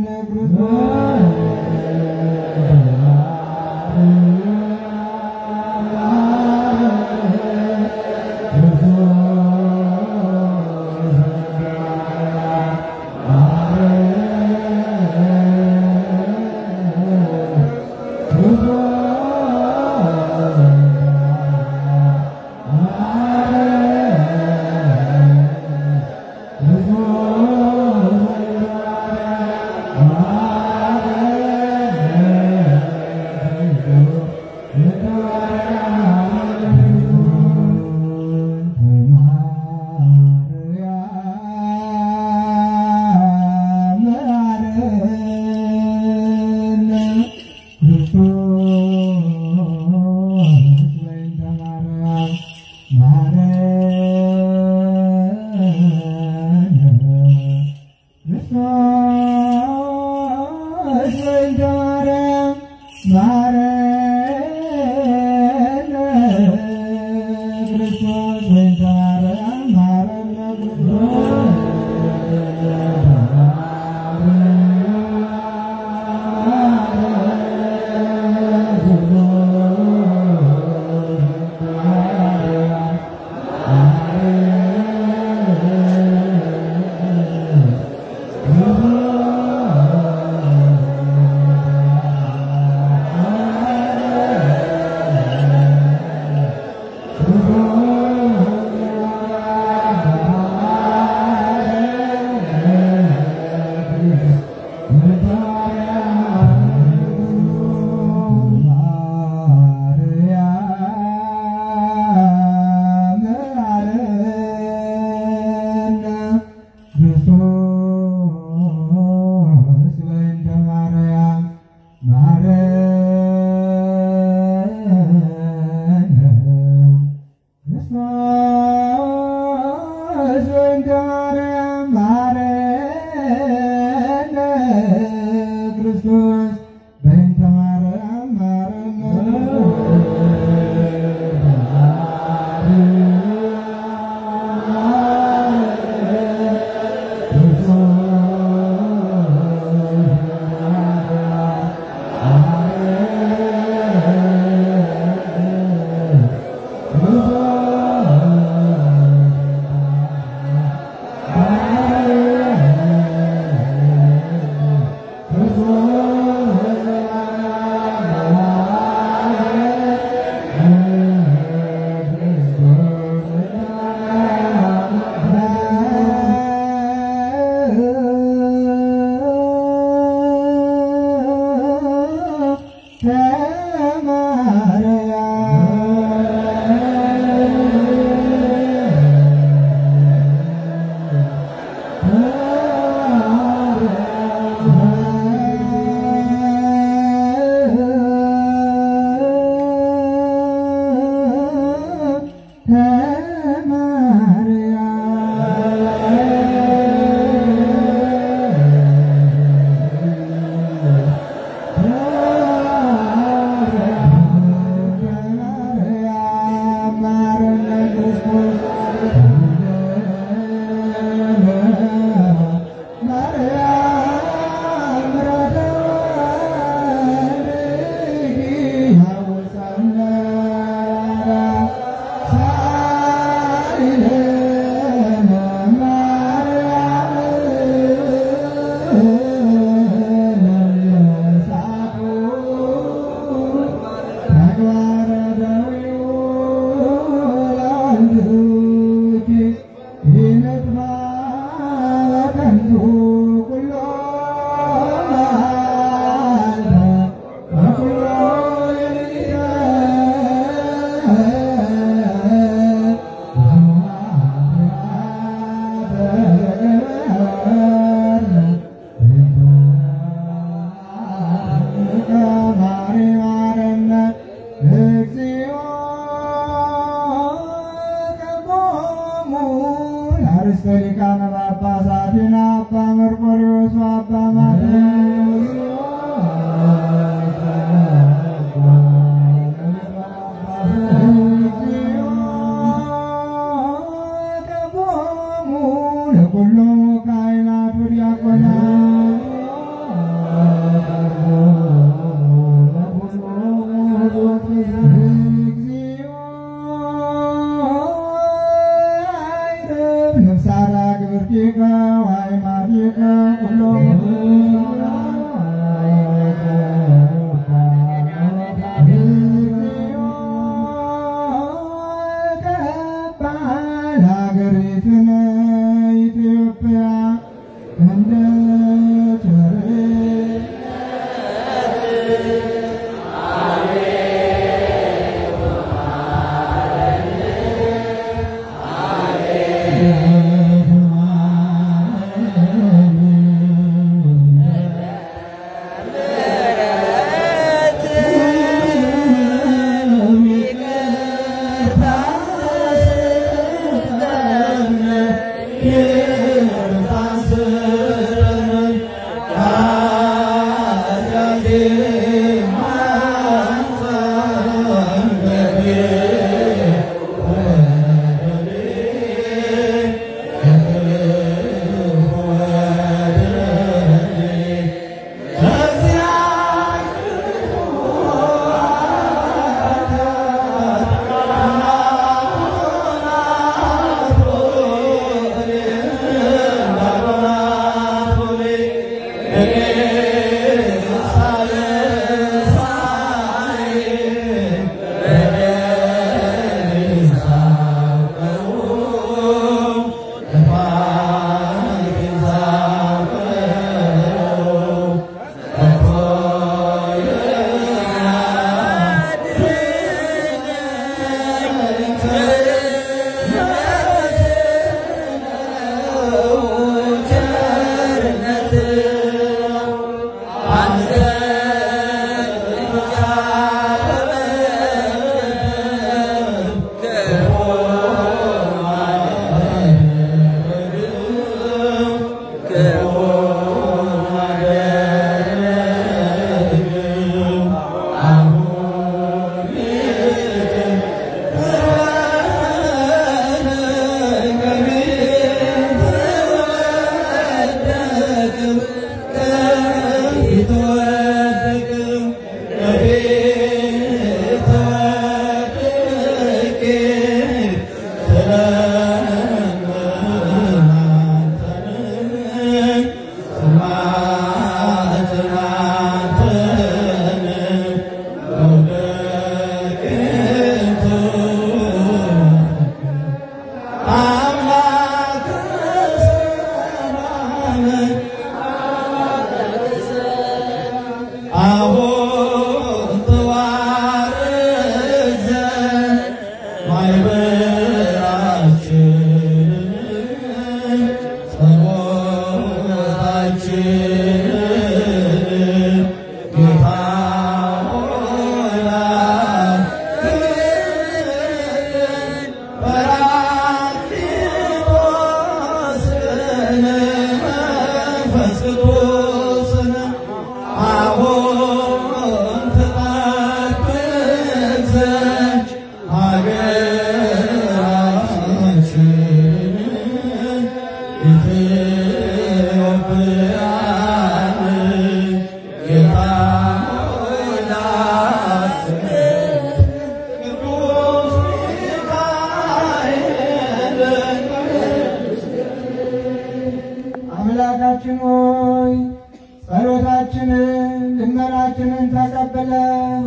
አ ማርያም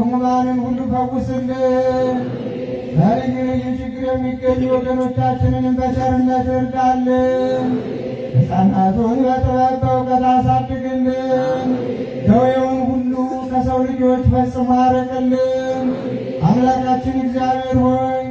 ሕሙማንን ሁሉ ፈውስልን። በልዩ ልዩ ችግር የሚገኙ ወገኖቻችንንም በቸርነት እርዳልን። ሕፃናቱን በጥበብ በእውቀት አሳድግልን። ደዌውን ሁሉ ከሰው ልጆች ፈጽሞ አርቅልን። አምላካችን እግዚአብሔር ሆይ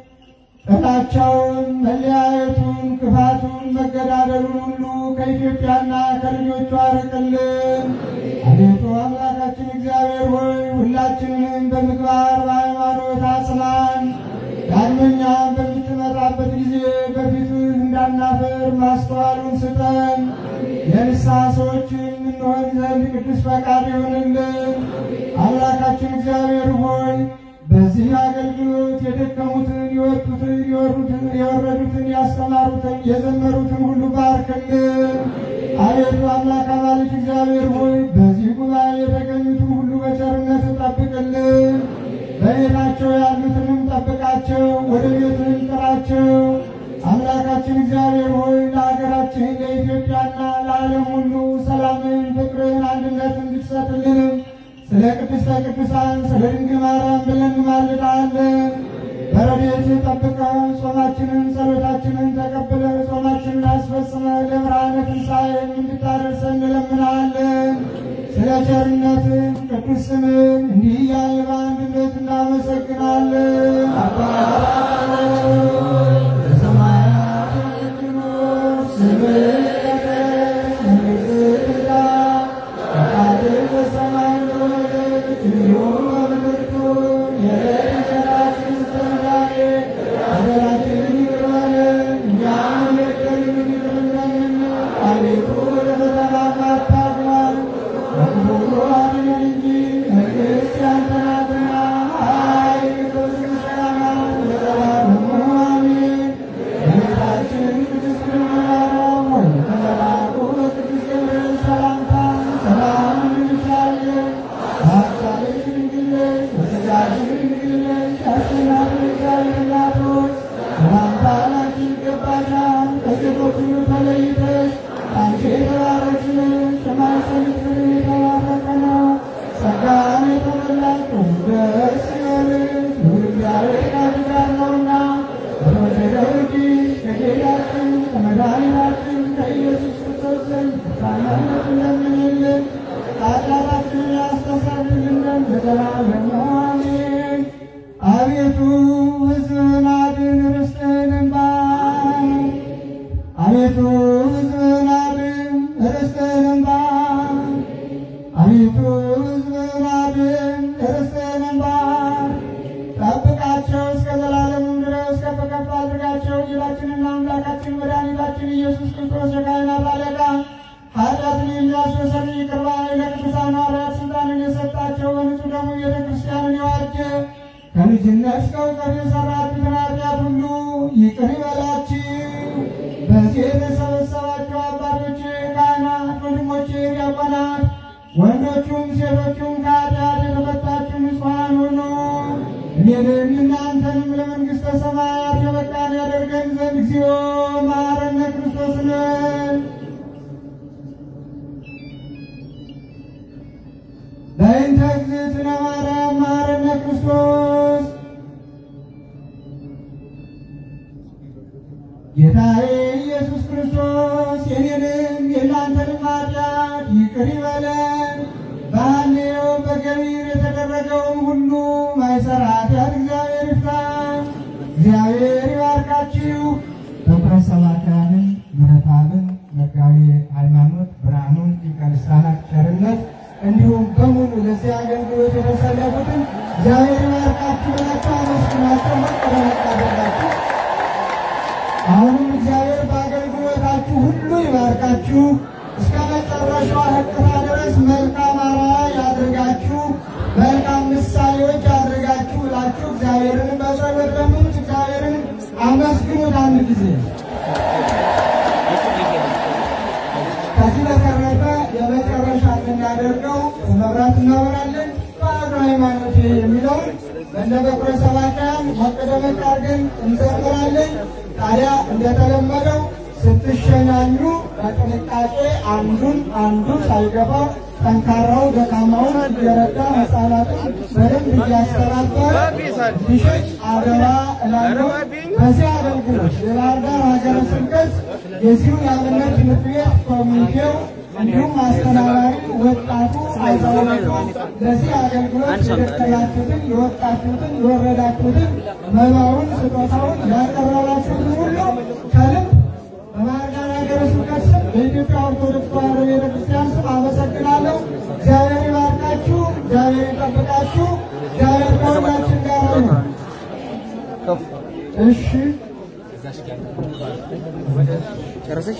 ጥላቻውን፣ መለያየቱን፣ ክፋቱን፣ መገዳደሉን ሁሉ ከኢትዮጵያና ከልጆቿ አርቅልን። አቤቱ አምላካችን እግዚአብሔር ሆይ ሁላችንንም በምግባር በሃይማኖት አጽናን። ዳግመኛ በምትመጣበት ጊዜ በፊትህ እንዳናፍር ማስተዋሉን ስጠን። የንስሐ ሰዎችን እንሆን ዘንድ ቅዱስ ፈቃድ ይሆንልን። አምላካችን እግዚአብሔር ሆይ በዚህ አገልግሎት የደከሙትን፣ የወጡትን፣ የወሩትን፣ የወረዱትን፣ ያስተማሩትን፣ የዘመሩትን ሁሉ ባርክልን። አቤቱ አምላክ አማልክ እግዚአብሔር ሆይ በዚህ ጉባኤ የተገኙትን ሁሉ በቸርነት ጠብቅልን። በቤታቸው ያሉትንም ጠብቃቸው፣ ወደ ቤትህም ጥራቸው። አምላካችን እግዚአብሔር ሆይ ለሀገራችን ለኢትዮጵያና ለዓለም ሁሉ ሰላምን፣ ፍቅርን፣ አንድነትን እንድትሰጥልንም ስለ ቅድስተ ቅዱሳን ስለ ድንግል ማርያም ብለን እንማልዳለን። በረድኤት ጠብቀህ ጾማችንን ጸሎታችንን ተቀብለህ ጾማችንን አስፈጽመህ ለብርሃነ ትንሣኤም እንድታደርሰን እንለምናለን። ስለ ቸርነትህ ቅዱስ ስምን እንዲህ እያልን በአንድነት እናመሰግናለን። አባታችን ሆይ በሰማያት የምትኖር ስምህ ይቀደስ፣ መንግሥትህ ትምጣ ፈቃድህ በሰማይ እንደሆነች እንዲሁም በምድር ትሁን። የዕለት እንጀራችንን ስጠን ዛሬ፣ በደላችንን ይቅር በለን እኛም የበደሉንን ይቅር እንደምንል። አቤቱ ወደ ፈተና አታግባን፣ ከክፉ ሁሉ አድነን እንጂ መንግሥት ያንተ ናትና፣ ኃይል፣ ክብር፣ ምስጋና ለዘላለሙ አሜን። እመቤታችን ቅድስት ድንግል ማርያም ሆይ ከመልአኩ በቅዱስ ገብርኤል ሰላምታ ሰላም እንልሻለን። በሐሳብሽ ድንግል ነሽ፣ በሥጋሽም ድንግል ነሽ። አሸናፊ እግዚአብሔር እናት ሆይ ሰላምታ ላንቺ ይገባሻል። ከሴቶች ሁሉ ተለይተሽ አንቺ የተባረክሽ ነሽ፣ የማኅፀንሽ ፍሬ የተባረከ ነው። ጸጋን የተመላሽ ሆይ ደስ ይበልሽ፣ ልዑል እግዚአብሔር ከአንቺ ጋር ነውና በተወደደው ልጅሽ ከጌታችን ከመድኃኒታችን ከኢየሱስ ክርስቶስ ዘንድ ታናነትን ለምኝልን ኃጢአታችንን ያስተሰርይልን ዘንድ ለዘላለሙ አሜን። አቤቱ ሕዝብህን አድን፣ ርስትህንም ባርክ። አቤቱ ሕዝብህን አድን፣ ርስትህንም ባርክ። አቤቱ ሕዝብህን አድን፣ ርስትህንም ባርክ። ጠብቃቸው እስከ ዘላለሙም ድረስ ከፍ ከፍ አድርጋቸው። ጌታችንና አምላካችን መድኃኒታችን ኢየሱስ ክርስቶስ የካህናት አለቃ ኃጢአትን የሚያስተሰርይ ይቅር ባይ ለቅዱሳን ሐዋርያት ስልጣንን የሰጣቸው በንጹሕ ደሙ ቤተ ክርስቲያንን የዋጀ ከልጅነት እስከ እውቀት የሠራችሁትን ኃጢአት ሁሉ ይቅር ይበላችሁ። በዚህ የተሰበሰባችሁ አባቶቼ፣ ካህናት፣ ወንድሞቼ፣ ዲያቆናት ወንዶቹም ሴቶቹም ከኃጢአት የተፈታችሁ ንጹሐን ሁኑ። እኔንም እናንተንም ለመንግሥተ ሰማያት የበቃን ያደርገን ዘንድ እግዚኦ መሐረነ ክርስቶስ ነን። በእንተ እግዝእትነ ማርያም መሐረነ ክርስቶስ ጌታዬ ኢየሱስ ክርስቶስ የኔንም የእናንተንም ኃጢአት ይቅር ይበለን። በሐሌዮ በገቢር የተደረገውን ሁሉ ማይሰራ ኃጢአት እግዚአብሔር ይፍታ። እግዚአብሔር ይባርካችሁ። በኩረ ሰባክያንን ምሕረትአብን መጋቤ ሃይማኖት ብርሃኑን ሊቀ ልሳናት ቸርነት እንዲሁም በሙሉ ለዚህ አገልግሎት የተሰለፉትን እግዚአብሔር ይባርካችሁ ብላችሁ አመስግናቸው። መቀረ መቃደላችሁ አሁንም እግዚአብሔር በአገልግሎታችሁ ሁሉ ይባርካችሁ። እስከ መጨረሻዋ ሕቅታ ድረስ መልካም አርአያ ያድርጋችሁ፣ መልካም ምሳሌዎች ያድርጋችሁ ብላችሁ እግዚአብሔርን በጸሎት ለምኑት። እግዚአብሔርን አመስግኑት አንድ ጊዜ። ከዚህ በተረፈ የመጨረሻ የምናደርገው መብራት እናበራለን። ባዶ ሃይማኖት የሚለውን በእንደ በኩረ ሰባክያን ሞቅ ደመቅ አድርገን እንዘምራለን። ታዲያ እንደተለመደው ስትሸኛኙ በጥንቃቄ አንዱን አንዱ ሳይገፋ ጠንካራው ደካማውን እየረዳ ህፃናትን በደንብ እያስተባበረ ቢሸጥ አደራ እላለሁ። በዚህ አገልግሎት የባህር ዳር ሀገረ ስብከት የዚሁ የአብነት ትምህርት ቤት ኮሚቴው እንዲሁም አስተዳዳሪ ወጣቱ አዛውንቱ ለዚህ አገልግሎት የደከማችሁትን የወጣችሁትን የወረዳችሁትን መባውን ስጦታውን ያቀረባችሁትን ሁሉ ከልብ በባህር ዳር ሀገረ ስብከት ስም በኢትዮጵያ ኦርቶዶክስ ተዋሕዶ ቤተክርስቲያን ስም አመሰግናለሁ። እግዚአብሔር ይባርካችሁ፣ እግዚአብሔር ይጠብቃችሁ፣ እግዚአብሔር ከሁላችን ጋር ይሁን። እሺ ጨረሰሽ?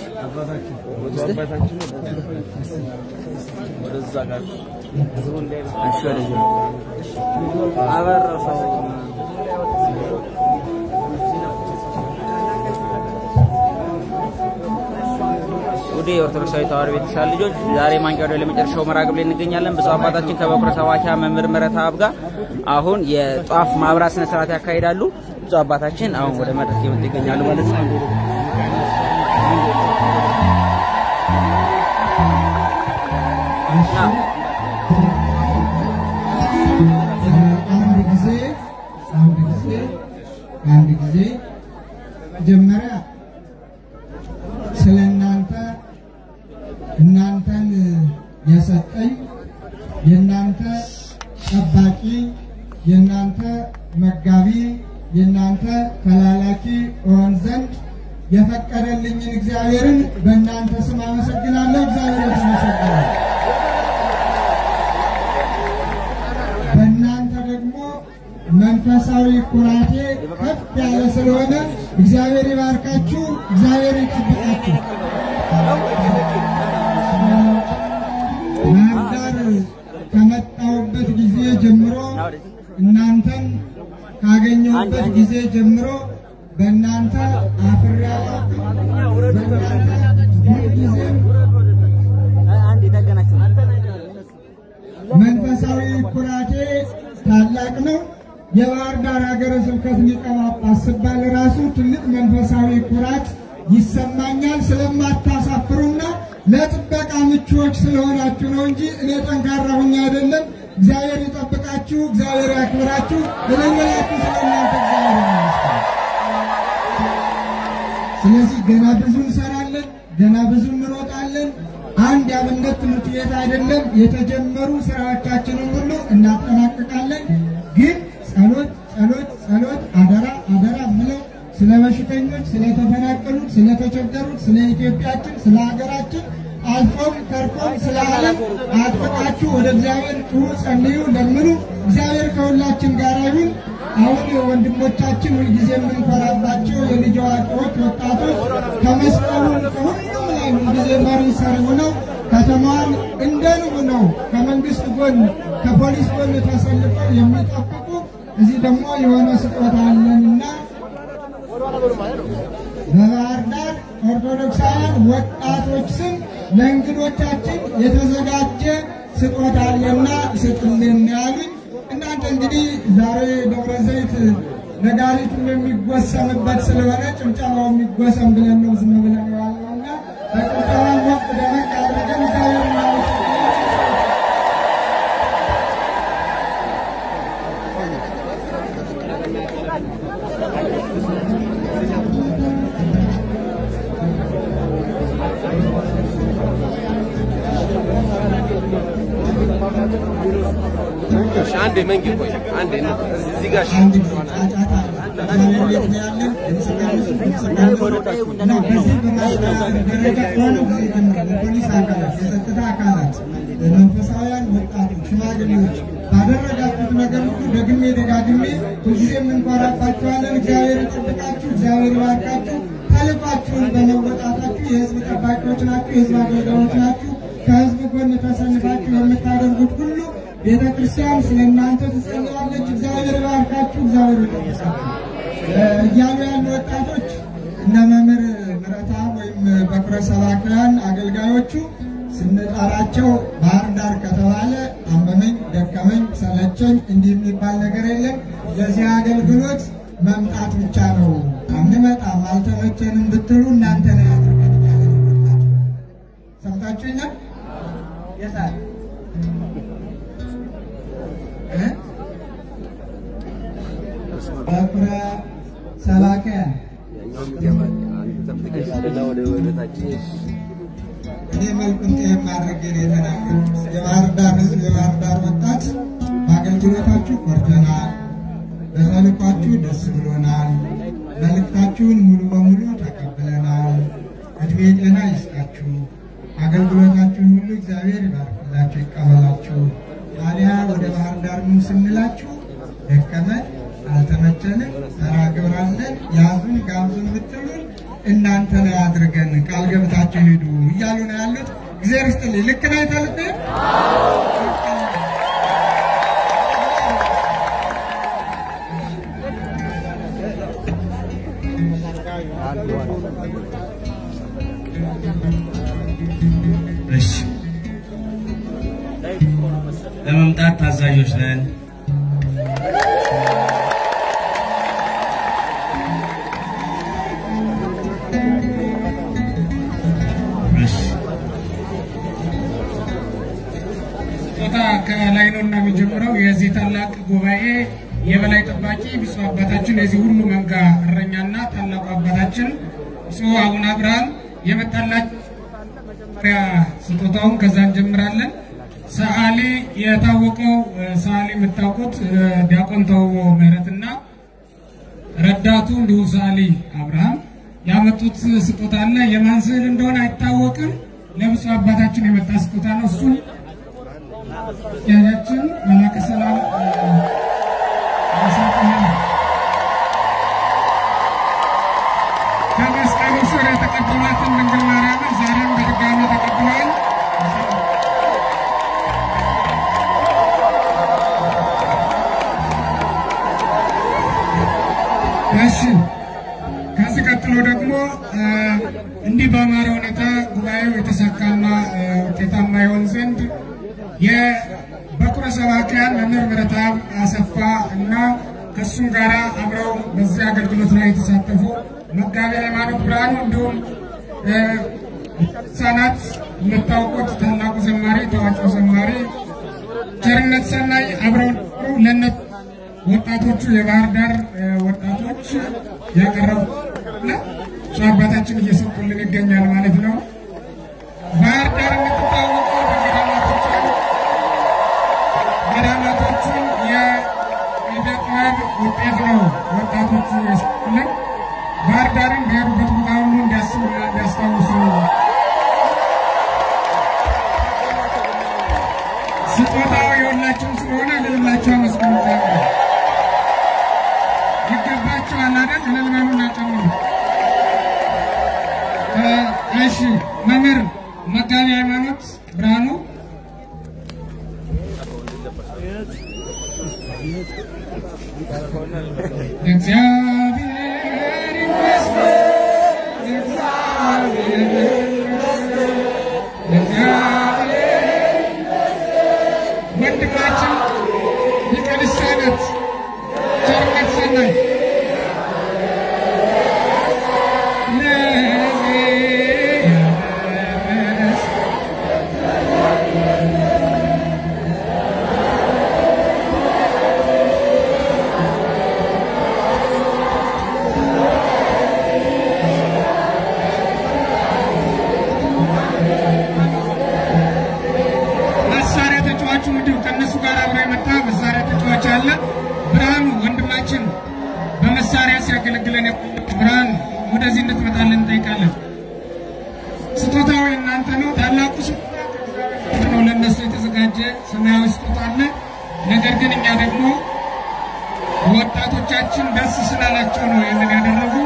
እሺ፣ ወደዚህ አበረሰው ውድ የኦርቶዶክሳዊ ተዋሕዶ ቤተክርስቲያን ልጆች ዛሬ ማንቂያ ወደ ለመጨረሻው መርሃ ግብር ላይ እንገኛለን። ብፁዕ አባታችን ከበኩረ ሰባኪያ መምህር ምህረተአብ ጋር አሁን የጧፍ ማብራት ስነ ስርዓት ያካሂዳሉ። ብፁዕ አባታችን አሁን ወደ መድረክ የመጡ ይገኛሉ ማለት ነው። አንድ ጊዜ አንድ ጊዜ አንድ ጊዜ መጀመሪያ ስለ እናንተ እናንተን የሰጠኝ የእናንተ ጠባቂ የእናንተ መጋቢ የእናንተ ተላላኪ እሆን ዘንድ የፈቀደልኝን እግዚአብሔርን በእናንተ ስም አመሰግናለሁ። እግዚአብሔር የተመሰገነ በእናንተ ደግሞ መንፈሳዊ ኩራቴ ከፍ ያለ ስለሆነ እግዚአብሔር ይባርካችሁ፣ እግዚአብሔር ይጠብቃችሁ። ባህር ዳር ከመጣሁበት ጊዜ ጀምሮ እናንተን ካገኘሁበት ጊዜ ጀምሮ በእናንተ አፍሬ አላውቅም። በእናንተ ሁልጊዜም አንድ የታገናችሁ መንፈሳዊ ኩራቴ ታላቅ ነው። የባህር ዳር ሀገረ ስብከት ሊቀ ጳጳስ ስባል ራሱ ትልቅ መንፈሳዊ ኩራት ይሰማኛል። ስለማታሳፍሩና ለጥበቃ ምቹዎች ስለሆናችሁ ነው እንጂ እኔ ጠንካራ ሁኜ አይደለም። እግዚአብሔር ይጠብቃችሁ፣ እግዚአብሔር ያክብራችሁ። እለመላችሁ ስለእናንተ እግዚአብሔር ይመስገን። ስለዚህ ገና ብዙ እንሰራለን፣ ገና ብዙ እንሮጣለን። አንድ የአብነት ትምህርት ቤት አይደለም፣ የተጀመሩ ስራዎቻችንን ሁሉ እናጠናቅቃለን። ግን ጸሎት ጸሎት ጸሎት አደራ አደራ ምለው ስለ በሽተኞች፣ ስለተፈናቀሉት፣ ስለተቸገሩት፣ ስለ ኢትዮጵያችን፣ ስለ ሀገራችን አልፎም ተርፎም ስለ ዓለም አጥብቃችሁ ወደ እግዚአብሔር ጩሁ፣ ጸልዩ፣ ለምኑ። እግዚአብሔር ከሁላችን ጋር ይሁን። አሁን ወንድሞቻችን ሁልጊዜ የምንኮራባቸው የልጅ አዋቂዎች፣ ወጣቶች ከመስቀሉ ከሁሉም ላይ ሁልጊዜ መሪ ሰሪ ሆነው ከተማዋን እንደ ንብ ነው ከመንግስት ጎን ከፖሊስ ጎን ተሰልፈው የሚጠብቁ እዚህ ደግሞ የሆነ ስጦታ አለንና በባህር ዳር ኦርቶዶክሳውያን ወጣቶች ስም ለእንግዶቻችን የተዘጋጀ ስጦታ አለና ስጥልን ያሉኝ። እናንተ እንግዲህ ዛሬ ደብረ ዘይት ነጋሪቱ የሚጎሰምበት ስለሆነ ጭብጨባው የሚጎሰም ብለን ነው ዝም ብለን የዋልነውና በጭብጨባ ሞቅ ደመቅ አድርገን እግዚአብሔር እናመሰግናለን። አንዴ መንጌ ቆይ አንዴ እዚህ ጋር አንድ ጊዜ ጫጫታ እግዚአብሔር ቤት ነው ያለን። እንስቃለን፣ እንስቃለን። እና በዚህ በማስታወቅ ደረጃ ከሆነ ጊዜ ጀምሮ የፖሊስ አካላት፣ የጸጥታ አካላት፣ መንፈሳውያን ወጣቶች፣ ሽማግሌዎች ባደረጋችሁት ነገር ሁሉ ደግሜ ደጋግሜ ሁልጊዜ የምንኮራባችኋለን። እግዚአብሔር ይጠብቃችሁ፣ እግዚአብሔር ይባርካችሁ። ተልኳችሁን በመወጣታችሁ የህዝብ ጠባቂዎች ናችሁ፣ የህዝብ አገልጋዮች ናችሁ። ከህዝብ ጎን ተሰልፋችሁ የምታደርጉት ሁሉ ቤተ ክርስቲያን ስለ እናንተ ትጸልያለች። እግዚአብሔር ይባርካችሁ፣ እግዚአብሔር ይጠብቃችሁ እያሉ ያሉ ወጣቶች እነ መምህር ምረታ ወይም በኩረ ሰባክያን አገልጋዮቹ ስንጠራቸው ባህር ዳር ከተባለ አመመኝ፣ ደከመኝ፣ ሰለቸኝ እንዲህ የሚባል ነገር የለም። ለዚህ አገልግሎት መምጣት ብቻ ነው። አንመጣም፣ አልተመቸንም ብትሉ እናንተ ነው ያድርገን እያለ ነው ወጣቱ። ሰምታችሁኛል? የሳል እ? በኩረ ሰባክያን እኔ መልኩን ጤፍ ማድረግ የተናገሩት የባህር ዳር ህዝብ የባህር ዳር ወጣት በአገልግሎታችሁ ኮርተናል፣ በተልኳችሁ ደስ ብሎናል፣ መልእክታችሁን ሙሉ በሙሉ ተቀብለናል። እድሜ ጤና ይስጣችሁ፣ አገልግሎታችሁን ሁሉ እግዚአብሔር ይባርክላችሁ፣ ይቀበላችሁ። ታዲያ ወደ ባህር ዳር ኑ ስንላችሁ ደከመን፣ አልተመቸንም፣ ተራ ግብር አለን፣ ያዙን ጋብዙን ብትሉን እናንተ ላይ አድርገን ቃል ገብታችሁ ሂዱ እያሉ ነው ያሉት። እግዚአብሔር ይስጥልኝ። ልክ ነው የተልኩት? እሺ ለመምጣት ታዛዦች ነን። እሺ ቦታ ከላይ ነው እና የሚጀምረው የዚህ ታላቅ ጉባኤ የበላይ ጠባቂ ብፁዕ አባታችን የዚህ ሁሉ መንጋ እረኛና ታላቁ አባታችን ብፁዕ አቡነ አብርሃም የመጣላቸው መጀመሪያ ስጦታውን ከዛ እንጀምራለን። ሰዓሊ የታወቀው እ፣ ሰዓሊ የምታውቁት እ፣ ዲያቆን ተውቦ ምህረትና ረዳቱ እንዲሁ ሰዓሊ አብርሃም ያመጡት ስጦታ አለ። የማን ስዕል እንደሆነ አይታወቅም። ለብፁዕ አባታችን የመጣ ስጦታ ነው። እሱን ያያችን መላከ ሰላም እ፣ ያሳጥናል። ከመስቀሉ ስር የተቀበሏትን ድንግል ማርያምን ዛሬም በድጋሚ ተቀብለዋል። እሺ ከዚህ ቀጥሎ ደግሞ እ፣ እንዲህ በአማረ ሁኔታ ጉባኤው የተሳካና እ፣ ውጤታማ ይሆን ዘንድ የበኩረ ሰባክያን መምህር ምህረተአብ አሰፋ እና ከእሱም ጋር አብረው በዚህ አገልግሎት ላይ የተሳተፉ መጋቤ ሃይማኖት ብርሃኑ እንዲሁም እ፣ ህፃናት የምታውቁት ታላቁ ዘማሪ ታዋቂው ዘማሪ ቸርነት ሰናይ አብረው ነበሩ። ለእነሱ ወጣቶቹ የባህር ዳር እ፣ ወጣቶች ያቀረቡ እሱ አባታችን እየሰጡልን ይገኛል ማለት ነው። ባህር ዳር የምትታወቀው በገዳማቶቿን ገዳማቶቹን የዕደ ጥበብ ውጤት ነው ወጣቶቹ የሰጡልን። ባህር ዳርን በሄዱበት ቦታ ሁሉ እንዲያስቡና እንዲያስታውሱ ስጦታው የሁላችሁም ስለሆነ ልልላችሁ አመስግኑ። እግዚአብሔር ይገባችኋል አይደል? እልል በሉና ጨምሩ። እ፣ እሺ መምህር መጋቢ ሃይማኖት ብርሃኑ እግዚአብሔር ይመስገን፣ እግዚአብሔር ይመስገን፣ እግዚአብሔር ወንድማችን ሊቀ ልሳናት ቸርነት ሰናይ ለዚህ ያደረሰ መሳሪያ ተጫዋቹ እንዲሁ ከእነሱ ጋር አብሮ የመጣ መሳሪያ ተጫዋች አለ። ብርሃኑ ወንድማችን በመሳሪያ ሲያገለግለን የቆየ ብርሃኑ ወደዚህ እንድትመጣልን እንጠይቃለን። ስጦታው እናንተ ነው። ታላቁ ስጦታ ከእግዚአብሔር ነው። ለእነሱ የተዘጋጀ ሰማያዊ ስጦታ አለ። ነገር ግን እኛ ደግሞ ወጣቶቻችን ደስ ስላላቸው ነው ይህንን ያደረጉ።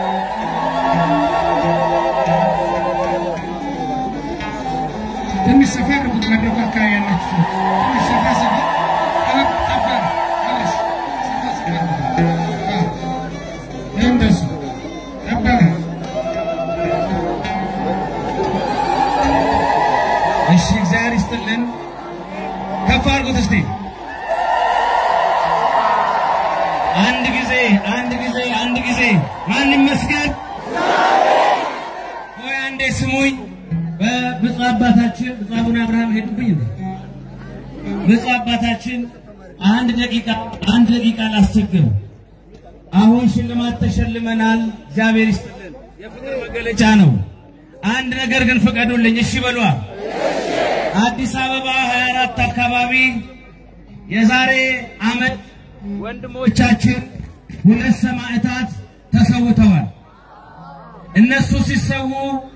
ትንሽ ሰፋ አድርጉት። መድረኩ አካባቢ ያላችሁ ሰዎች ትንሽ ሰፋ ሰፋ ጠበቅ ጠባ ትንሽ ሰፋ ሰፋ አዎ። ይህ እንደሱ ጠበበ። እሺ እግዚአብሔር ይስጥልን። ከፍ አድርጉት እስቲ አንድ ጊዜ አንድ ጊዜ አንድ ጊዜ ማን ይመስገን? ቆይ አንዴ ስሙኝ። በብፁዕ አባታችን ብፁዕ አቡነ አብርሃም ሄዱብኝ እንዴ? ብፁዕ አባታችን አንድ ደቂቃ አንድ ደቂቃ ላስቸግር። አሁን ሽልማት ተሸልመናል። እግዚአብሔር ይስጥልን። የፍቅር መገለጫ ነው። አንድ ነገር ግን ፍቀዱልኝ። እሺ በሏ። አዲስ አበባ 24 አካባቢ የዛሬ ዓመት ወንድሞቻችን ሁለት ሰማዕታት ተሰውተዋል። እነሱ ሲሰዉ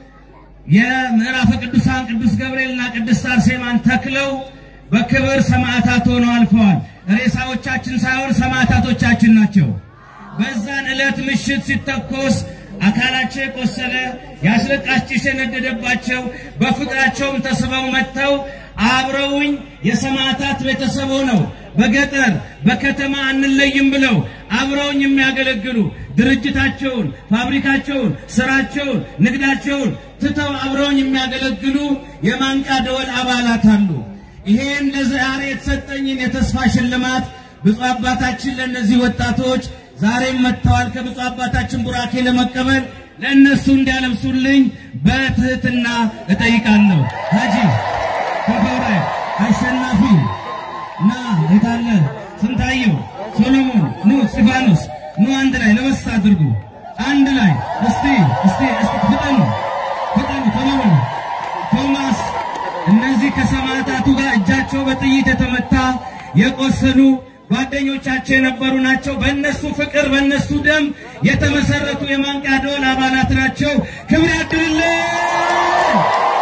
የምዕራፈ ቅዱሳን ቅዱስ ገብርኤልና ቅድስት አርሴማን ተክለው በክብር ሰማዕታት ሆነው አልፈዋል። ሬሳዎቻችን ሳይሆን ሰማዕታቶቻችን ናቸው። በዛን ዕለት ምሽት ሲተኮስ አካላቸው የቆሰለ የአስለቃሽ ጭስ የነደደባቸው በፍቅራቸውም ተስበው መጥተው አብረውኝ የሰማዕታት ቤተሰብ ሆነው በገጠር በከተማ አንለይም ብለው አብረውኝ የሚያገለግሉ ድርጅታቸውን፣ ፋብሪካቸውን፣ ስራቸውን፣ ንግዳቸውን ትተው አብረውኝ የሚያገለግሉ የማንቂያ ደወል አባላት አሉ። ይሄን ለዛሬ የተሰጠኝን የተስፋ ሽልማት ብፁዕ አባታችን ለእነዚህ ወጣቶች ዛሬም መጥተዋል። ከብፁዕ አባታችን ቡራኬ ለመቀበል ለእነሱ እንዲያለብሱልኝ በትህትና እጠይቃለሁ። ሀጂ ተፈረ አሸናፊ ና የታለ ስንታየው ሶሎሞን ኑ እስጢፋኖስ ኑ አንድ ላይ ለበስ አድርጉ። አንድ ላይ እስቲ እስቲ እስቲ ፍጠኑ ፍጠኑ ተለወኑ ቶማስ እነዚህ ከሰማዕታቱ ጋር እጃቸው በጥይት የተመታ የቆሰሉ ጓደኞቻቸው የነበሩ ናቸው። በእነሱ ፍቅር በእነሱ ደም የተመሰረቱ የማንቂያ ደወል አባላት ናቸው። ክብር ያድርልን።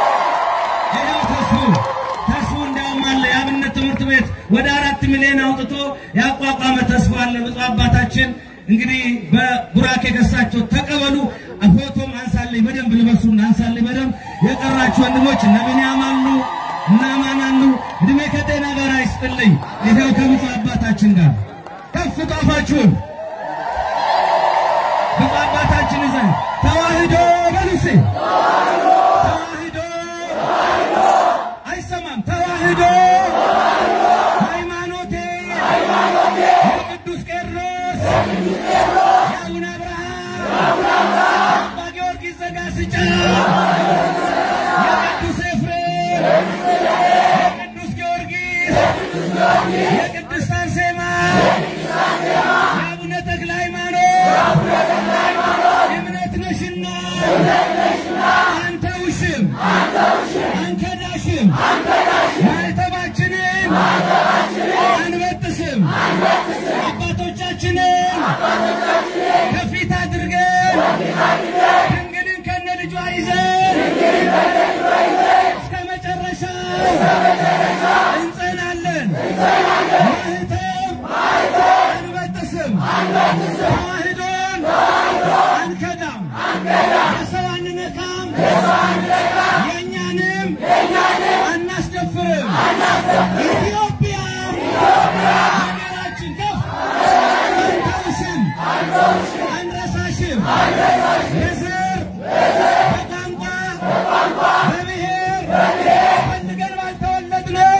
ይኸው ተስፉ ተስፉ እንዲያውም አለ የአብነት ትምህርት ቤት ወደ አራት ሚሊዮን አውጥቶ ያቋቋመ ተስፋ አለ። ብፁዕ አባታችን እንግዲህ በቡራኬ ከሳቸው ተቀበሉ። ፎቶም አንሳለኝ በደንብ ልበሱና አንሳለኝ በደንብ የቀራችሁ ወንድሞች እነ ቢንያም አሉ እና ማን አሉ። እድሜ ከጤና ጋር አይስጥልኝ። ይኸው ከብፁዕ አባታችን ጋር ከፍ ጣፋችሁን ብፁዕ አባታችን ይዘን ተዋህዶ በሉሴ ተዋህዶ አይሰማም። ተዋህዶ ሃይማኖቴ የቅዱስ ቄርሎስ የአቡነ አብርሃም አባ ጊዮርጊስ ዘጋስጫ የቅዱስ ኤፍሬም የቅዱስ ጊዮርጊስ የቅድስት አርሴማ የአቡነ ተክለ ሃይማኖት እምነት ነሽና አንተ ውሽም አንከዳሽም ማዕተባችንን አንበጥስም አባቶቻችንን ከፊት አድርገን ድንግልን ከነ ልጇ ይዘን እስከ መጨረሻው እንጸናለን። ማህተም አንበጥስም፣ ተዋህዶን አንከዳም፣ የሰው አንነካም፣ የእኛንም አናስደፍርም። ኢትዮጵያ ሀገራችን ከፍ አንተውሽም፣ አንረሳሽም። በዘር በቋንቋ በብሔር ፈልገን ባልተወለድነው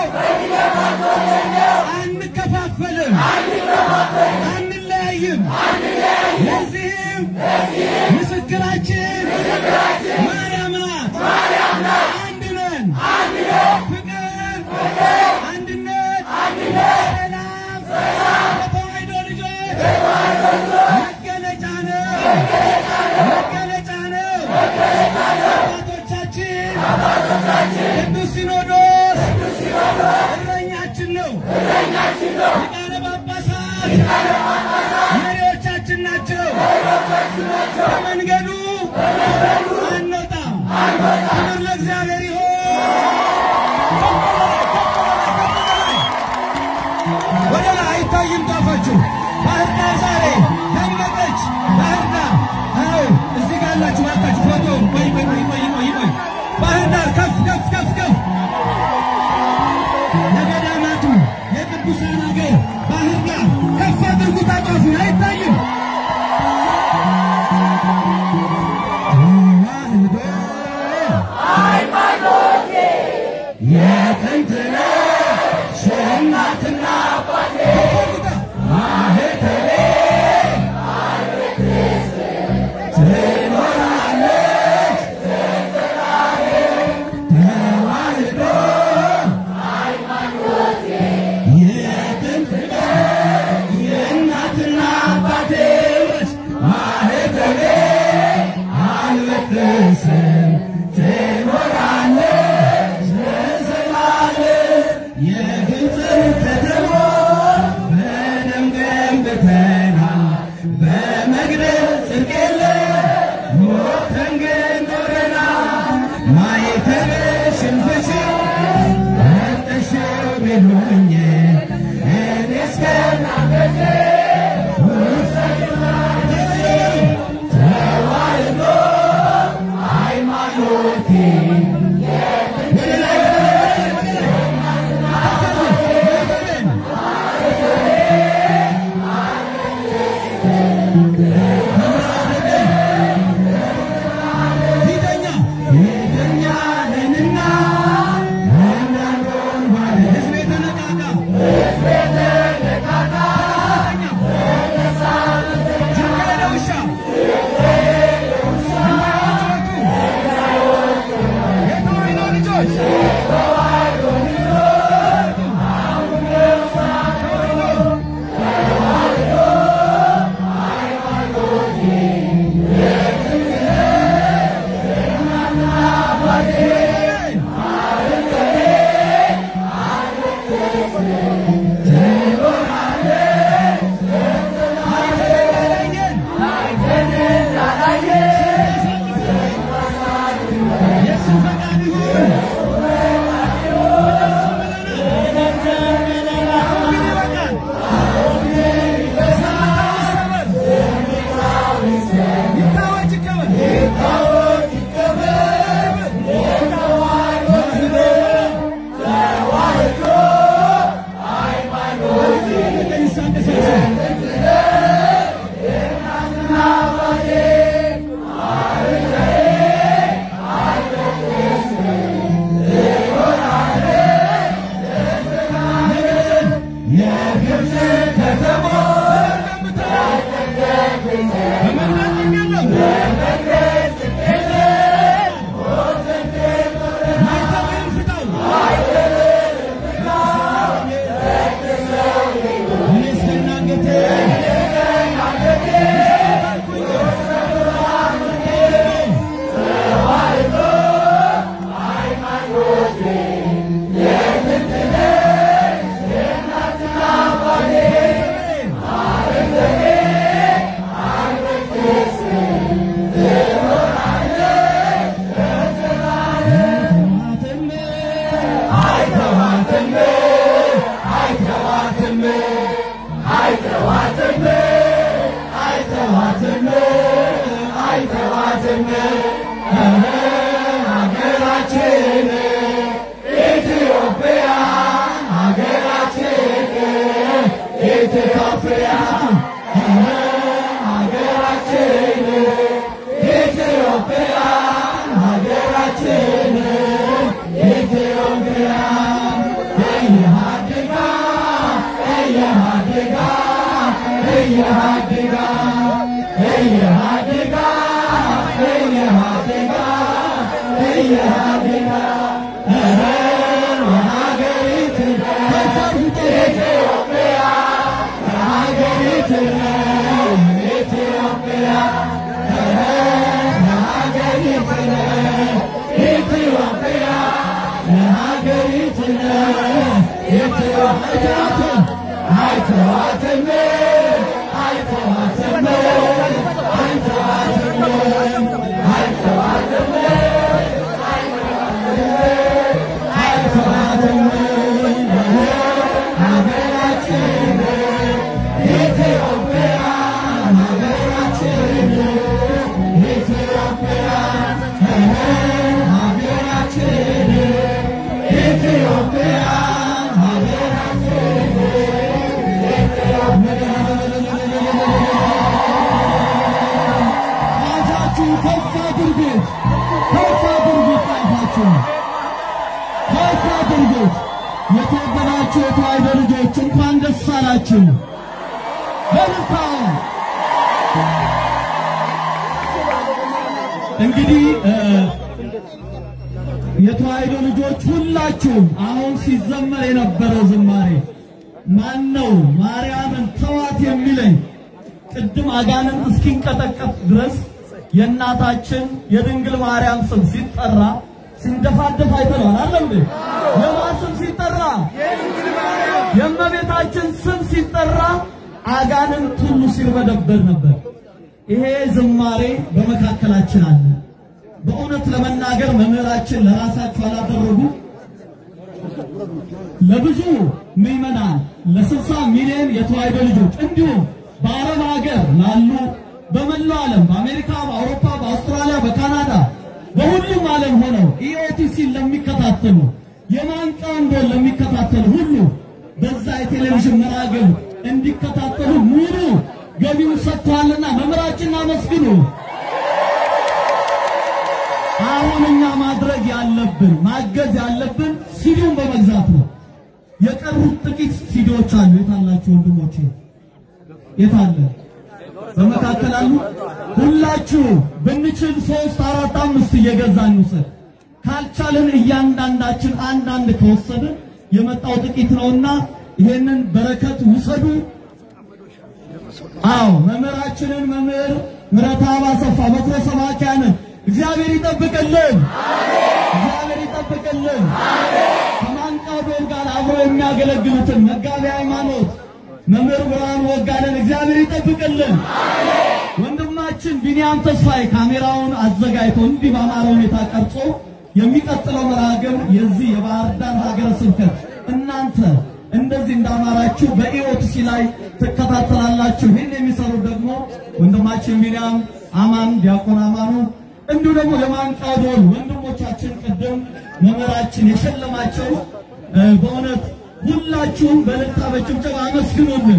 አንከፋፈልም፣ አንለያይም። ለዚህም ምስክራችን ማርያም ናት። አንድ ነን። ፍቅር፣ አንድነት፣ ሰላም የተዋሕዶ ልጆች መገለጫ ነው መገለጫ ነው። አባቶቻችን ቅዱስ ሲኖዶስ እረኛችን ነው። ሊቃነ ጳጳሳት መሪዎቻችን ናቸው። ከመንገዱ አንወጣም። ክብር ለእግዚአብሔር ይሁን። ወደ ላይ አይታይም ጣፋችሁ ባህር ዳር ዛሬ ደመቀች። ባህር ዳር አዎ፣ እዚህ ጋር ያላችሁ ባካችሁ ፎቶ ቆይ ቆይ ቆይ ቆይ ቆይ ቆይ ባህር ዳር ከፍ ከፍ ከፍ ከፍ ለገዳማቱ የቅዱሳን ሀገር ባህር ዳር ከፍ አድርጉት። አጧፉ አይታይም አይተናል በመግደል ጽድቅ የለም ሞተን ግን ኖረናል ማየተሽን ፍቺ መጠሽው ቢሉኝ እኔ እስከናገቴ ተዋህዶ ሃይማኖቴ ፊተኛ ፊተኛ ነንና እንዳንሆን ባለ ሕዝቤ ተነቃቃ ጅንጋ ለውሻ የተዋሕዶ ልጆች የተወደዳችሁ የተዋሕዶ ልጆች እንኳን ደስ አላችሁ። በልታ እንግዲህ የተዋሕዶ ልጆች ሁላችሁም አሁን ሲዘመር የነበረው ዝማሬ ማን ነው ማርያምን ተዋት የሚለኝ ቅድም አጋንንት እስኪንቀጠቀጥ ድረስ የእናታችን የድንግል ማርያም ስም ሲጠራ ሲንደፋደፍ አይተነዋል። አይደል እንዴ? የማን ስም ሲጠራ? የእመቤታችን ስም ሲጠራ አጋንንት ሁሉ ሲርበደበድ ነበር። ይሄ ዝማሬ በመካከላችን አለ። በእውነት ለመናገር መምህራችን ለራሳቸው አላደረጉ ለብዙ ምዕመናን ለስልሳ ሚሊዮን የተዋሕዶ ልጆች እንዲሁም በአረብ ሀገር ላሉ በመላው ዓለም በአሜሪካ፣ በአውሮፓ፣ በአውስትራሊያ፣ በካናዳ በሁሉም ዓለም ሆነው ኢኦቲሲን ለሚከታተሉ የማንቃውን ጎል ለሚከታተሉ ሁሉ በዛ የቴሌቪዥን መርሃ ግብር እንዲከታተሉ ሙሉ ገቢውን ሰጥተዋልና መምህራችንን አመስግኑ። አሁን እኛ ማድረግ ያለብን ማገዝ ያለብን ሲዲውን በመግዛት ነው። የቀሩት ጥቂት ሲዲዎች አሉ። የታላችሁ ወንድሞቼ? የታለ? በመካከል አሉ። ሁላችሁ ብንችል ሶስት አራት አምስት እየገዛን እንውሰድ። ካልቻልን እያንዳንዳችን አንዳንድ ከወሰድን የመጣው ጥቂት ነውና ይሄንን በረከት ውሰዱ። አዎ መምህራችንን መምህር ምረትአብ አሰፋ በኩረ ሰባኪያንን እግዚአብሔር ይጠብቅልን፣ እግዚአብሔር ይጠብቅልን። ከማንቃው ዶር ጋር አብሮ የሚያገለግሉትን መጋቢ ሃይማኖት መምህር ብርሃኑ ወጋለን እግዚአብሔር ይጠብቅልን። ወንድማችን ቢንያም ተስፋዬ ካሜራውን አዘጋጅቶ እንዲህ በአማረ ሁኔታ ቀርጾ የሚቀጥለው መርሃ ግብር የዚህ የባህር ዳር ሀገረ ስብከት እናንተ እንደዚህ እንዳማራችሁ በኢኦቲሲ ላይ ትከታተላላችሁ። ይህን የሚሰሩ ደግሞ ወንድማችን ቢንያም አማን፣ ዲያቆን አማኑ እንዲሁ ደግሞ የማንቃው ደወል ወንድሞቻችን ቅድም መምህራችን የሸለማቸው እ፣ በእውነት ሁላችሁም በእልልታ በጭብጨባ አመስግኑልን።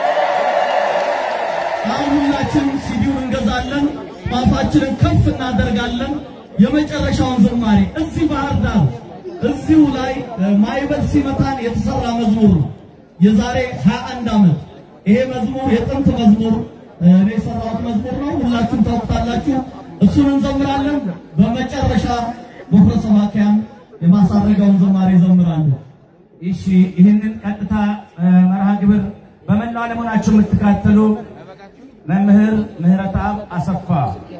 አሁን ሁላችንም ሲዲውን እንገዛለን፣ ጧፋችንን ከፍ እናደርጋለን። የመጨረሻውን ዝማሬ እዚህ ባህር ዳር እዚሁ ላይ እ፣ ማይበል ሲመታን የተሰራ መዝሙር ነው። የዛሬ 21 ዓመት ይሄ መዝሙር የጥንት መዝሙር እ፣ እኔ የሰራሁት መዝሙር ነው። ሁላችሁም ታውቁታላችሁ። እሱን እንዘምራለን። በመጨረሻ በኩረ ሰባክያን የማሳረጋውን ዝማሬ ይዘምራሉ። እሺ ይህንን ቀጥታ እ፣ መርሃ ግብር በመላው ዓለም ሆናችሁ የምትከታተሉ መምህር ምህረተአብ አሰፋ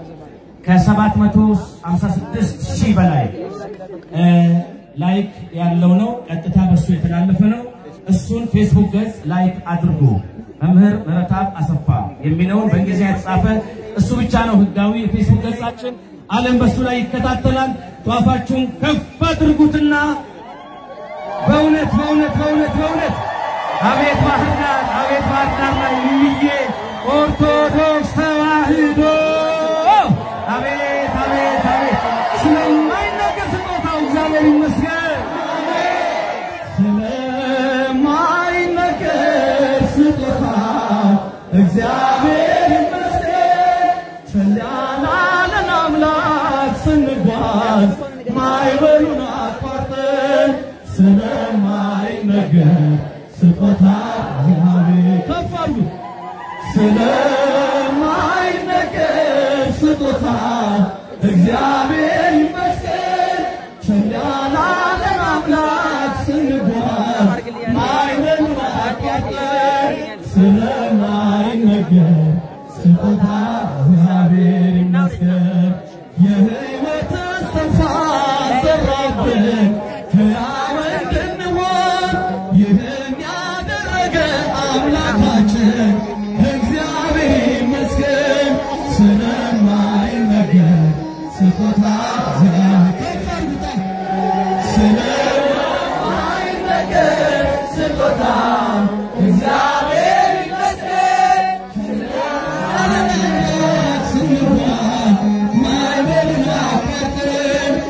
ከ756 ሺህ በላይ እ፣ ላይክ ያለው ነው። ቀጥታ በሱ የተላለፈ ነው። እሱን ፌስቡክ ገጽ ላይክ አድርጉ። መምህር ምህረተአብ አሰፋ የሚለውን በእንግሊዝኛ የተጻፈ እሱ ብቻ ነው ህጋዊ የፌስቡክ ገጻችን። ዓለም በሱ ላይ ይከታተላል። ጧፋችሁን ከፍ አድርጉትና በእውነት በእውነት በእውነት በእውነት አቤት ባህር ዳር አቤት ባህር ዳር ላይ ይዬ ኦርቶዶክስ ተዋህዶ አቤት አቤት አቤት ስለማይነገር ስጦታው እግዚአብሔር ይመስገን። ስለማይነገር ስጦታ እግዚአብሔር ይመስገን። ቸል ያላለን አምላክ ስንጓዝ ማዕበሉን አቋርጠን ስለማይነገር ስጦታ እግዚአብሔር ከፍ አድርጉ። ስለማይነገር ስጦታ እግዚአብሔር ይመስገን። ቸል ያላለን አምላክ ስንጓዝ ማዕበሉን አቋርጠን ስለማይነገር ስጦታ እግዚአብሔር ይመስገን። የሕይወት እስትንፋስ ዘራብን ሕያው እንድንሆን ይህን ያደረገ አምላካችን እግዚአብሔር ይመስገን። ስለማይነገር ስጦታ እግዚአብሔር ከፍ አድርጉታል። ስለማይነገር ስጦታ እግዚአብሔር ይመስገን። ስንጓዝ ማዕበሉን አቋርጠን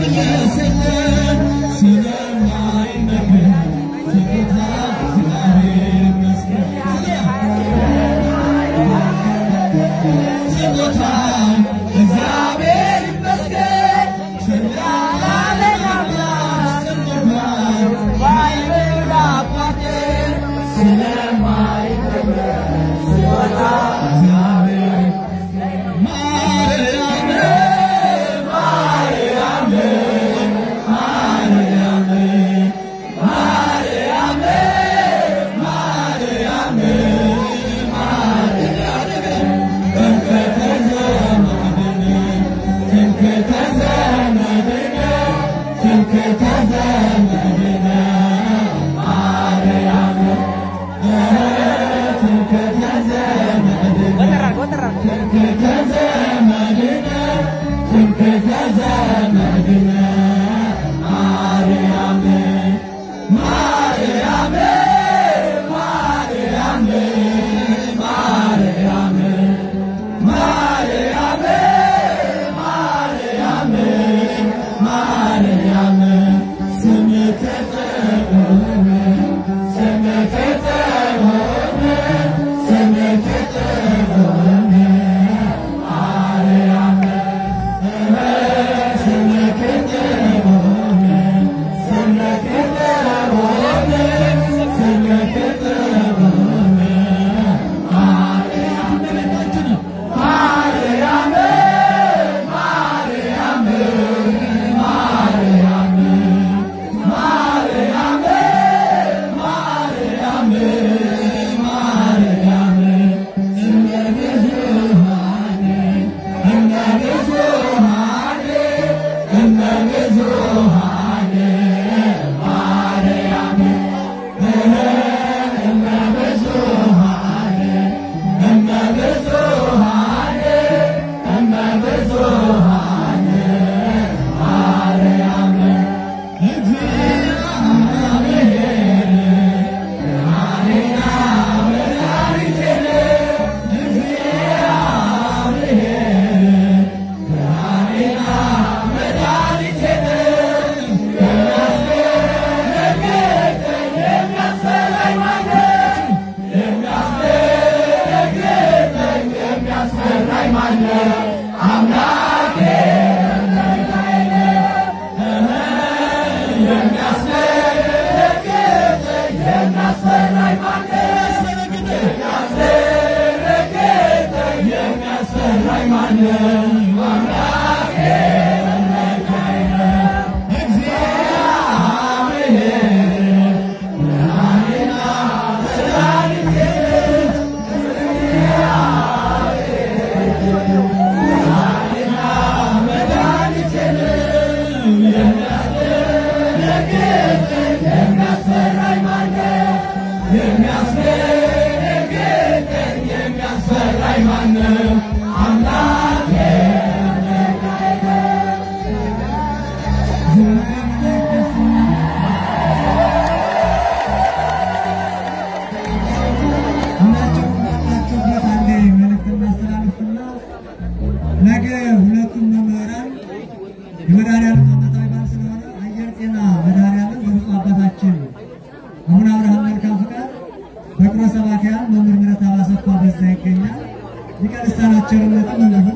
ነገ ሁለቱም መምህራን የመድኃኒዓለም ዓመታዊ በዓል ስለሆነ አየር ጤና መድኃኒዓለም በብፁዕ አባታችን አቡነ አብርሃም መልካም ፍቃድ በቅሮ ሰባኪያን መምህር ምህረት አባሰፋ በዛ ይገኛል። ሊቀ ልሳናት ቸርነትም እንዲሁ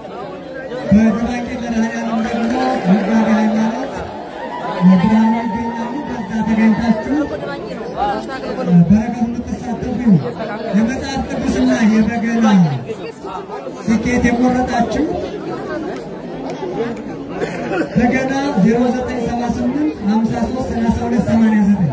በደባቂ መድኃኒዓለም ደግሞ መጋቢ ሃይማኖት ብርሃኑ ይገኛሉ። በዛ ተገኝታችሁ በረከቱ የምትሳተፉ የመጽሐፍ ቅዱስና የበገና ትኬት የቆረጣችሁ በገና 0978 53 32 89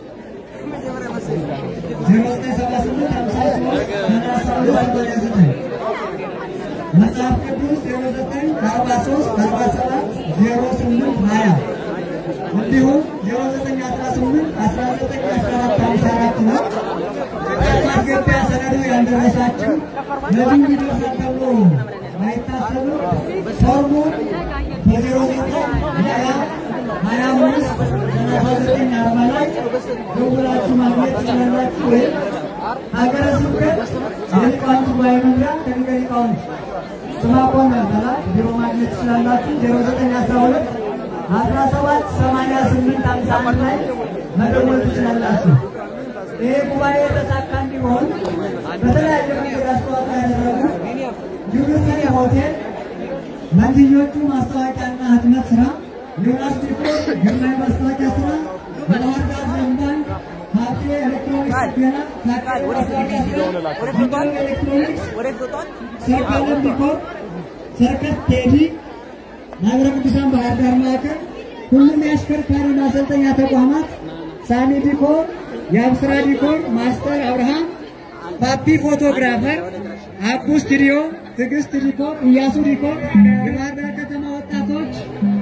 መጽሐፍ ቅዱስ 0943 47 08 20 እንዲሁም 0918 191454 ነው። ማስገቢያ ሰነዱ ያልደረሳችሁ ለዚህ ይደርሳል ተብሎ አይታሰብም። ፎርሙ በዜሮ ዘጠኝ ሀያ ሀያ አምስት ሰላሳ ዘጠኝ አርባ ላይ ደውላችሁ ማግኘት ትችላላችሁ። ወይም ሀገረ ስብከት የሊቃውንት ጉባኤ መምሪያ ከሊቀ ሊቃውንት ስምዐኮን በላይ ቢሮ ማግኘት ትችላላችሁ። ዜሮ ዘጠኝ አስራ ሁለት አስራ ሰባት ሰማንያ ስምንት ሃምሳ አንድ ላይ መደወል ትችላላችሁ። ይህ ጉባኤ የተሳካ እንዲሆን በተለያየ መንገድ አስተዋጽኦ ያደረጉ ዩኒቨርሲቲ ሆቴል፣ መንትዮቹ ማስታወቂያና ህትመት ስራ፣ ዮናስ ዲኮር ግርማዊ ማስታወቂያ ስራ፣ የባህር ዳር ዘንባን ሀብቴ ኤሌክትሮኒክስ ገና ታቃይ ማስታወቂያ ስራ፣ ዲኮር ኤሌክትሮኒክስ፣ ሰርካለም ዲኮር፣ ሰርከስ ቴዲ፣ ማህበረ ቅዱሳን ባህር ዳር ማዕከል፣ ሁሉም የአሽከርካሪ ማሰልጠኛ ተቋማት፣ ሳሚ ዲኮር፣ የአብስራ ዲኮር፣ ማስተር አብርሃም፣ ፓፒ ፎቶግራፈር፣ አቡ ስቱዲዮ፣ ትዕግስት ዲኮር፣ እያሱ ዲኮር፣ የባህር ዳር ከተማ ወጣቶች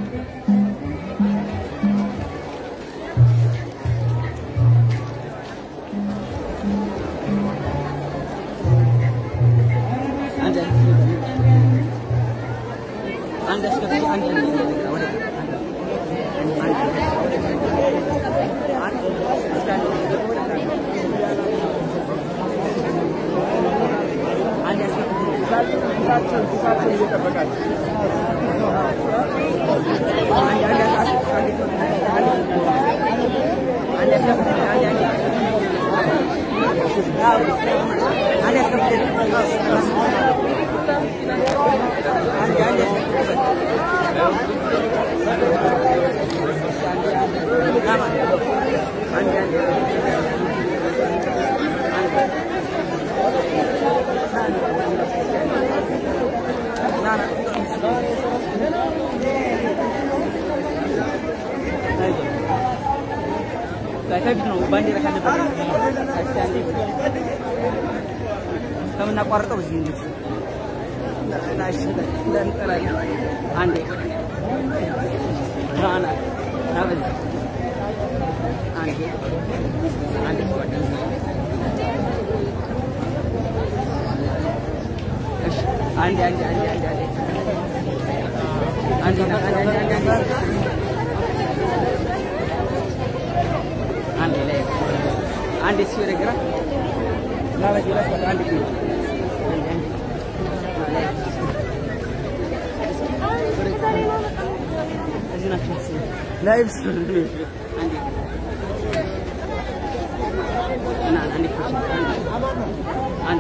ከፊት ነው ባንዲራ ካለበት ከምናቋርጠው እዚህ ነው። ናሽ እንዳንጠላለን አንዴ ራና ናበዝ አንዴ አንዴ ጓደኛ እሺ አንዴ አንዴ አንዴ አንዴ አንዴ አንዴ አንዴ አንዴ አንዴ አንዴ አንዴ ላይ አንዴ ሲወደ ግራ ናበዝ ይላል አንዴ አንዴ አንዴ እዚህ ናቸው ላይቭ አንዴ እና አንዴ አንዴ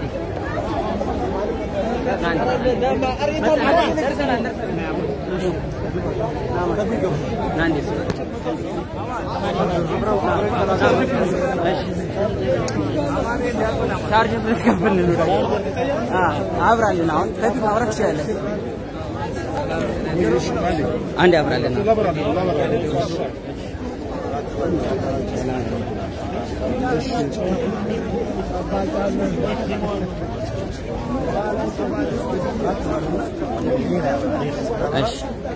ቻርጅ ብትከፍል አብራልን። አሁን ከፊት ማብራት ትችላለህ። አንዴ አብራልን። እሺ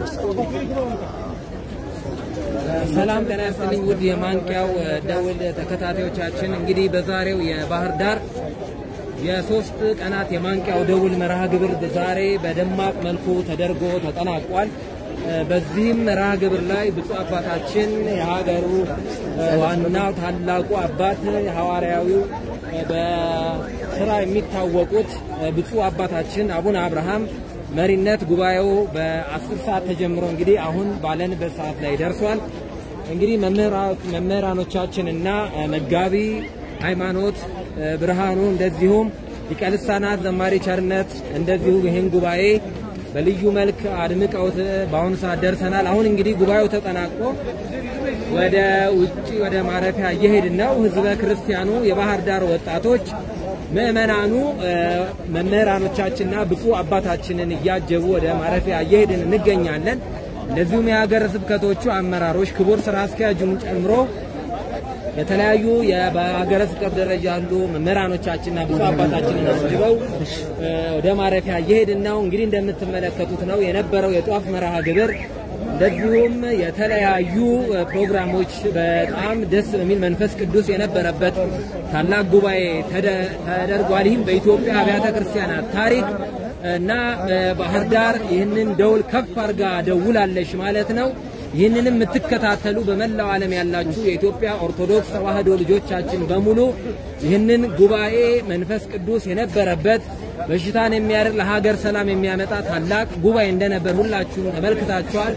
ሰላም ጤና ይስጥልኝ ውድ የማንቂያው ደውል ተከታታዮቻችን፣ እንግዲህ በዛሬው የባህር ዳር የሶስት ቀናት የማንቂያው ደውል መርሃ ግብር ዛሬ በደማቅ መልኩ ተደርጎ ተጠናቋል። በዚህም መርሃ ግብር ላይ ብፁዕ አባታችን የሀገሩ ዋናው ታላቁ አባት ሐዋርያዊው በስራ የሚታወቁት ብፁዕ አባታችን አቡነ አብርሃም መሪነት ጉባኤው በአስር ሰዓት ተጀምሮ እንግዲህ አሁን ባለንበት ሰዓት ላይ ደርሷል። እንግዲህ መምህራኖቻችንና መጋቢ ሃይማኖት ብርሃኑ እንደዚሁም ሊቀ ልሳናት ዘማሪ ቸርነት እንደዚሁ ይህን ጉባኤ በልዩ መልክ አድምቀውት በአሁኑ ሰዓት ደርሰናል። አሁን እንግዲህ ጉባኤው ተጠናቆ ወደ ውጭ ወደ ማረፊያ እየሄድን ነው። ህዝበ ክርስቲያኑ፣ የባህር ዳር ወጣቶች፣ ምዕመናኑ መምህራኖቻችንና ብፁዕ አባታችንን እያጀቡ ወደ ማረፊያ እየሄድን እንገኛለን። እንደዚሁም የሀገረ ስብከቶቹ አመራሮች ክቡር ስራ አስኪያጁን ጨምሮ የተለያዩ በሀገረ ስብከት ደረጃ ያሉ መምህራኖቻችንና ብፁዕ አባታችንን አጅበው ወደ ማረፊያ እየሄድን ነው። እንግዲህ እንደምትመለከቱት ነው የነበረው የጧፍ መርሃ ግብር እንደዚሁም የተለያዩ ፕሮግራሞች በጣም ደስ በሚል መንፈስ ቅዱስ የነበረበት ታላቅ ጉባኤ ተደርጓል። ይህም በኢትዮጵያ አብያተ ክርስቲያናት ታሪክ እና ባህር ዳር ይህንን ደውል ከፍ አድርጋ ደውላለች ማለት ነው። ይህንንም የምትከታተሉ በመላው ዓለም ያላችሁ የኢትዮጵያ ኦርቶዶክስ ተዋሕዶ ልጆቻችን በሙሉ ይህንን ጉባኤ መንፈስ ቅዱስ የነበረበት በሽታን የሚያርቅ ለሀገር ሰላም የሚያመጣ ታላቅ ጉባኤ እንደነበር ሁላችሁም ተመልክታችኋል።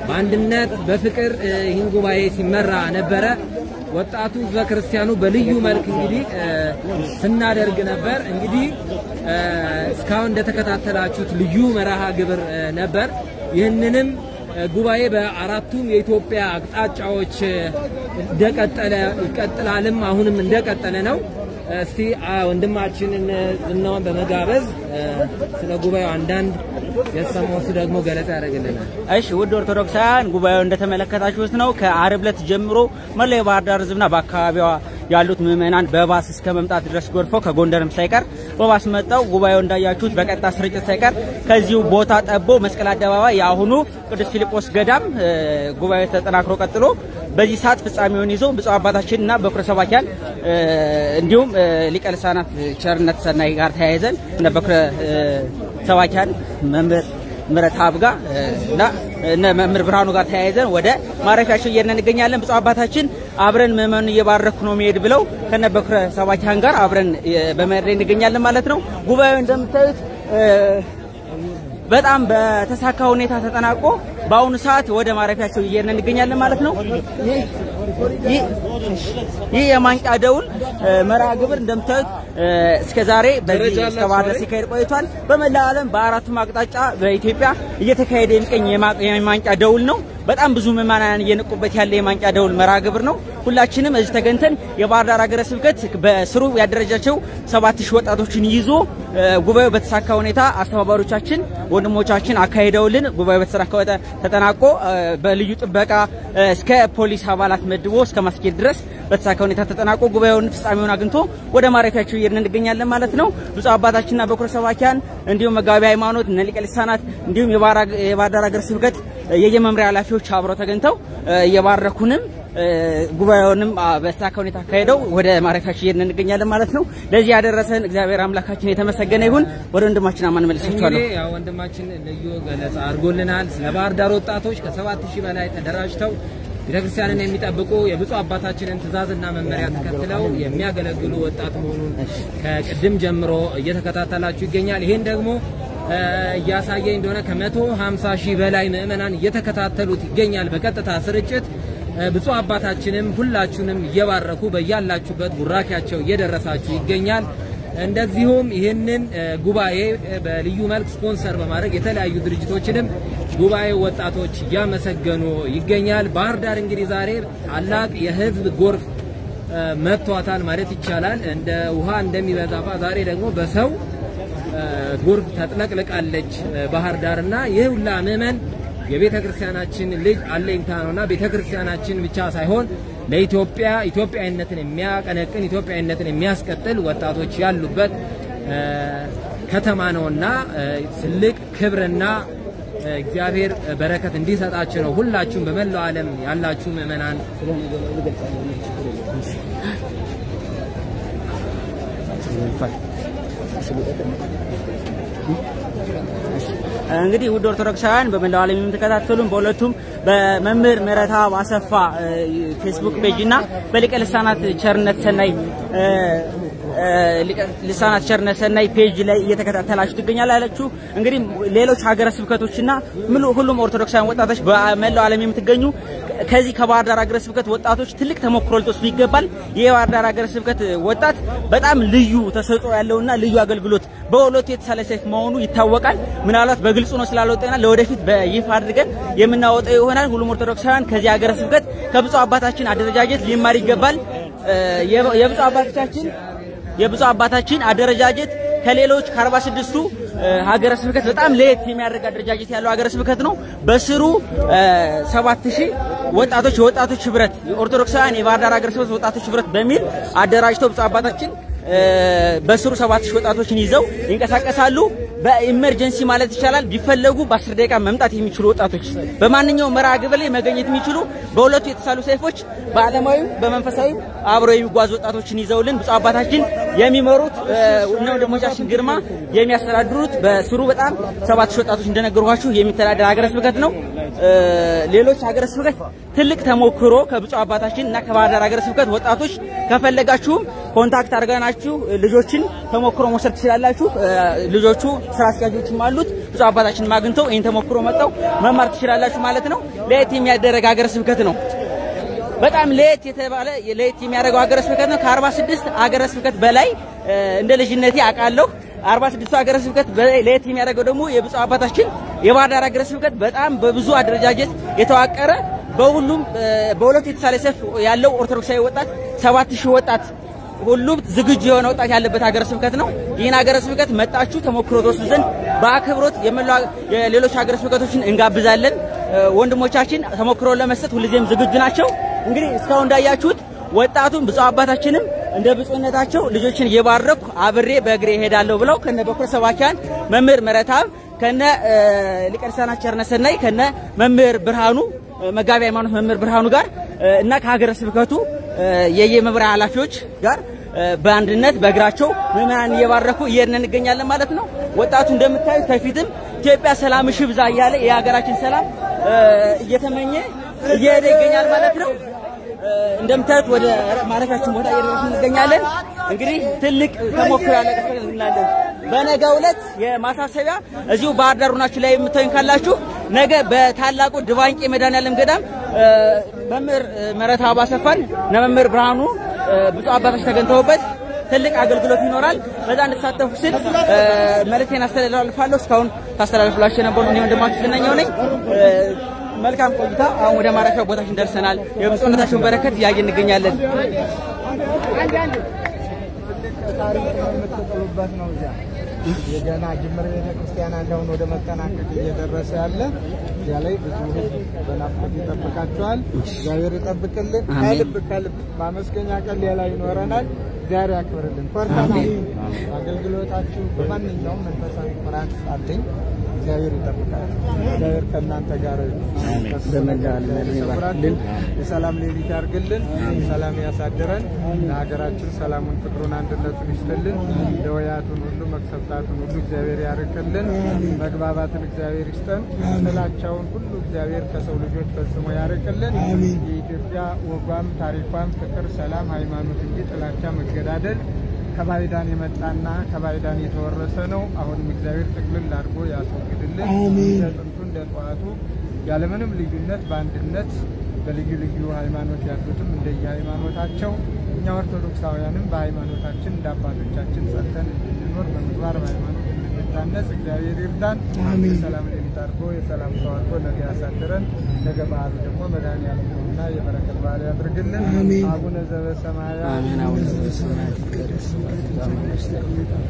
በአንድነት በፍቅር እ፣ ይህን ጉባኤ ሲመራ ነበረ። ወጣቱ ህዝበ ክርስቲያኑ በልዩ መልክ እንግዲህ እ፣ ስናደርግ ነበር። እንግዲህ እ፣ እስካሁን እንደተከታተላችሁት ልዩ መርሃ ግብር እ፣ ነበር። ይህንንም እ፣ ጉባኤ በአራቱም የኢትዮጵያ አቅጣጫዎች እ፣ እንደቀጠለ ይቀጥላልም አሁንም እንደቀጠለ ነው። እስቲ አ፣ ወንድማችንን ዝናውን በመጋበዝ እ፣ ስለ ጉባኤው አንዳንድ የሰማው እሱ ደግሞ ገለጻ ያደርግልናል። እሺ ውድ ኦርቶዶክሳውያን ጉባኤው እንደተመለከታችሁት ነው። ከአርብ ዕለት ጀምሮ መላው የባህር ዳር ህዝብና በአካባቢዋ ያሉት ምዕመናን በባስ እስከ መምጣት ድረስ ጎርፈው ከጎንደርም ሳይቀር በባስ መጣው ጉባኤው እንዳያችሁት በቀጥታ ስርጭት ሳይቀር ከዚሁ ቦታ ጠቦ መስቀል አደባባይ የአሁኑ ቅዱስ ፊልጶስ ገዳም እ፣ ጉባኤው ተጠናክሮ ቀጥሎ በዚህ ሰዓት ፍጻሜውን ይዞ ብፁዕ አባታችን እና በኩረ ሰባኪያን እ፣ እንዲሁም እ፣ ሊቀ ልሳናት ቸርነት ሰናይ ጋር ተያይዘን እነ በኩረ እ፣ ሰባኪያን መምህር ምረት አብጋ እና እነ መምህር ብርሃኑ ጋር ተያይዘን ወደ ማረፊያቸው እየሄድን እንገኛለን። ብፁዕ አባታችን አብረን ምዕመኑን እየባረኩ ነው መሄድ ብለው ከነ በኩረ ሰባኪያን ጋር አብረን እ፣ በመሄድ ላይ እንገኛለን ማለት ነው። ጉባኤው እንደምታዩት እ፣ በጣም በተሳካ ሁኔታ ተጠናቆ በአሁኑ ሰዓት ወደ ማረፊያቸው እየሄድን እንገኛለን ማለት ነው። ይህ- ይህ- ይህ የማንቂያ ደውል እ፣ መርሃ ግብር እንደምታዩት እ፣ እስከ ዛሬ በዚህ እስከ ባህር ዳር ሲካሄድ ቆይቷል። በመላ ዓለም በአራቱም አቅጣጫ በኢትዮጵያ እየተካሄደ የሚገኝ የማ- የማንቂያ ደውል ነው። በጣም ብዙ ምዕመናን እየነቁበት ያለ የማንቂያ ደውል መርሃ ግብር ነው። ሁላችንም እዚህ ተገኝተን የባህር ዳር ሀገረ ስብከት በስሩ ያደረጃቸው ሰባት ሺህ ወጣቶችን ይዞ እ፣ ጉባኤው በተሳካ ሁኔታ አስተባባሪዎቻችን ወንድሞቻችን አካሂደውልን ጉባኤው በተሳካ ሁኔታ ተጠናቆ እ፣ በልዩ ጥበቃ እ፣ እስከ ፖሊስ አባላት መድቦ እስከ ማስኬድ ድረስ በተሳካ ሁኔታ ተጠናቆ ጉባኤውን ፍጻሜውን አግኝቶ ወደ ማረፊያቸው እየሄድን እንገኛለን ማለት ነው። ብፁዕ አባታችንና በኩረ ሰባኪያን እንዲሁም መጋቢ ሃይማኖት እነ ሊቀ ልሳናት እንዲሁም የባህር ሀገ- የባህር ዳር ሀገረ ስብከት እ፣ የየመምሪያ ኃላፊዎች አብረው ተገኝተው እ፣ እየባረኩንም እ፣ ጉባኤውንም አ፣ በተሳካ ሁኔታ አካሄደው ወደ ማረፊያችን እየሄድን እንገኛለን ማለት ነው። ለዚህ ያደረሰን እግዚአብሔር አምላካችን የተመሰገነ ይሁን። ወደ ወንድማችን አማን መልሳችኋለሁ። እንግዲህ ያው ወንድማችን ልዩ ገለጻ አድርጎልናል። ስለ ባህር ዳር ወጣቶች ከሰባት ሺህ በላይ ተደራጅተው ቤተክርስቲያንን የሚጠብቁ የብፁዕ አባታችንን ትእዛዝና መመሪያ ተከትለው የሚያገለግሉ ወጣት መሆኑን ከቅድም ጀምሮ እየተከታተላችሁ ይገኛል። ይህን ደግሞ እ፣ እያሳየኝ እንደሆነ ከመቶ ሀምሳ ሺህ በላይ ምዕመናን እየተከታተሉት ይገኛል በቀጥታ ስርጭት። እ፣ ብፁዕ አባታችንም ሁላችሁንም እየባረኩ በያላችሁበት ቡራኪያቸው እየደረሳችሁ ይገኛል። እንደዚሁም ይህንን እ፣ ጉባኤ እ፣ በልዩ መልክ ስፖንሰር በማድረግ የተለያዩ ድርጅቶችንም ጉባኤው ወጣቶች እያመሰገኑ ይገኛል። ባህር ዳር እንግዲህ ዛሬ ታላቅ የህዝብ ጎርፍ እ፣ መጥቷታል ማለት ይቻላል። እንደ ውሃ እንደሚበዛባት ዛሬ ደግሞ በሰው እ፣ ጎርፍ ተጥለቅልቃለች እ፣ ባህር ዳርና ይህ ሁላ ምዕመን የቤተ ክርስቲያናችን ልጅ አለኝታ ነውና ቤተ ክርስቲያናችን ብቻ ሳይሆን ለኢትዮጵያ ኢትዮጵያዊነትን የሚያቀነቅን ኢትዮጵያዊነትን የሚያስቀጥል ወጣቶች ያሉበት እ፣ ከተማ ነውና እ፣ ትልቅ ክብርና እ፣ እግዚአብሔር በረከት እንዲሰጣችሁ ነው። ሁላችሁም በመላው ዓለም ያላችሁ ምዕመናን እንግዲህ ውድ ኦርቶዶክሳውያን በመላው ዓለም የምትከታተሉን በሁለቱም በመምህር ምህረተአብ አሰፋ እ፣ ፌስቡክ ፔጅ እና በሊቀ ልሳናት ቸርነት ሰናይ እ፣ እ፣ ሊቀ ልሳናት ቸርነት ሰናይ ፔጅ ላይ እየተከታተላችሁ ትገኛላችሁ። እንግዲህ ሌሎች ሀገረ ስብከቶችና ሙሉ ሁሉም ኦርቶዶክሳውያን ወጣቶች በመላው ዓለም የምትገኙ ከዚህ ከባህር ዳር ሀገረ ስብከት ወጣቶች ትልቅ ተሞክሮ ልትወስዱ ይገባል። ይህ የባህር ዳር ሀገረ ስብከት ወጣት በጣም ልዩ ተሰጥኦ ያለውና ልዩ አገልግሎት በሁለቱ የተሳለ ሰይፍ መሆኑ ይታወቃል። ምናልባት በግልጹ ነው ስላልወጣና ለወደፊት በይፋ አድርገን የምናወጣው ይሆናል። ሁሉም ኦርቶዶክሳውያን ከዚህ ሀገረ ስብከት ከብፁዕ አባታችን አደረጃጀት ሊማር ይገባል። እ፣ የብ- የብፁዕ አባታችን የብፁዕ አባታችን አደረጃጀት ከሌሎች ከአርባ ስድስቱ ሀገረ ስብከት በጣም ለየት የሚያደርግ አደረጃጀት ያለው ሀገረ ስብከት ነው። በስሩ ሰባት ሺህ ወጣቶች የወጣቶች ህብረት ኦርቶዶክሳውያን የባህር ዳር ሀገረ ስብከት ወጣቶች ህብረት በሚል አደራጅተው ብፁዕ አባታችን እ፣ በስሩ ሰባት ሺህ ወጣቶችን ይዘው ይንቀሳቀሳሉ። በኢመርጀንሲ ማለት ይቻላል ቢፈለጉ በአስር ደቂቃ መምጣት የሚችሉ ወጣቶች በማንኛውም መርሃ ግብር ላይ መገኘት የሚችሉ በሁለቱ የተሳሉ ሰይፎች በዓለማዊም በመንፈሳዊም አብረው የሚጓዙ ወጣቶችን ይዘውልን ብፁዕ አባታችን የሚመሩት እ፣ እነ ወንድሞቻችን ግርማ የሚያስተዳድሩት በስሩ በጣም ሰባት ሺህ ወጣቶች እንደነገርኳችሁ የሚተዳደር ሀገረ ስብከት ነው። እ፣ ሌሎች ሀገረ ስብከት ትልቅ ተሞክሮ ከብፁዕ አባታችን እና ከባህር ዳር ሀገረ ስብከት ወጣቶች ከፈለጋችሁም ኮንታክት አድርገናችሁ ልጆችን ተሞክሮ መውሰድ ትችላላችሁ። እ፣ ልጆቹ ስራ አስኪያጆችም አሉት ብፁዕ አባታችንን አግኝተው ይህን ተሞክሮ መጥተው መማር ትችላላችሁ ማለት ነው። ለየት የሚያደረግ ሀገረ ስብከት ነው። በጣም ለየት የተባለ ለየት የሚያደርገው ሀገረ ስብከት ነው። ከ46 ሀገረ ስብከት በላይ እ፣ እንደ ልጅነቴ አውቃለሁ። 46ቱ ሀገረ ስብከት በላይ ለየት የሚያደርገው ደግሞ የብፁዕ አባታችን የባህር ዳር ሀገረ ስብከት በጣም በብዙ አደረጃጀት የተዋቀረ በሁሉም እ፣ በሁለቱ የተሳለ ሰልፍ ያለው ኦርቶዶክሳዊ ወጣት 7000 ወጣት ሁሉም ዝግጁ የሆነ ወጣት ያለበት ሀገረ ስብከት ነው። ይህን ሀገረ ስብከት መጣችሁ ተሞክሮ ተወስዱ ዘንድ በአክብሮት የመላው የሌሎች ሀገረ ስብከቶችን እንጋብዛለን። እ፣ ወንድሞቻችን ተሞክሮ ለመስጠት ሁልጊዜም ዝግጁ ናቸው። እንግዲህ እስካሁን እንዳያችሁት ወጣቱም ብፁዕ አባታችንም እንደ ብፁዕነታቸው ልጆችን እየባረኩ አብሬ በእግሬ እሄዳለሁ ብለው ከነ በኩረ ሰባኪያን መምህር መረታብ ከነ እ፣ ሊቀ ልሳናት ቸርነት ሰናይ ከነ መምህር ብርሃኑ እ፣ መጋቢ ሃይማኖት መምህር ብርሃኑ ጋር እ፣ እና ከሀገረ ስብከቱ እ፣ የየመምሪያ ኃላፊዎች ጋር እ፣ በአንድነት በእግራቸው ምዕመናን እየባረኩ እየሄድን እንገኛለን ማለት ነው። ወጣቱ እንደምታዩት ከፊትም ኢትዮጵያ ሰላምሽ ይብዛ እያለ የሀገራችን ሰላም እ፣ እየተመኘ እየሄደ ይገኛል ማለት ነው። እ፣ እንደምታዩት ወደ ማረፊያችን ቦታ እየደረስን እንገኛለን። እንግዲህ ትልቅ ተሞክሮ ያለ ቀሰል እንላለን። በነገው ዕለት የማሳሰቢያ እዚሁ ባህር ዳር ሆናችሁ ላይ የምታዩኝ ካላችሁ ነገ በታላቁ ድባንቄ መድኃኔዓለም ገዳም እ፣ መምህር እ፣ ምህረተአብ አሰፋን እና መምህር ብርሃኑ እ፣ ብፁዕ አባቶች ተገኝተውበት ትልቅ አገልግሎት ይኖራል። በዛ እንድትሳተፉ ስል እ፣ መልእክቴን አስተላልፋለሁ። እስካሁን ታስተላልፍላችሁ የነበሩ እኔ ወንድማችሁ ዝነኛው ነኝ። እ፣ መልካም ቆይታ። አሁን ወደ ማረፊያ ቦታችን ደርሰናል። የብፁዕነታቸውን በረከት እያየን እንገኛለን። ታሪክ የምትጥሉበት ነው። እዚያ የገና ጅምር ቤተ ክርስቲያን አለውን ወደ መጠናቀቅ እየደረሰ ያለ እዚያ ላይ ብዙ ሕዝብ በናፍቆት ይጠብቃቸዋል። እግዚአብሔር ይጠብቅልን። ከልብ ከልብ ማመስገኛ ቀን ሌላ ይኖረናል። እግዚአብሔር ያክብርልን። ኮርተናል። አገልግሎታችሁ በማንኛውም መንፈሳዊ ኩራት አለኝ። እግዚአብሔር ይጠብቃል። እግዚአብሔር ከእናንተ ጋር ይሰውራልን። የሰላም ሌሊት ያርግልን። ሰላም ያሳድረን። ለሀገራችን ሰላሙን፣ ፍቅሩን፣ አንድነቱን ይስጥልን። ደወያቱን ሁሉ መቅሰፍታቱን ሁሉ እግዚአብሔር ያርቅልን። መግባባትን እግዚአብሔር ይስጠን። ጥላቻውን ሁሉ እግዚአብሔር ከሰው ልጆች ፈጽሞ ያርቅልን። የኢትዮጵያ ወጓም ታሪኳም ፍቅር፣ ሰላም፣ ሃይማኖት እንጂ ጥላቻ፣ መገዳደል ከባይዳን የመጣና ከባይዳን የተወረሰ ነው። አሁንም እግዚአብሔር ጥቅልል አድርጎ ያስወግድልን። እንደ ጥንቱ እንደ ጠዋቱ ያለምንም ልዩነት በአንድነት በልዩ ልዩ ሃይማኖት ያሉትም እንደየ ሃይማኖታቸው እኛ ኦርቶዶክሳውያንም በሃይማኖታችን እንደ አባቶቻችን ጸንተን እንድንኖር በምግባር በሃይማኖት እንድንታነጽ እግዚአብሔር ይርዳን። የሰላም ሌሊት አድርጎ የሰላም ሰው አድርጎ ነገ ያሳድረን። ነገ በዓሉ ደግሞ መድኃኔዓለም ነውና የበረከት በዓል ያድርግልን። አቡነ ዘበሰማያት አሜን። አቡነ ዘበሰማያት ይትቀደስ ስምከ ትምጻእ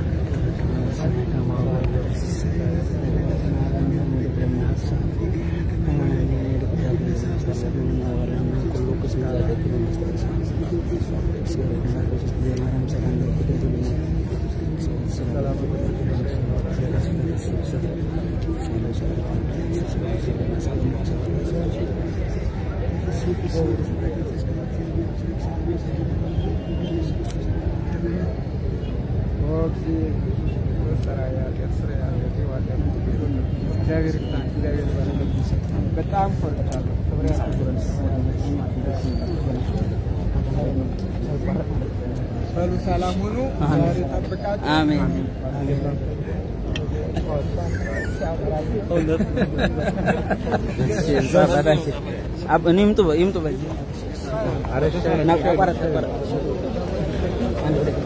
እግዚአብሔር ይስጣን። እግዚአብሔር ይባርክ። በጣም ኮርቻለሁ። ክብር ያስፈልገን። በሉ ሰላም ሁኑ። እግዚአብሔር ይጠብቃችሁ። አሜን። እሺ፣ ብፁዕ አባታችን አብ- እኔ ይምጡ በ- ይምጡ በዚህ ና፣ ተቋረጥ፣ ተቋረጥ። አንድ ሁለት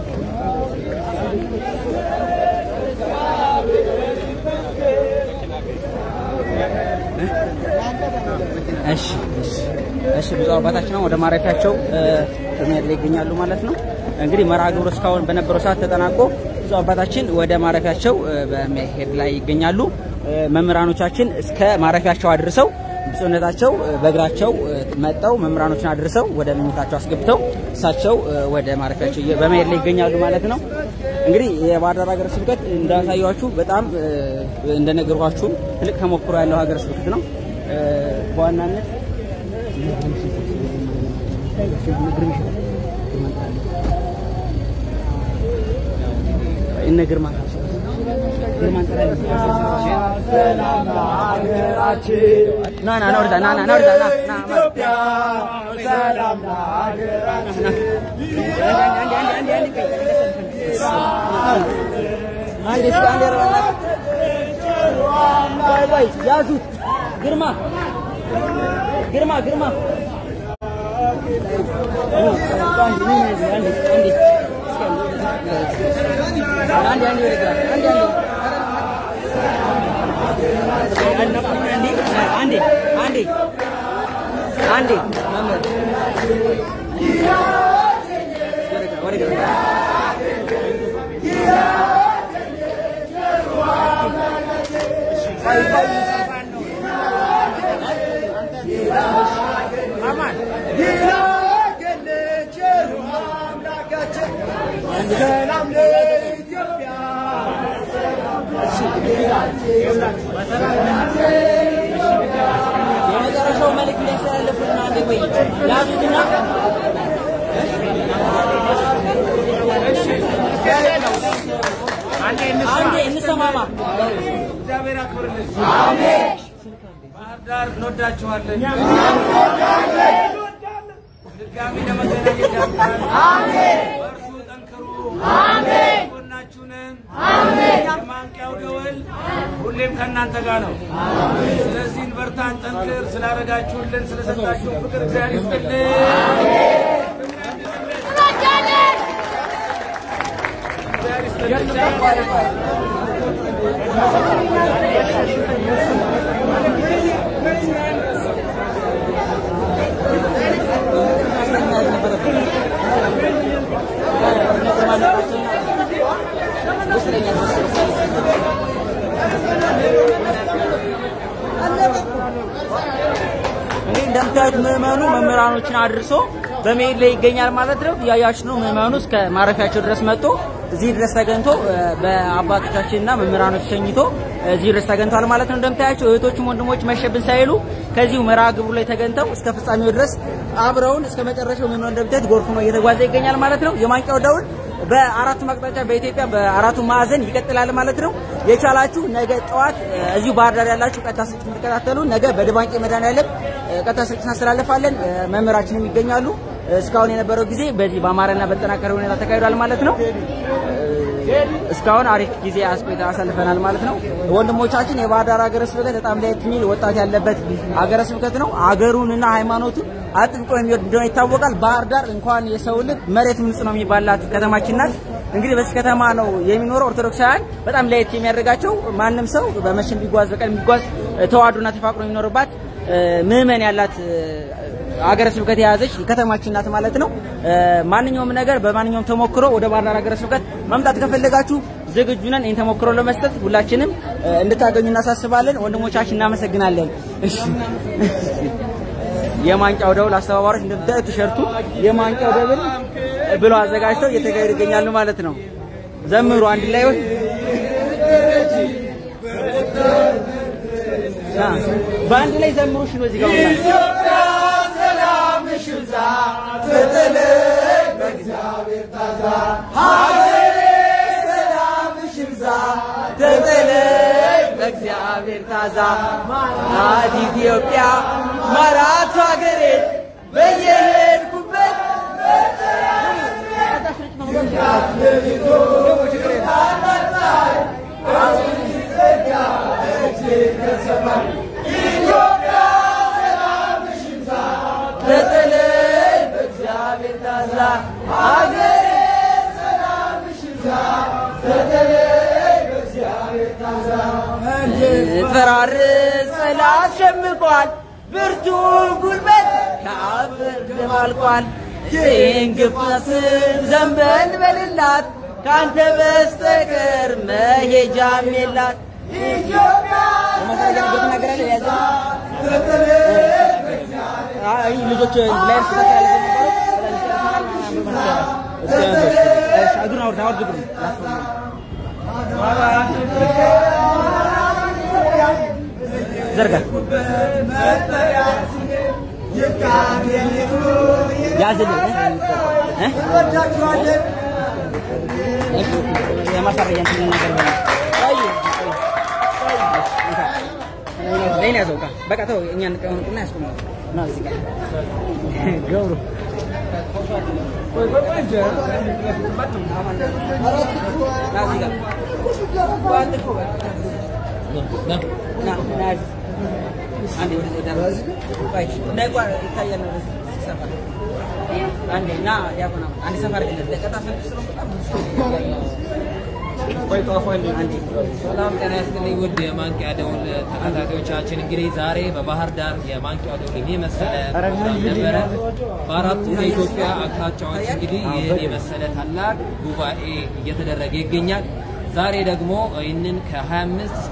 እሺ እሺ እሺ ብፁዕ አባታችን አሁን ወደ ማረፊያቸው እ፣ በመሄድ ላይ ይገኛሉ ማለት ነው። እንግዲህ መርሃ ግብሩ እስካሁን በነበረው ሰዓት ተጠናቆ ብፁዕ አባታችን ወደ ማረፊያቸው እ፣ በመሄድ ላይ ይገኛሉ። እ፣ መምህራኖቻችን እስከ ማረፊያቸው አድርሰው ብፁዕነታቸው እ፣ በእግራቸው እ፣ መጠው መምህራኖችን አድርሰው ወደ መኝታቸው አስገብተው እሳቸው እ፣ ወደ ማረፊያቸው እየ- በመሄድ ላይ ይገኛሉ ማለት ነው። እንግዲህ የባህር ዳር ሀገረ ስብከት እንዳሳያችሁ በጣም እ፣ እንደነገርኳችሁም ትልቅ ተሞክሮ ያለው ሀገረ ስብከት ነው። እ፣ በዋናነት እነ ግርማ ና ና ና ወደዛ ና ና ና ወደዛ ና ና አንዴ እስኪ አንዴ ኧረ በእናትህ ቆይ ቆይ ያዙት ግርማ ግርማ ግርማ አንዴ አንዴ ወደ ግራ አንዴ አንዴ አንዴ አንዴ አንዴ መምህር ወደ ግራ ወደ ግራ የመጨረሻው መልዕክት ሊያስተላልፉልን አንዴ ቆይ ያዙትና አንዴ እንሰማማ እግዚአብሔር ያክብርልኝ። ባህር ዳር እንወዳችኋለን። ድጋሚ ለመገናኘት ያብቃን። በርቱ፣ ጠንክሩ። ጎናችሁ ነን። የማንቂያው ደወል ሁሌም ከእናንተ ጋር ነው። ስለዚህ እንበርታ፣ እንጠንክር። ስላደረጋችሁልን፣ ስለሰጣችሁን ፍቅር እግዚአብሔር ይስጥልን። እግዚአብሔር ይስጥልን። እንግዲህ እንደምታዩት ምዕመኑ መምህራኖችን አድርሶ በመሄድ ላይ ይገኛል ማለት ነው። እያያችሁ ነው። ምዕመኑ እስከ ማረፊያቸው ድረስ መጥቶ እዚህ ድረስ ተገኝቶ እ፣ በአባቶቻችንና መምህራኖች ተኝቶ እዚህ ድረስ ተገኝቷል ማለት ነው። እንደምታያቸው እህቶችም ወንድሞች መሸብን ሳይሉ ከዚሁ መርሃ ግብሩ ላይ ተገኝተው እስከ ፍጻሜው ድረስ አብረውን እስከ መጨረሻው ምዕመኑ እንደምታዩት ጎርፍ ነው እየተጓዘ ይገኛል ማለት ነው። የማንቂያው ደውል በአራቱ አቅጣጫ በኢትዮጵያ በአራቱ ማዕዘን ይቀጥላል ማለት ነው። የቻላችሁ ነገ ጠዋት እ፣ እዚሁ ባህር ዳር ያላችሁ ቀጥታ ስርጭት እንድትከታተሉ ነገ በድባንቄ መድኃኔዓለም እ፣ ቀጥታ ስርጭት እናስተላልፋለን። እ፣ መምህራችንም ይገኛሉ። እ፣ እስካሁን የነበረው ጊዜ በዚህ በአማረና በተጠናከረ ሁኔታ ተካሂዷል ማለት ነው። እስካሁን አሪፍ ጊዜ አስቆይታ አሳልፈናል ማለት ነው። ወንድሞቻችን የባህር ዳር ሀገረ ስብከት በጣም ለየት የሚል ወጣት ያለበት ሀገረ ስብከት ነው። አገሩንና ሃይማኖቱን አጥብቆ የሚወድ እንደሆነ ይታወቃል። ባህር ዳር እንኳን የሰው ልብ መሬት ምንጽ ነው የሚባላት ከተማችን ናት። እንግዲህ በዚህ ከተማ ነው የሚኖረው ኦርቶዶክሳውያን በጣም ለየት የሚያደርጋቸው ማንም ሰው በመሽን ቢጓዝ በቀን ቢጓዝ ተዋዶና ተፋቅሮ የሚኖርባት ምዕመን ያላት ሀገረ ስብከት የያዘች ከተማችን ናት ማለት ነው። ማንኛውም ነገር በማንኛውም ተሞክሮ ወደ ባህር ዳር ሀገረ ስብከት መምጣት ከፈለጋችሁ ዝግጁ ነን። ይህን ተሞክሮ ለመስጠት ሁላችንም እንድታገኙ እናሳስባለን። ወንድሞቻችን እናመሰግናለን። እሺ። የማንቂያው ደውል አስተባባሪዎች እንደምታዩት ቲሸርቱ የማንቂያው ደውል ብለው አዘጋጅተው እየተካሄዱ ይገኛሉ ማለት ነው። ዘምሩ አንድ ላይ ወይ በአንድ ላይ ዘምሩ። እሺ ነው እዚህ ጋር ሁላ በእግዚአብሔር ታዛ ናት ኢትዮጵያ ማራቱ ሀገሬ በየሄድኩበት በተለይ በእግዚአብሔር ታዛ ሀገሬ ፈራርስ ጠላት ሸምቋል፣ ብርቱ ጉልበት ከአፈር ደባልቋል። ይህን ግፋስን ዘንበል በልላት፣ ካንተ በስተቀር መሄጃም የላት ኢትዮጵያ ልጆች ላይ እግሩን አውርድ አውርድ እግሩን ዘርጋ ያዝልኝ እ የማሳረጊያ እንትን ነገር በለው። ይሄን ያዘው ዕቃ በቃ ተው፣ እኛ እንቀመጥና ያስቆማል። ና እዚህ ጋር ገብሩ ና እዚህ ጋር ና ና አንዴ ወደ ወደ ቆይ እንዳይቋር ይታያል ነው ወደዚህ ሰፈር አንዴ ና ዲያቆና አንዴ ሰፈር ግን ለቀጣ ስለምትስሩ በጣም ቆይ ጧፎ አንዴ ሰላም ጤና ይስጥልኝ ውድ የማንቂያ ደውል ተከታታዮቻችን፣ እንግዲህ ዛሬ በባህር ዳር የማንቂያ ደውል የመሰለ ፕሮግራም ነበረ። በአራቱ የኢትዮጵያ አቅጣጫዎች እንግዲህ ይህን የመሰለ ታላቅ ጉባኤ እየተደረገ ይገኛል። ዛሬ ደግሞ ይህንን ከ25 እስከ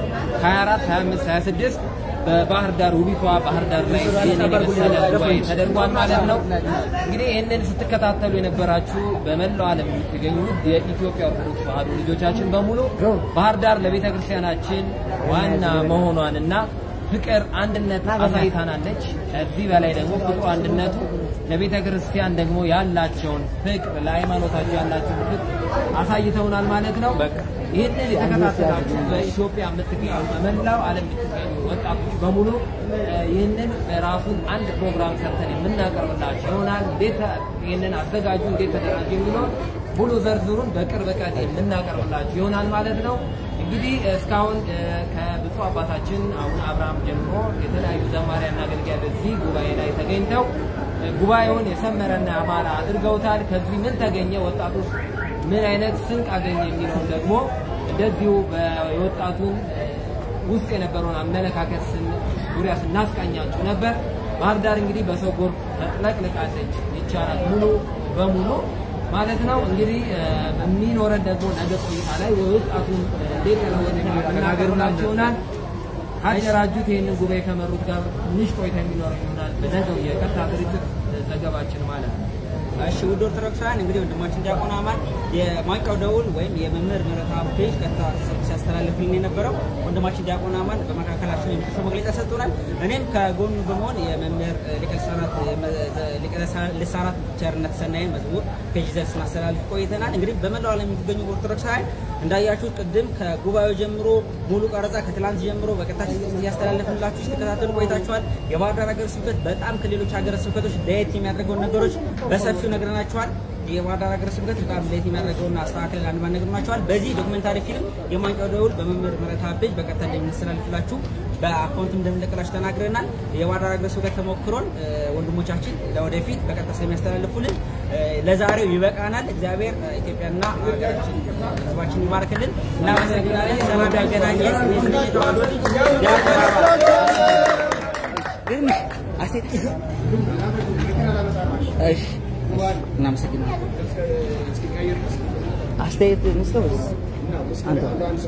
24 25 26 በባህር ዳር ውቢቷ ባህር ዳር ላይ ይህን የመሰለ ጉባኤ ተደርጓል ማለት ነው። እንግዲህ ይህንን ስትከታተሉ የነበራችሁ በመላው ዓለም የምትገኙ የኢትዮጵያ ኦርቶዶክስ ተዋሕዶ ልጆቻችን በሙሉ ባህር ዳር ለቤተ ክርስቲያናችን ዋና መሆኗንና ፍቅር አንድነት አሳይታናለች። ከዚህ በላይ ደግሞ ፍቅሩ አንድነቱ ለቤተ ክርስቲያን ደግሞ ያላቸውን ፍቅር ለሃይማኖታቸው ያላቸውን ፍቅር አሳይተውናል ማለት ነው። ይህንን የተከታተላችሁ በኢትዮጵያ የምትገኙ በመላው ዓለም የምትገኙ ወጣቶች በሙሉ ይህንን ራሱን አንድ ፕሮግራም ሰርተን የምናቀርብላችሁ ይሆናል። እንዴት ይህንን አዘጋጁ፣ እንዴት ተደራጁ የሚለውን ሙሉ ዘርዝሩን በቅርብ ቀን የምናቀርብላችሁ ይሆናል ማለት ነው። እንግዲህ እስካሁን ከብፁዕ አባታችን አቡነ አብርሃም ጀምሮ የተለያዩ ዘማሪያና አገልጋይ በዚህ ጉባኤ ላይ ተገኝተው ጉባኤውን የሰመረና ያማረ አድርገውታል። ከዚህ ምን ተገኘ፣ ወጣቶች ምን አይነት ስንቅ አገኘ የሚለውን ደግሞ እንደዚሁ የወጣቱን ውስጥ የነበረውን አመለካከት ዙሪያ ስናስቃኛችሁ ነበር። ባህር ዳር እንግዲህ በሰው ጎርፍ ተጥለቅልቃለች ይቻላል ሙሉ በሙሉ ማለት ነው። እንግዲህ በሚኖረን ደግሞ ነገ ቆይታ ላይ ወጣቱን እንዴት ተለወጠ የምናገሩላችሁ ይሆናል። ካደራጁት ይህንን ጉባኤ ከመሩት ጋር ትንሽ ቆይታ የሚኖር ይሆናል በነገው የቀጥታ ስርጭት ዘገባችን ማለት ነው። እሺ ውድ ኦርቶዶክሳውያን እንግዲህ ወንድማችን ዲያቆን አማን የማንቂያው ደውል ወይም የመምህር ምህረተአብ ፔጅ ቀጥታ ሲያስተላልፍልን የነበረው ወንድማችን ዲያቆን አማን በመካከላችን የምክር መግለጫ ሰጥቶናል። እኔም ከጎኑ በመሆን የመምህር ሊቀ ልሳናት ቸርነት ሰናይን መዝሙር ፔጅ ይዘን ስናስተላልፍ ቆይተናል። እንግዲህ በመላው ዓለም የሚገኙ ኦርቶዶክሳውያን እንዳያችሁት ቅድም ከጉባኤው ጀምሮ ሙሉ ቀረጻ ከትላንት ጀምሮ በቀጥታ እያስተላለፍንላችሁ ስትከታተሉ ቆይታችኋል። የባህር ዳር ሀገረ ስብከት በጣም ከሌሎች ሀገረ ስብከቶች ለየት የሚያደርገውን ነገሮች በሰፊው ነግረናችኋል። የባህር ዳር ሀገረ ስብከት በጣም ለየት የሚያደርገውን አስተካክለን አንድ ባንድ ነግረናችኋል። በዚህ ዶክመንታሪ ፊልም የማንቂያው ደውል በመምህር ምህረተአብ ፔጅ በቀጥታ እንደምናስተላልፍላችሁ በአካውንት እንደምንለቅላችሁ ተናግረናል። የባህር ዳር ሀገረ ስብከት ተሞክሮን ወንድሞቻችን ለወደፊት በቀጥታ ስለሚያስተላልፉልን ለዛሬው ይበቃናል። እግዚአብሔር ኢትዮጵያና ሀገራችን ህዝባችን ይባርክልን። እናመሰግናለን። ሰላም ያገናኘን። የስሜት ተዋህዶ ልጅ ዲያቆን አባል ግን አሴት እሺ፣ እናመሰግናለን። አስተያየት እንስጠው ወይስ አንተ?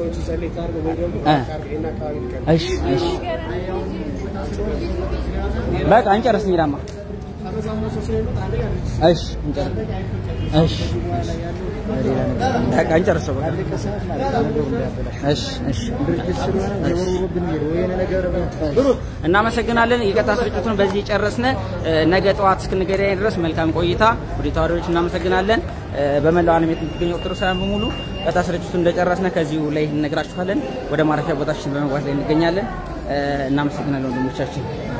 እ እሺ፣ እሺ፣ በቃ እንጨርስ እንሂዳማ። እሺ፣ እንጨርስ። እሺ፣ በቃ እንጨርሰው። በቃ እሺ፣ እሺ፣ እናመሰግናለን። የቀጥታ ስርጭቱን በዚህ ጨረስን። ነገ ጠዋት እስክንገናኝ ድረስ መልካም ቆይታ። ወደ ተዋሪዎች እናመሰግናለን። በመላው ዓለም የምትገኙ ኦርቶዶክሳውያን በሙሉ ቀጥታ ስርጭቱን እንደጨረስን ከዚሁ ላይ እንነግራችኋለን። ወደ ማረፊያ ቦታችን በመግባት ላይ እንገኛለን። እናመሰግናለን ወንድሞቻችን።